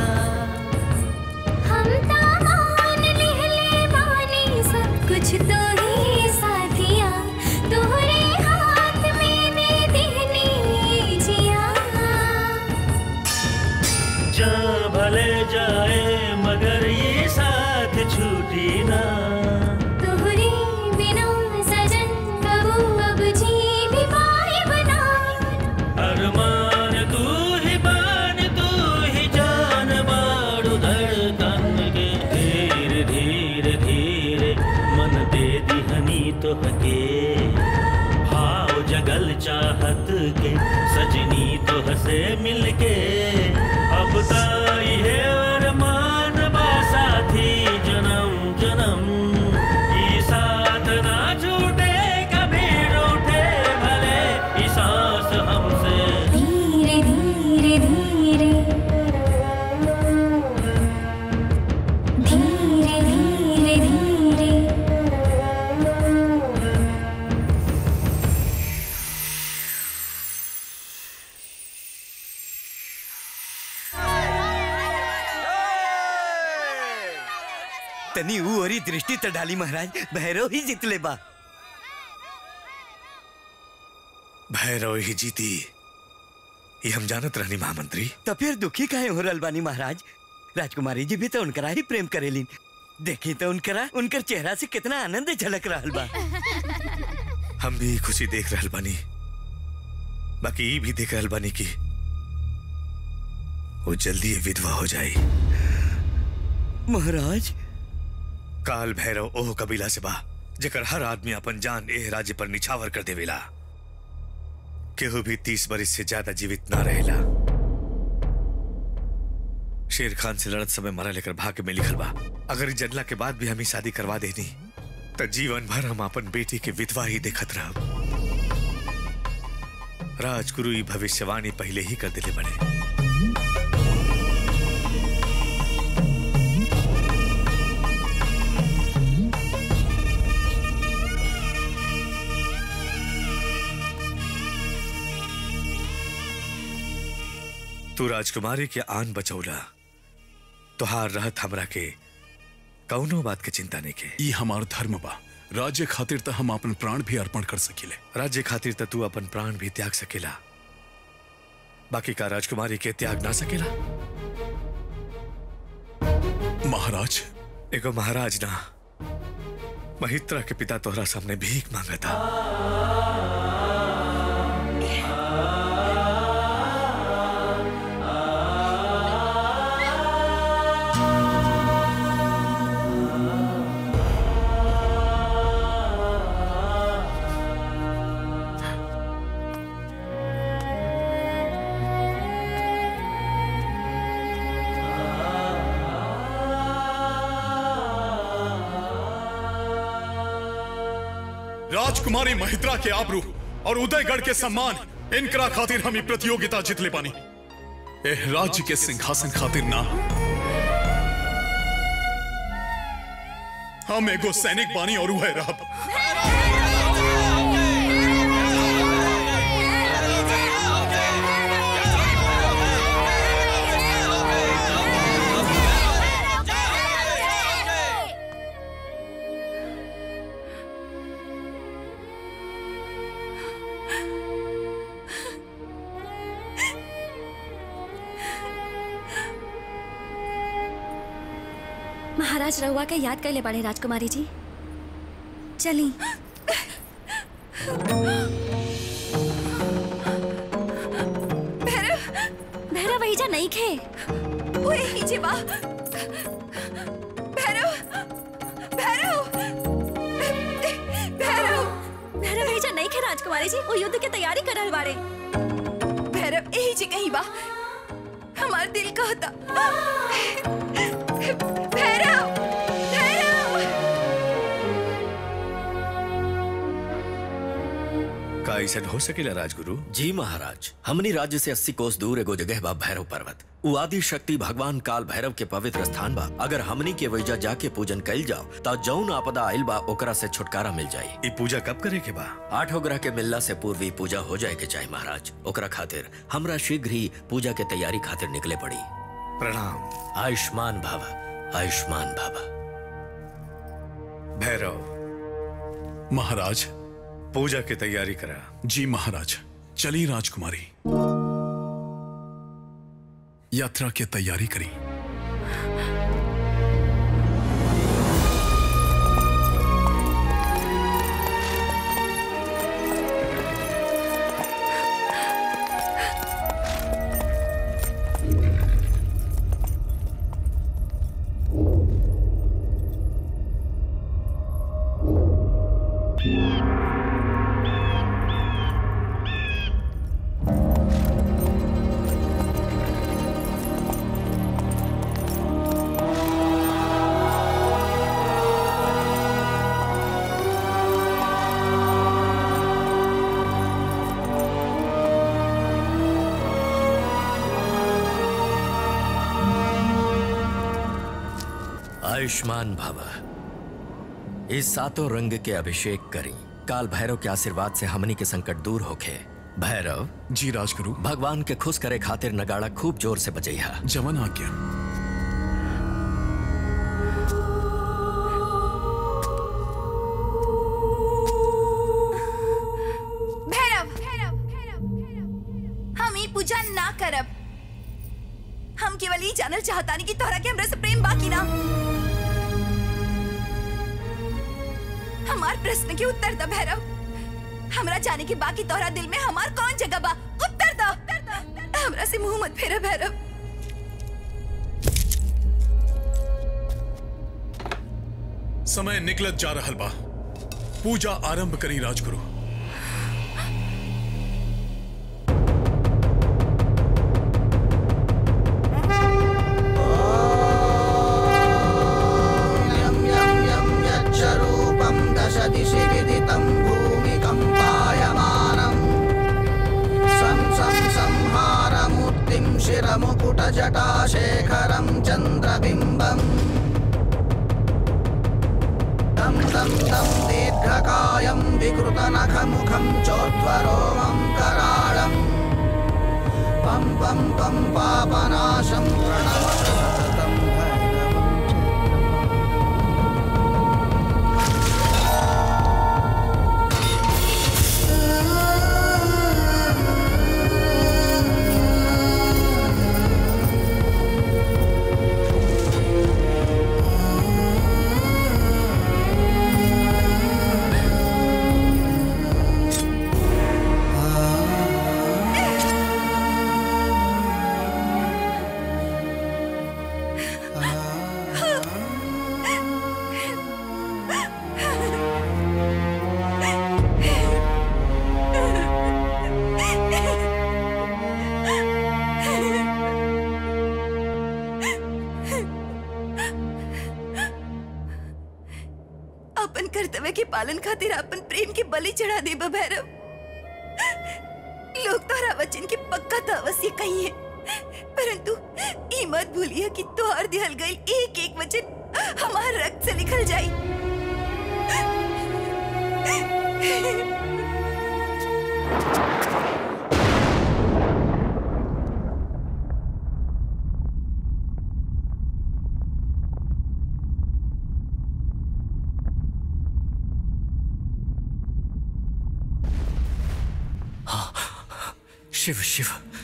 हम तामान लिहले बानी सब कुछ तो ही साथिया तोहरे हाथ में दे दिहनी जिया जा भले जाए मगर ये साथ छूटी ना तोहरे बिना सजन कबू अब जी भी पाए बना अरमान तू ही बान तू ही जान बाड़ू धड़कन के धीरे धीरे धीरे मन दे दिहनी तो हके भाव जगल चाहत के सजनी तो हसे मिलके अब ताई है अरमान बा साथी जन्म जन्म ई साथ ना छूटे कभी रूठे भले ई सांस हमसे धीरे धीरे धीरे धीरे धीरे धीरे तनी ऊ ओरी दृष्टि त डाली महाराज भैरव ही जितले बा भैरव ही जीती ये हम जानत रहनी महामंत्री तो फिर दुखी काहे हो रहल बानी महाराज राजकुमारी जी भी तो उनकरा ही प्रेम करेलिन देखी तो उनकरा उनकर चेहरा से कितना आनंद झलक रहल बा हम भी खुशी देख रहल बानी बाकी ई भी देख रहल बानी कि वो जल्दी ही विधवा हो जाई महाराज काल भैरव ओह कबीला से बा जेकर हर आदमी अपन जान एह राज्य पर निछावर कर देवेला केहू भी तीस बरिस से ज्यादा जीवित ना रहेला शेर खान से लड़त समय मरा लेकर भाग्य में लिखल बा अगर ई जनला के बाद भी हमें शादी करवा देनी तो जीवन भर हम अपन बेटी के विधवा ही देखत रहब राजगुरु ई भविष्यवाणी पहले ही कर दिले बने तू राजकुमारी के आन बचौला तुहार रहत हमरा के कौनो बात के चिंता नहीं के ई हमार धर्म बा राज्य खातिर त हम अपन प्राण भी अर्पण कर सकीले राज्य खातिर त तू अपन प्राण भी त्याग सकेला बाकी का राजकुमारी के त्याग ना सकेला महाराज एगो महाराज ना महित्रा के पिता तोहरा सामने भीख मांगा था राजकुमारी महित्रा के आबरू और उदयगढ़ के सम्मान इनकरा खातिर हम ई प्रतियोगिता जीतले पानी एह राज्य के सिंहासन खातिर ना हम एगो सैनिक बानी और वह रहब महाराज रहुआ के याद कर ले बड़े राजकुमारी जी चली भैरव वही जा नहीं खे ओए ही जीवा भैरव भैरव भैरव भैरव वही जा नहीं खे राजकुमारी जी वो युद्ध की तैयारी कर रहल बाड़े भैरव यही जी कहीं बा हमार दिल कहता भैरव भैरव का ऐसा हो सकेला राजगुरु जी महाराज हमनी राज्य से अस्सी कोस दूर एगो जगह बा भैरव पर्वत उ आदि शक्ति भगवान काल भैरव के पवित्र स्थान बा अगर हमनी के वैजा जाके पूजन कइल जाओ ता जौन आपदा आइल बा ओकरा से छुटकारा मिल जाई ई पूजा कब करे के बा आठों ग्रह के मिलला से पूर्व ही पूजा हो जाए के चाहे महाराज ओकरा खातिर हमरा शीघ्र ही पूजा के तैयारी खातिर निकले पड़ी प्रणाम आयुष्मान भावा आयुष्मान भावा भैरव महाराज पूजा की तैयारी करा जी महाराज चली राजकुमारी यात्रा की तैयारी करी आयुष्मान भावा इस सातों रंग के अभिषेक करी काल भैरव के आशीर्वाद से हमनी के संकट दूर होखे भैरव जी राजगुरु भगवान के खुश करे खातिर नगाड़ा खूब जोर से बजैहा जवन आज्ञा भैरव हम ई पूजा ना करब हम केवल ई जानल चाहतानी कि तोहरा के हमरा से प्रेम बाकी ना हमार प्रश्न के उत्तर द भैरव हमरा जाने के बाकी तोहरा दिल में हमार कौन जगह बा उत्तर द हमरा से मुंह मत फेरा भैरव समय निकलत जा रहल बा पूजा आरंभ करी राजगुरु यच्चरूपं दश दिशि विदितं भूमिकम्पायमानम् सं सं संहारमूर्तिं शिरमुकुटजटाशेखरं चन्द्रबिम्बम् तं तं तं दीर्घकायं विकृतनखमुखं चोद्वरोमं कराळम् पं पं पं पापनाशं प्रणमत सततं भैरवम् अपन कर्तव्य के पालन खातिर अपन प्रेम के बलि चढ़ा दे भैरव लोग तोहरा वचन के पक्का तो अवश्य कही है परंतु ई मत भूलिए कि तोहर दिहल गई एक एक वचन हमार रक्त से लिखल जाई शिव शिव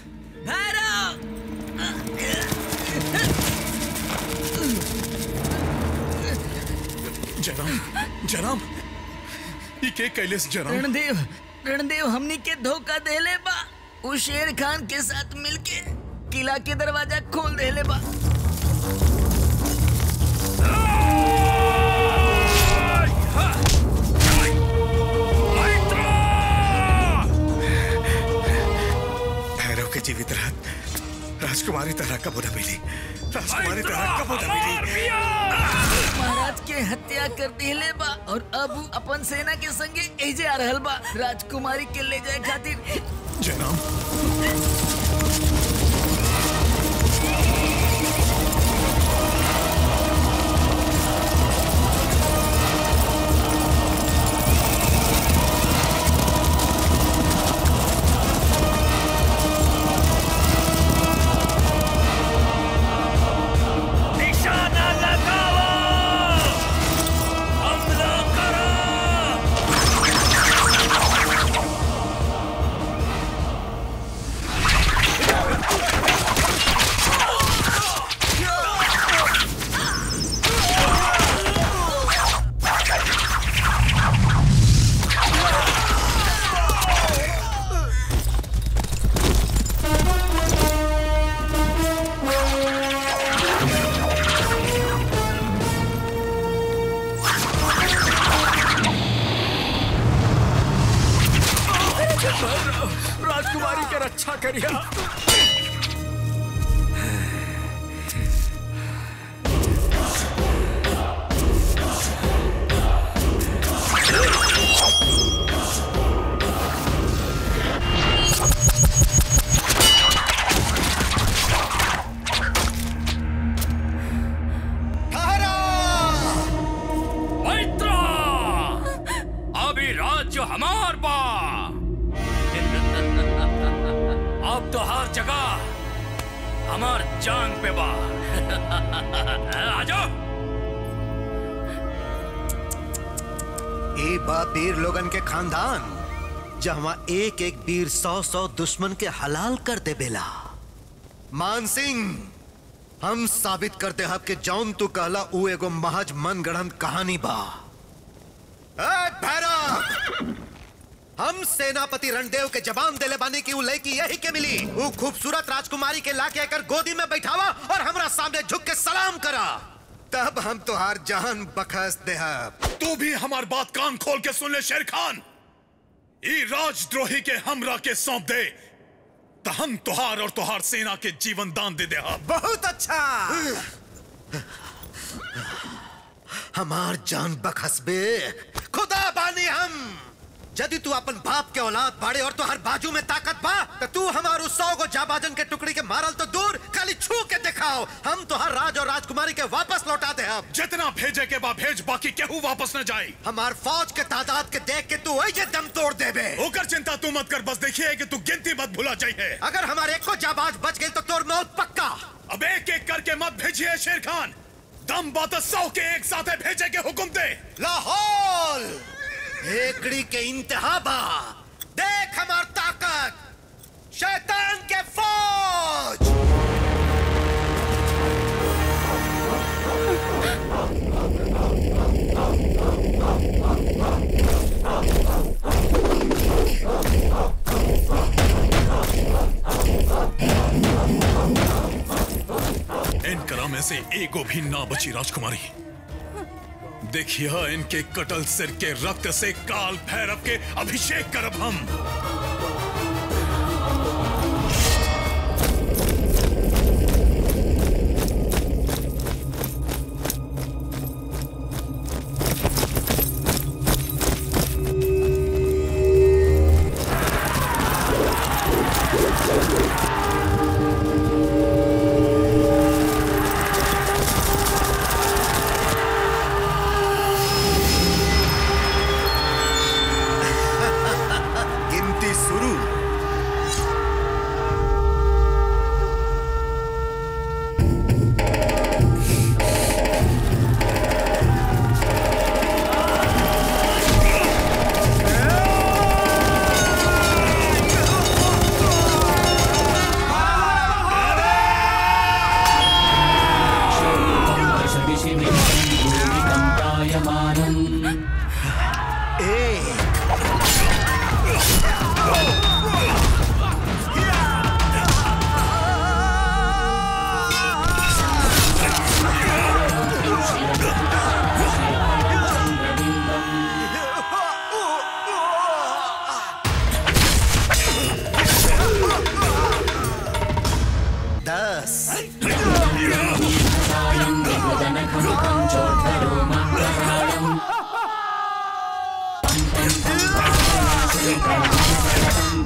जनाब जनाब ये के कैलेस जनाब रणदेव रणदेव हमनी के धोखा देले बा वो शेर खान के साथ मिलके किला के दरवाजा खोल देले बा भैरव के जीवित रहत राजकुमारी तरह कब न मिली राजकुमारी तरह कब न मिली महाराज के हत्या कर दिले बा और अब उ अपन सेना के संगे एजे आ रहल बा राजकुमारी के ले जाए खातिर जनाब निशाना लगाओ हमला करो राजकुमारी के रक्षा करिया मैत्रा अभी राज्य हमार बा अब तो हर जगह हमार जांग पे बा आ जाओ ए बा वीर लोगन के खानदान जहाँ एक एक वीर सौ सौ दुश्मन के हलाल कर दे बेला मान सिंह हम साबित करते हब कि जौन तू कहला ऊ एगो महज मन गढ़ंत कहानी बा ए भैरव हम सेनापति रणदेव के जवान देले बानी की ऊ लड़की यही के मिली ऊ खूबसूरत राजकुमारी के लाके एकर गोदी में बैठावा और हमरा सामने झुक के सलाम करा तब हम तुहार जहान बखस देहब तू भी हमार बात कान खोल के सुन ले शेर खान ई राजद्रोही के हमरा के सौंप दे तो हम तुहार और तुहार सेना के जीवन दान दे दे हम बहुत अच्छा हमार जान बखसबे खुदा बानी हम यदि तू अपन बाप के औलाद बाड़े और तुहार बाजू में ताकत बा तो तू हमारू सौ गो जाबाजन के टुकड़ी के मारल तो दूर खाली छू के दिखाओ हम तुहार राज और राजकुमारी के वापस लौटा दे हम जितना भेजे के बा भेज बाकी केहू वापस न जाए हमार फौज के तादाद के देख के तू वही जे दम तोड़ देबे ओकर चिंता तू मत कर बस देखिए कि तू गिनती मत भुला जाइए अगर हमारे एक को जाबाज बच गई तो तोर मौत पक्का अब एक एक करके मत भेजिए शेर खान दम बात सौ के एक साथ भेजे के हुक्म दे लाहौल एकड़ी के इंतहा बा देख हमार ताकत शैतान के फौज इन करा में से एगो भी ना बची राजकुमारी देखिए इनके कटल सिर के रक्त से काल भैरव के अभिषेक करब हम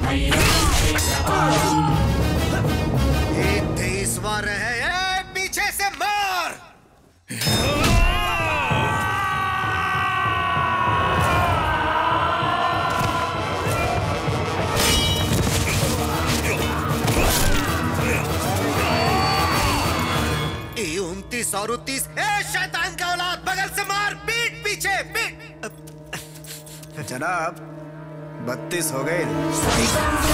ये तेईसवा रहे ए, पीछे से मार ये उनतीस और उनतीस ए शैतान का औलाद बगल से मार पीठ पीछे पीठ जनाब बत्तीस हो गए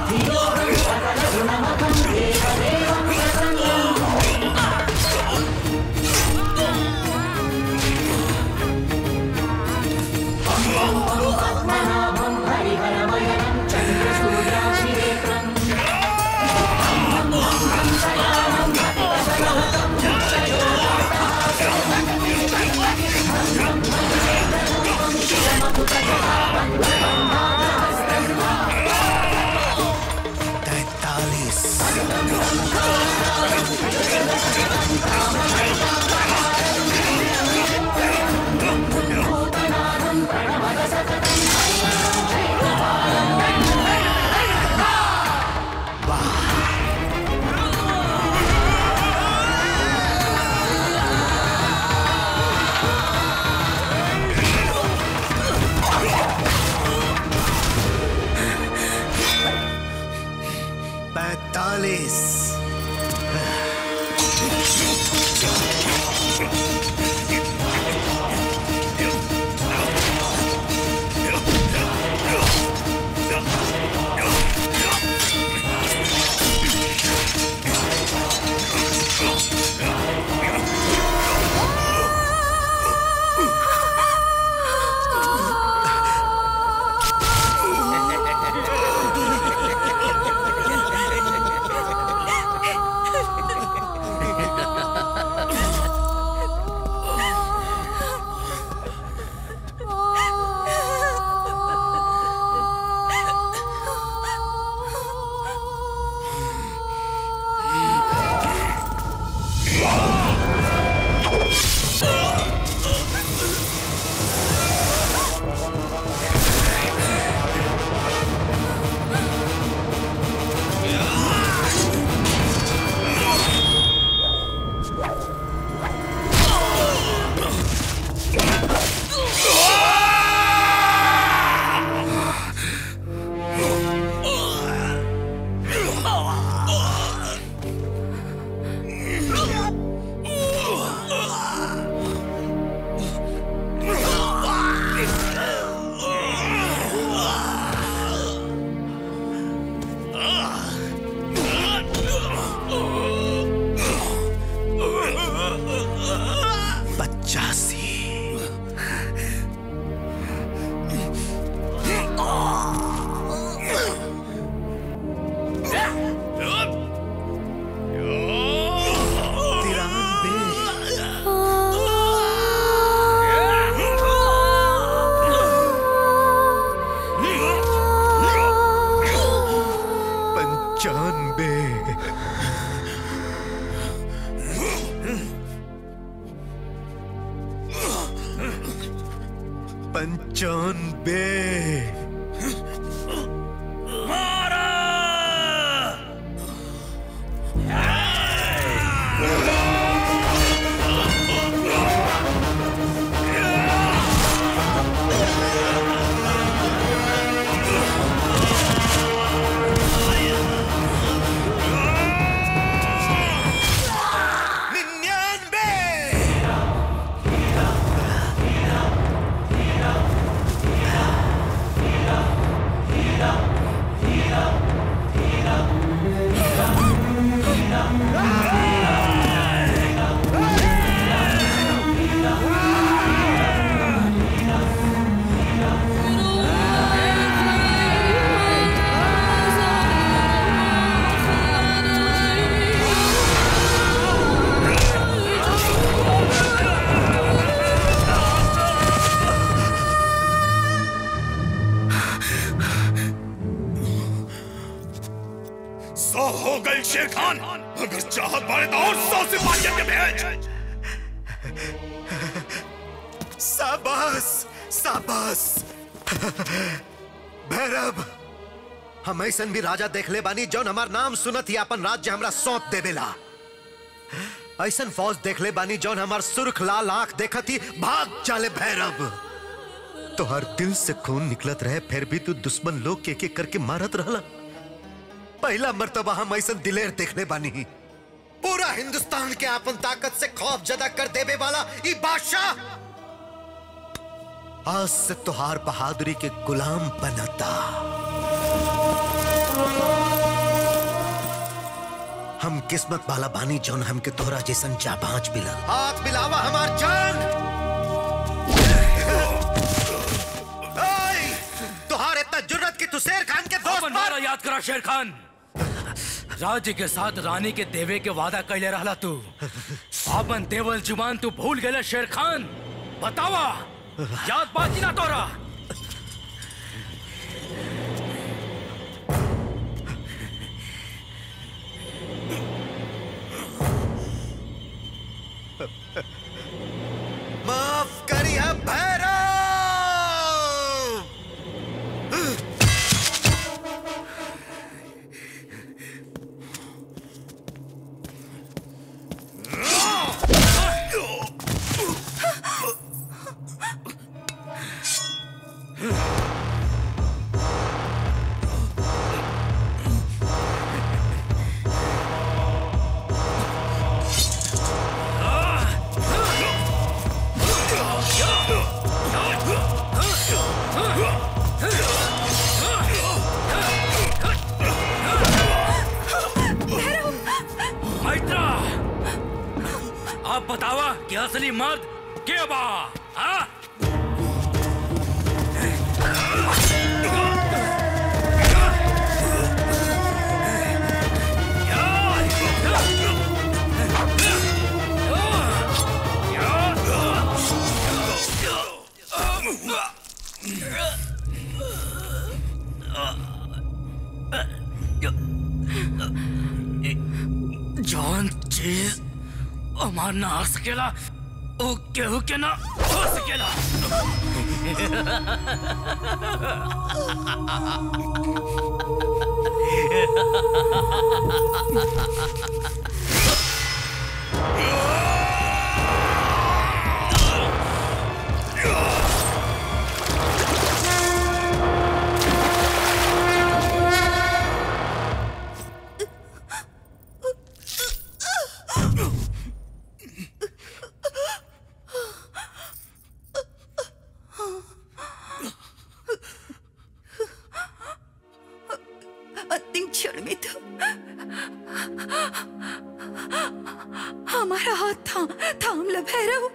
तैतालीस पैतालीस पचासी पंचानबे पंचानबे सौ हो गई शेर खान अगर चाहत बाड़े तो और सौ सिपाहियों के भेज शाबाश शाबाश भैरव हम ऐसन भी राजा देख ले बानी जौन हमार नाम सुनत ही अपन राज्य हमरा सौंप देवेला ऐसन फौज देख ले बानी जौन हमार सुर्ख लाल आंख देखत ही भाग चाले भैरव तो हर दिल से खून निकलत रहे फिर भी तू दुश्मन लोग के एक एक करके मारत रहला पहला मर्तबा हम ऐसन दिलेर देखले बानी पूरा हिंदुस्तान के अपन ताकत से खौफ जदा कर देवे वाला ई बादशाह आज से तुहार बहादुरी के गुलाम बनता हम किस्मत वाला बानी जौन हमके तोहरा जैसन जाबाज मिला हाथ मिलावा हमार जान ओए, तुहार इतना जुर्रत कि तू शेर खान के दोस्त अपन वाला याद करा शेर खान राज्य के साथ रानी के देवे के वादा कैले रहला तू अपन देवल जुबान तू भूल गए शेर खान बतावा याद बाकी ना तोरा माफ करिए भैरव मैत्रा आप बतावा कि असली मर्द के बा हाँ? जौन चीज हमार ना आ सकेला ओ केहू के ना हो सकेला अंतिम क्षण में तो हमारा हाथ था थाम ल भैरव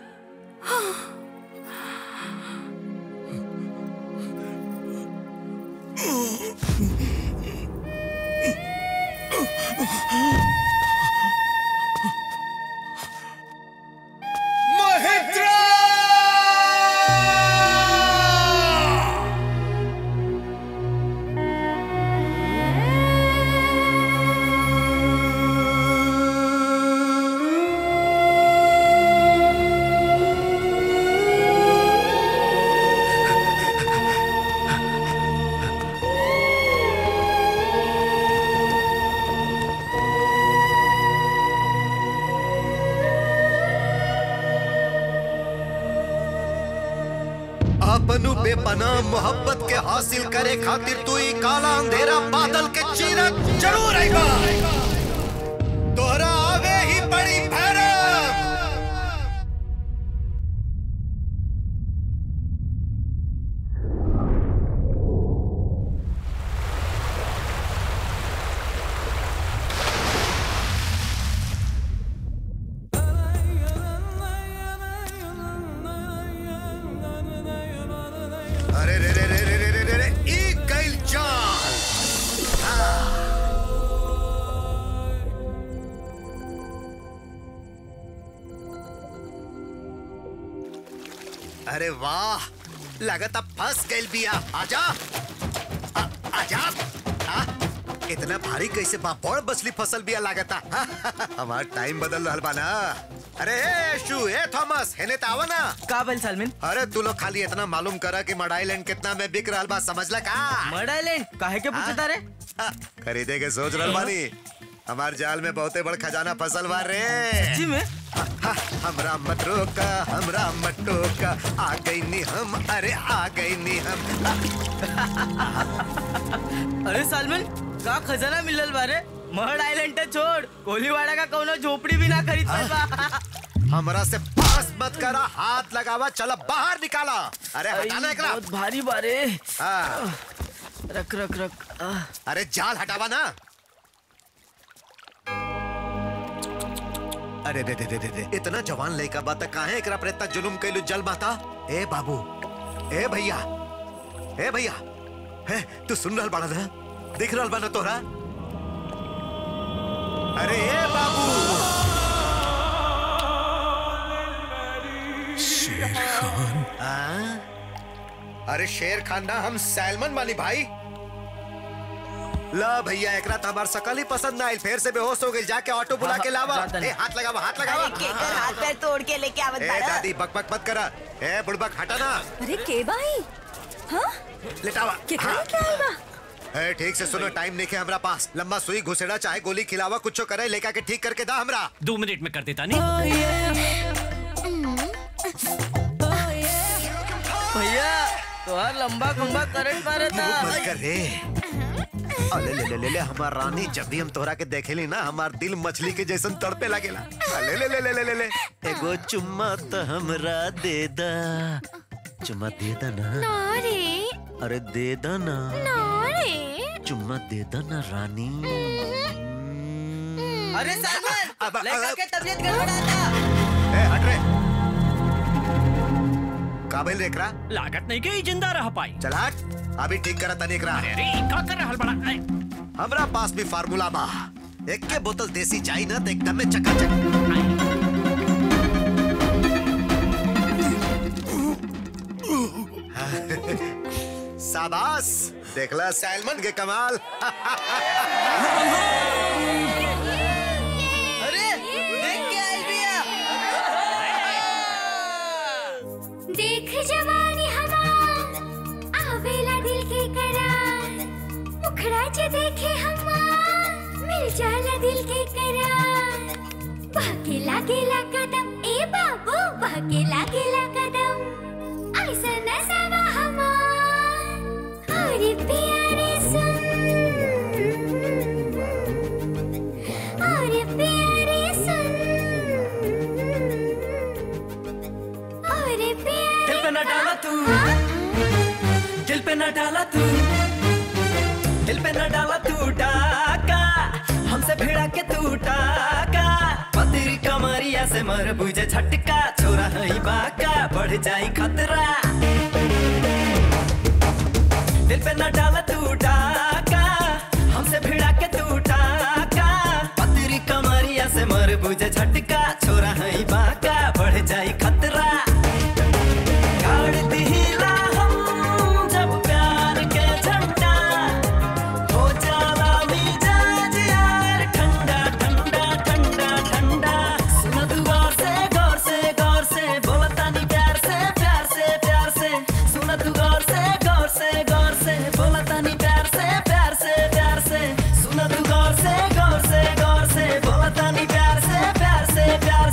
अपनु बेपनाह मोहब्बत के हासिल करे खातिर तू ही काला अंधेरा बादल के चीरत जरूर आएगा तोहरा आवे ही बड़ी भैरव अरे रे रे रे रे रे रे रे रे ई गइल चाल हाँ। अरे वाह लगता फंस गइल बिया आजा आ, आजा आ, इतना भारी कैसे बा बड़ बसली फसल बिया लागता हमार टाइम बदल रहल बा ना अरे ए शू ए थॉमस हेने तावा ना का बन सलमिन अरे तू लोग खाली इतना मालूम करा कि मडाईलैंड कितना में बिक रहल बा समझला का मडाईलैंड काहे के पूछता रे खरीदे के सोच रहल बानी हमार जाल में बहुते बड़ खजाना फसल बा रे सच्ची में हमरा मत रोका हमरा मत टोका आ गई नी हम अरे आ गई नी हम अरे सलमान का खजाना मिलल बारे महड आइलैंड छोड़ कोलीवाड़ा का कोनो झोपड़ी भी ना खरीद पाइल बा हमरा से पास मत करा हाथ लगावा चला बाहर निकाला अरे हटाना एकरा बहुत भारी बारे हाँ। रख रख रख आह। अरे जाल हटावा ना अरे दे दे दे दे दे इतना जवान लड़का बात काहे एकरा पर इतना जुलुम कैलू जल माता ए बाबू ए भैया ए भैया हे तू सुन रहल बाड़ा ना दिख रहल बा ना तोहरा अरे ए बाबू शेर खान हाँ? अरे शेर खान ना हम सैलमन वाली भाई ला भैया एकरा तो हमार सकल ही पसंद ना आइल फिर से बेहोश हो गई जाके ऑटो बुला के लावा ए हाथ लगावा हाथ लगावा केकर हाथ पैर तोड़ के लेके आवत ए बाड़ा दादी बक बक मत करा ए बुड़बक हटा ना अरे के भाई हाँ लेटावा के हाँ। क्या आई बा ए ठीक से सुनो टाइम नहीं है हमरा पास लंबा सुई घुसेड़ा चाहे गोली खिलावा कुछ करे लेका के ठीक करके दा हमरा दो मिनट में कर देता नहीं भैया तोहार लंबा खंबा करंट मारे था मत कर रे अले ले ले ले ले हमार रानी जब भी हम तोहरा के देखेली ना हमार दिल मछली के जैसन तड़पे लगेला अले ले ले ले ले ले ले एगो चुम्मा तो हमरा दे दा चुम्मा दे दा ना ना रे अरे दे दा ना ना रे चुम्मा दे दा ना रानी अरे सलमान लड़का के तबीयत गड़बड़ाता ए हट रे काबिल रेकरा लागत नहीं के जिंदा रह पाई चल हट अभी ठीक करा तनी एकरा अरे का कर रहल बड़ा ऐ, हमरा पास भी फार्मूला बा एक के बोतल देसी चाय ना तो एकदम में चकाचक शाबाश देखला सैलमन के कमाल अरे देख के आई भैया देख जवानी हमार आवेला दिल के करार मुखड़ा जे देखे हमार मिल जाला दिल के करार बहके लागेला कदम ए बाबू बहके लागेला कदम ऐसा नसावा हमार अरे प्यारे सुन अरे प्यारे सुन अरे प्यारे दिल पे न डाला तू दिल पे न डाला तू दिल पे न डाला तू डाका हमसे भिड़ा के तू डाका पतरी कमरिया से मर बुझे झटका छोरा है बाका बढ़ जाई खतरा दिल पे न डाला तू डाका हमसे भिड़ा के तू डाका पतरी कमरिया से मर बुझे झटका छोरा है बाका बढ़ जाई खतरा गाड़ दिहिला हम जब प्यार के झंडा हो जाला मिजाज यार ठंडा ठंडा ठंडा ठंडा सुन तू गौर से गौर से गौर से बोला तानी प्यार से प्यार से प्यार से सुन तू गौर से गौर से गौर से बोला तानी प्यार से प्यार से प्यार से सुन तू गौर से गौर से गौर से बोला तानी प्यार से प्यार से प्यार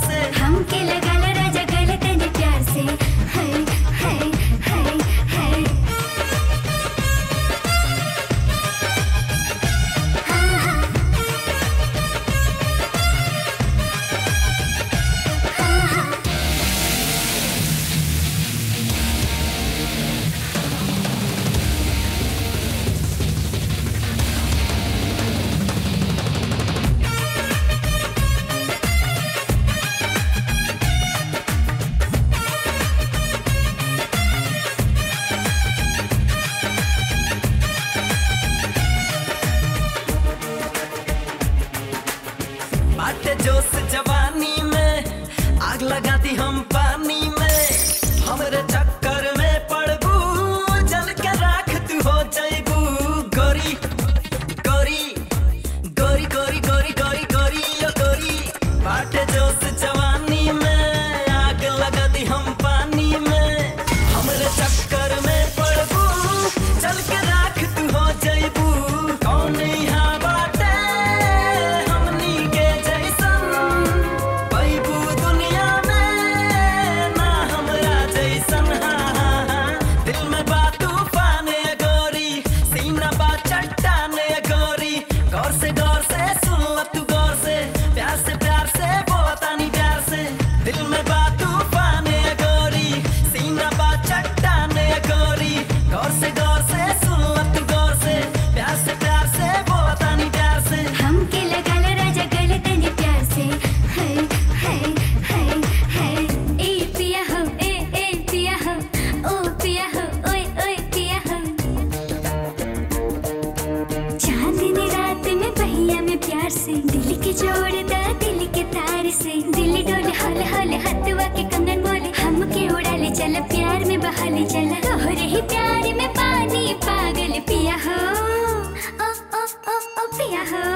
जोड़दा दिल के तार से दिल डोले हल हल हथवा के कंगन बोले हमके उड़ा ले चल प्यार में बहा ले चल तोहरे ही प्यार में पानी पागल पिया हो ओ ओ ओ ओ पिया हो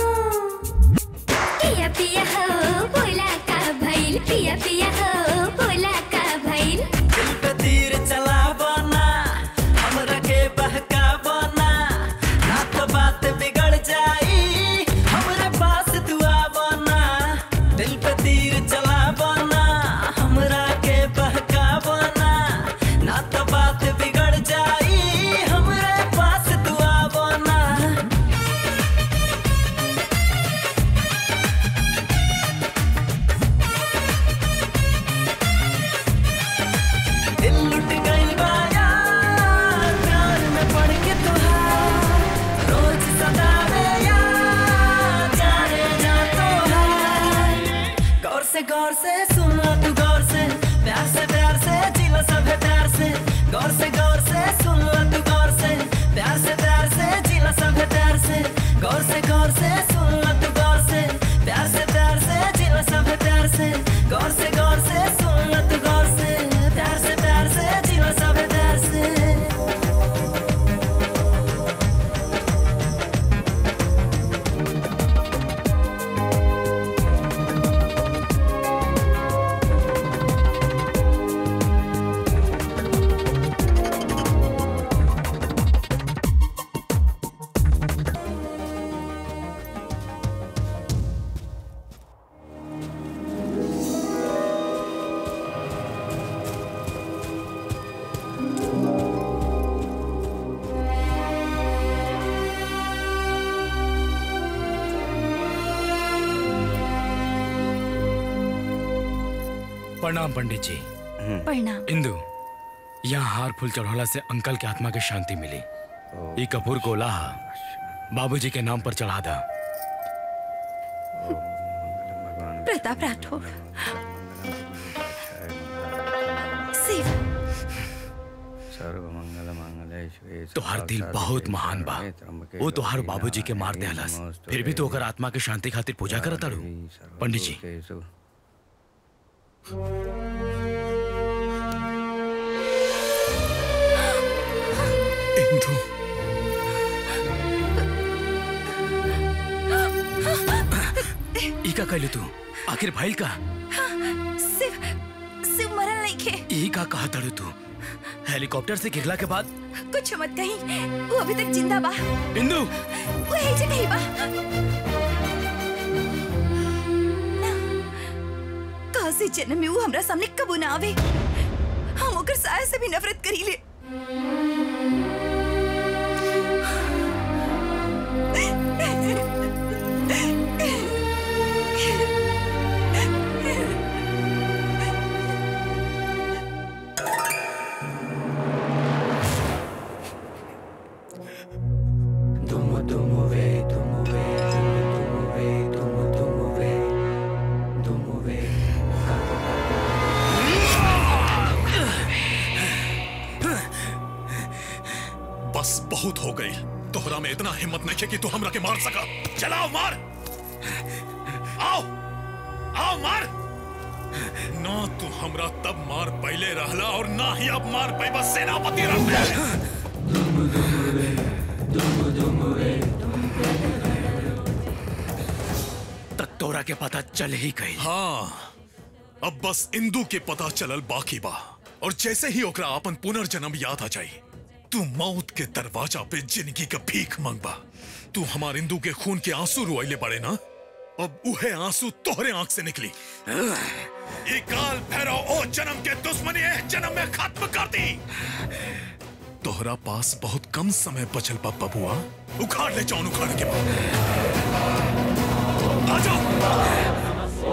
पिया पिया हो बोला का भइल पिया पिया हो बोला का भइल दिल पे तीर चलावो ना हमरा के बहकावो ना ना तो बात बिगड़ जाई हमरे पास तू आवो ना दिल पे तीर चलावो ना हमरा के बहकावो ना ना तो बात बिगड़ जाई हमरे पास तू आवो ना दिल लुट गइल बा यार प्यार में पड़ के तुहार रोज सतावे यार जाने जा तोहार गौर से गौर से सुन लो तू गौर से प्यार से प्यार से जिला सब प्यार से गौर से गौर से सुन लो तू गौर से प्यार से प्यार से जिला सब प्यार से गौर से गौर से सुन लो तू गौर से प्यार से प्यार से जिला सब प्यार से गौर से गौर से सुन लो तू गौर से प्यार से प्यार से जिला सब प्यार से प्रणाम पंडित जी प्रणाम इंदु यहाँ हार फूल चढ़ौला से अंकल के आत्मा के शांति मिली ई कपूर को लाहा बाबूजी के नाम पर चढ़ा दा प्रताप राठौर शिव तोहार दिल बहुत महान बा वो तोहार बाबूजी के मार देहलस फिर भी तो ओकर आत्मा के शांति खातिर पूजा करत तारू पंडित जी इंदु ई का कहलू तू आखिर भाईल का शिव शिव मरल नहीं खे ई का कहा तारू तू हेलीकॉप्टर से गिरला के बाद कुछ मत कही वो अभी तक जिंदा बा इंदु वो यही जगह ही बा काशी जन्म में वो हमरा सामने कबू ना आवे हम ओकर साया से भी नफरत करी ले Dumu dumu ve, dumu ve, dumu ve, dumu dumu ve, dumu ve. बस बहुत हो गई तोहरा में इतना हिम्मत नहीं है कि तू हमरा के मार सका चलाओ मार आओ आओ मार ना तू हमरा तब मार पहले रहला और ना ही अब मार पैबा सेनापति रह तक तोरा के पता चल ही गई हाँ अब बस इंदू के पता चलल बाकी बा और जैसे ही ओकरा अपन पुनर्जन्म याद आ जाई तू मौत के दरवाजा पे जिंदगी का भीख मंगबा तू हमार इंदू के खून के आंसू रुआइले पड़े ना अब उहे आंसू तोहरे आंख से निकली ये काल भैरव ओ जन्म के दुश्मनी ए जन्म में खत्म कर दी तोहरा पास बहुत कम समय बचल बा बबुआ उखाड़ ले जाऊन उखाड़ के बाद आ जाओ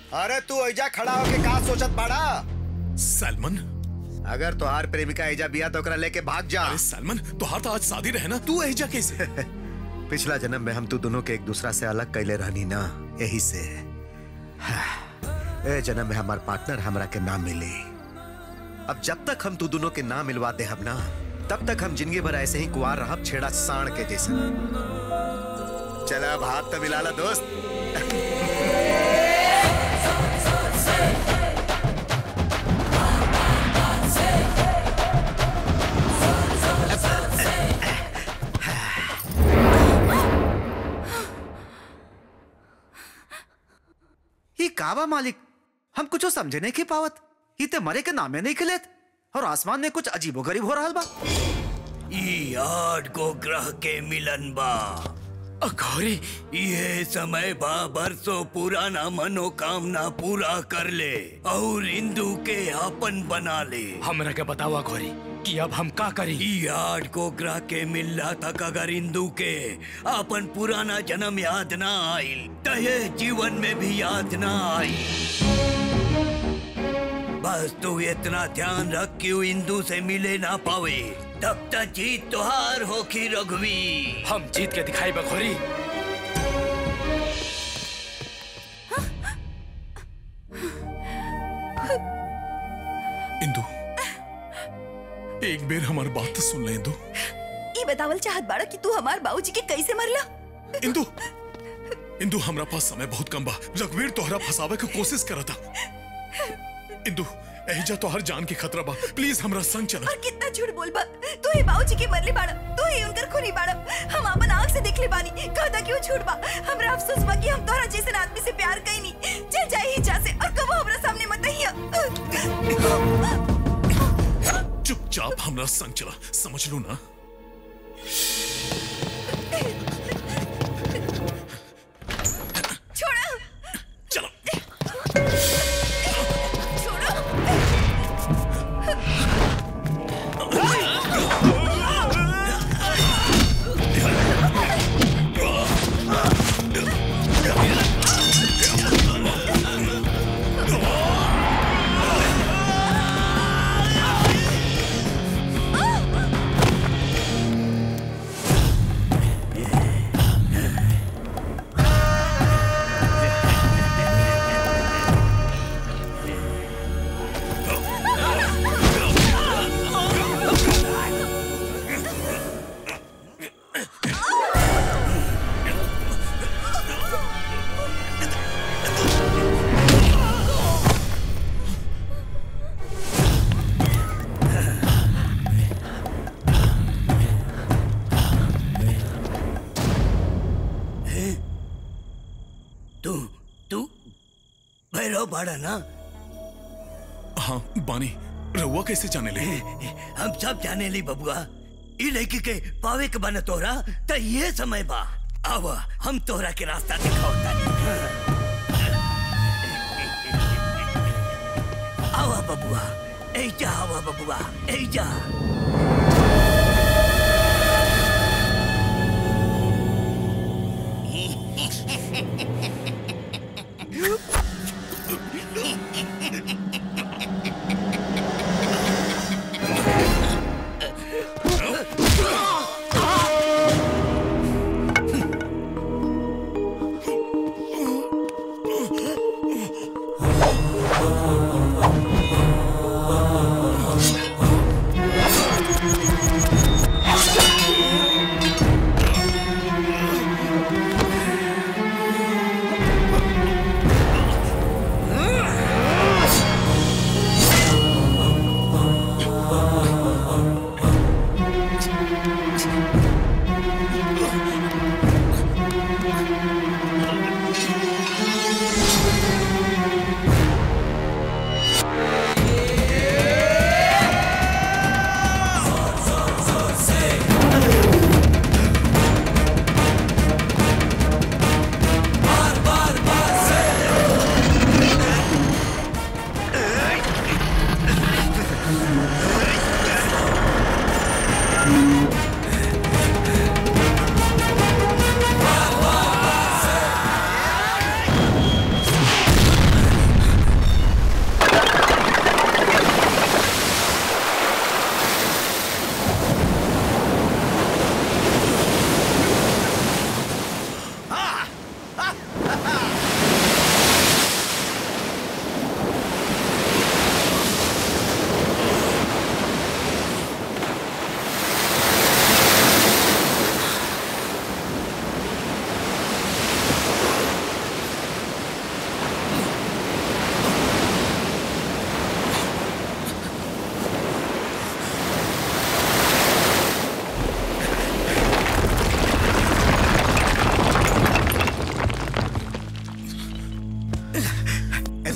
अरे तू ऐजा खड़ा होके का सोचत बाड़ा सलमान अगर तोहार प्रेमिका ऐजा बिया तो ओकरा लेके भाग जा अरे सलमान तोहार तो आज शादी रहे ना तू ऐजा कैसे पिछला जन्म में हम तू दोनों के एक दूसरा से अलग कैले रहनी ना यही से ए जन्म में हमार पार्टनर हमरा के नाम मिली अब जब तक हम तू दोनों के नाम मिलवा दे हम ना तब तक हम जिंदगी भर ऐसे ही कुआर रहब छेड़ा साण के जैसे चला अब हाथ तो मिला ला दोस्त ये कावा मालिक हम कुछ समझे नहीं की पावत ये ते मरे के नामे नहीं खिलेत और आसमान में कुछ अजीबो गरीब हो रहा बा ई आठ गो ग्रह के मिलन बा अघोरी ये समय बा बरसों पुराना मनोकामना पूरा कर ले और इंदु के आपन बना ले हमरा के बतावा घोरी कि अब हम का करी ई आठ गो ग्रह के मिलला तक अगर इंदु के आपन पुराना जन्म याद ना आइल त ये जीवन में भी याद ना आई बस तू इतना ध्यान रख कि वो इंदु से मिले ना पावे तब तक जीत तुहार होखी रघुवी हम जीत के दिखाई बखोरी इंदु एक बेर हमार बात तो सुन ले इंदु ई बतावल चाहत बाड़ा कि तू हमार बाबूजी के कैसे मरला इंदु इंदु हमरा पास समय बहुत कम बा रघुवीर तोहरा फंसावे के कोशिश करता इंदु एहिजा तोहर जान के खतरा बा प्लीज हमरा संग चला और कितना झूठ बोल बा तू ही बाबूजी के मरले बाड़ा तू ही उनकर खूनी बाड़ा हम अपन आंख से देखले बानी कहता क्यों झूठ बा हमरा अफसोस बा कि हम तोहरा जैसे आदमी से प्यार कईनी चल जाई ही जा से और कबो हमरा सामने मत आइया चुपचाप हमरा संग चला समझ लो ना छोड़ो चलो तू तू भैरव बाड़ा ना हाँ बानी रहुआ कैसे जाने ले हम सब जाने ली बबुआ ई लड़की के पावे के बने तोरा त ये समय बा आवा हम तोरा के रास्ता दिखाओ आवा बबुआ ऐजा आवा बबुआ ऐजा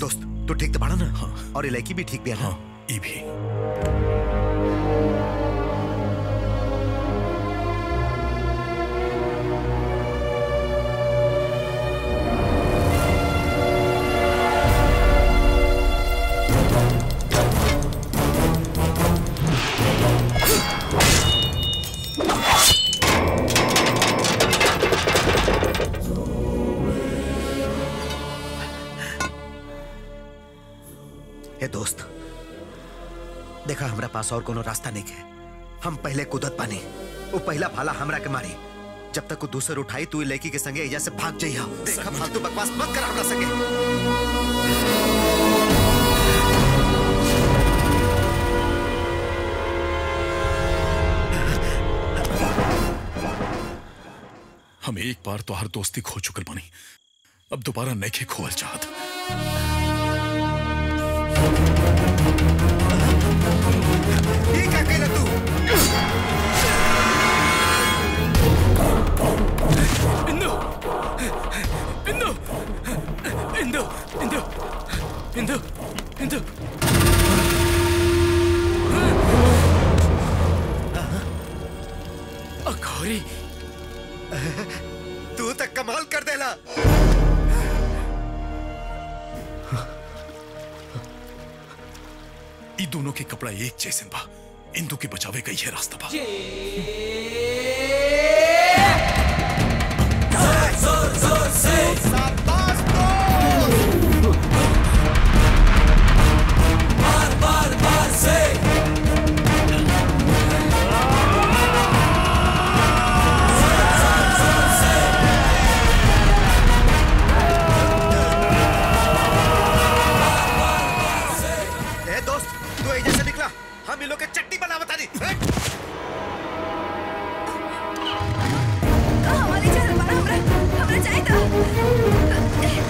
दोस्त तू ठीक तो पड़ा ना हाँ। और ये लड़की भी ठीक भी है ना हाँ ये भी ए दोस्त देखा हमरा पास और कोनो रास्ता नहीं है हम पहले कुदत पानी वो पहला भाला हमरा के मारी जब तक वो दूसर उठाई तू लड़की के संगे एजा से भाग जाइया देखा फालतू बकवास मत कर हमरा संगे हम एक बार तो हर दोस्ती खो चुकल बानी अब दोबारा नैखे खोल चाहत ये क्या कहला तू इंदु इंदु इंदु इंदु इंदु इंदु अखौरी तू तक कमाल कर देला ई दोनों के कपड़ा एक जैसे बा इंदू के बचावे का ये रास्ता बा जोर जोर से बार बार बार से ए दोस्त तू एजा से निकला हम इन लोग के चट्टी बना बता दी हमारे चल हमारा हमरा हमरा चाहिए था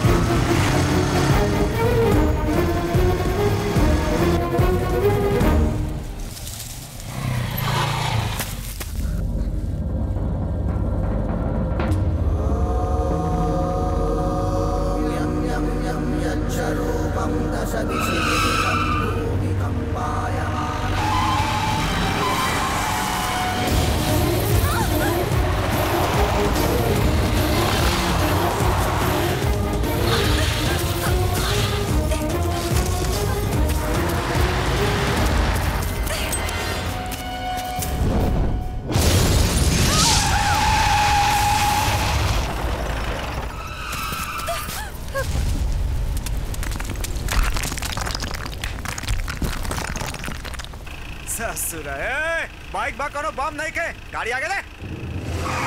यच्छरूपं दश ससुर ए बाइक बा कोनो बम नहीं के गाड़ी आगे दे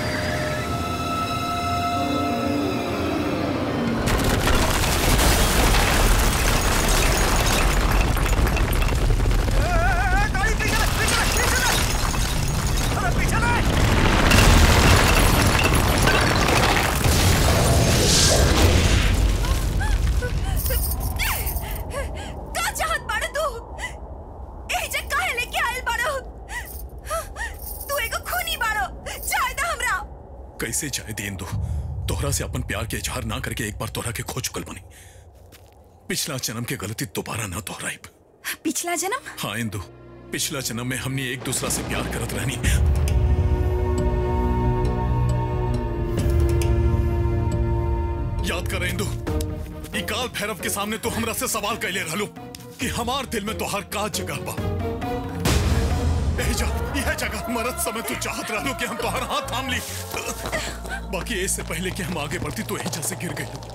का चाहत बाड़ो तू ए जे काहे लेके आइल बाड़ो तू एगो खूनी बाड़ो चाहे दा हमरा कैसे जाए दे इंदू तोहरा से अपन प्यार के इजहार ना करके एक बार तोहरा के खो चुकल बनी पिछला जन्म के गलती दोबारा ना दोहराइब पिछला जन्म हाँ इंदू पिछला जन्म में हमने एक दूसरा से प्यार करत रहनी याद कर इंदू ई काल भैरव के सामने तो हमरा से सवाल कैले रहलो कि हमार दिल में तो हर का जगह बा यही जा यह जगह मरद समय तू चाहत रहलो कि हम तोहर हाथ थाम ली बाकी इससे पहले कि हम आगे बढ़ती तो यही से गिर गई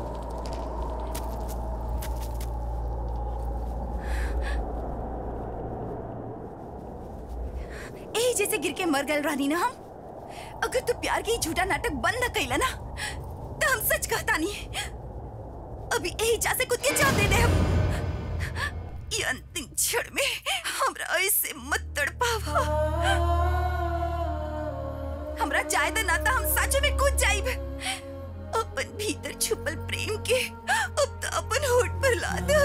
ए जैसे गिर के मर गए रानी ना हम अगर तू प्यार के ही झूठा नाटक बंद न कैला ना तो हम सच कहता नहीं अभी यही जा से खुद के जान दे दे हम ये अंतिम क्षण में हमरा ऐसे मत तड़पावा हमरा चाहे तो ना तो हम सच में कूद जाइब अपन भीतर छुपल प्रेम के अब तो अपन होठ पर ला दो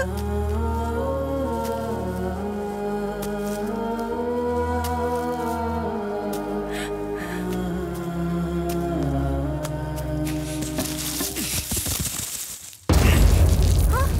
हाँ?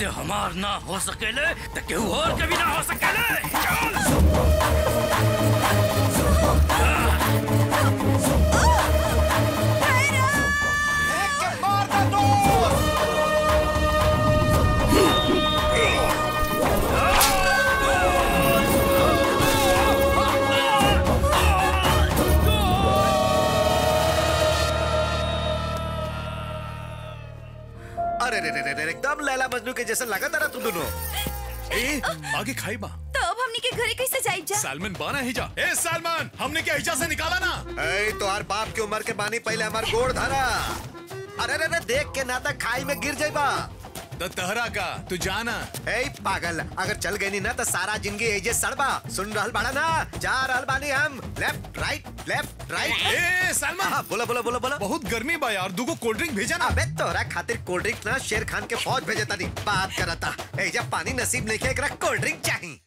ते हमार ना हो सकेले तो केहू और के भी ना हो सकेले चल अरे रे रे रे रे एकदम लैला मजनू के जैसे लगा था ना तुम दोनों ए आगे खाई बा तो अब हमनी के घरे कैसे जाइब जा सालमन बाना हिजा ए सालमन हमने क्या हिजा से निकाला ना ए तो हर बाप की उम्र के बानी पहले हमार गोड़ धरा अरे रे रे देख के ना तक खाई में गिर जाइबा तो तहरा का तू जाना ए पागल अगर चल गई नी ना तो सारा जिंदगी एजे सड़बा सुन रहल बाड़ा ना जा रहल बानी हम लेफ्ट राइट लेफ्ट राइट ए सलमान हाँ, बोला बोला बोला बोला बहुत गर्मी बा यार दूगो कोल्ड ड्रिंक भेजा ना अबे तोरा खातिर कोल्ड ड्रिंक ना शेर खान के फौज भेजे तानी बात करता ए जब पानी नसीब नहीं के एकरा कोल्ड ड्रिंक चाहिए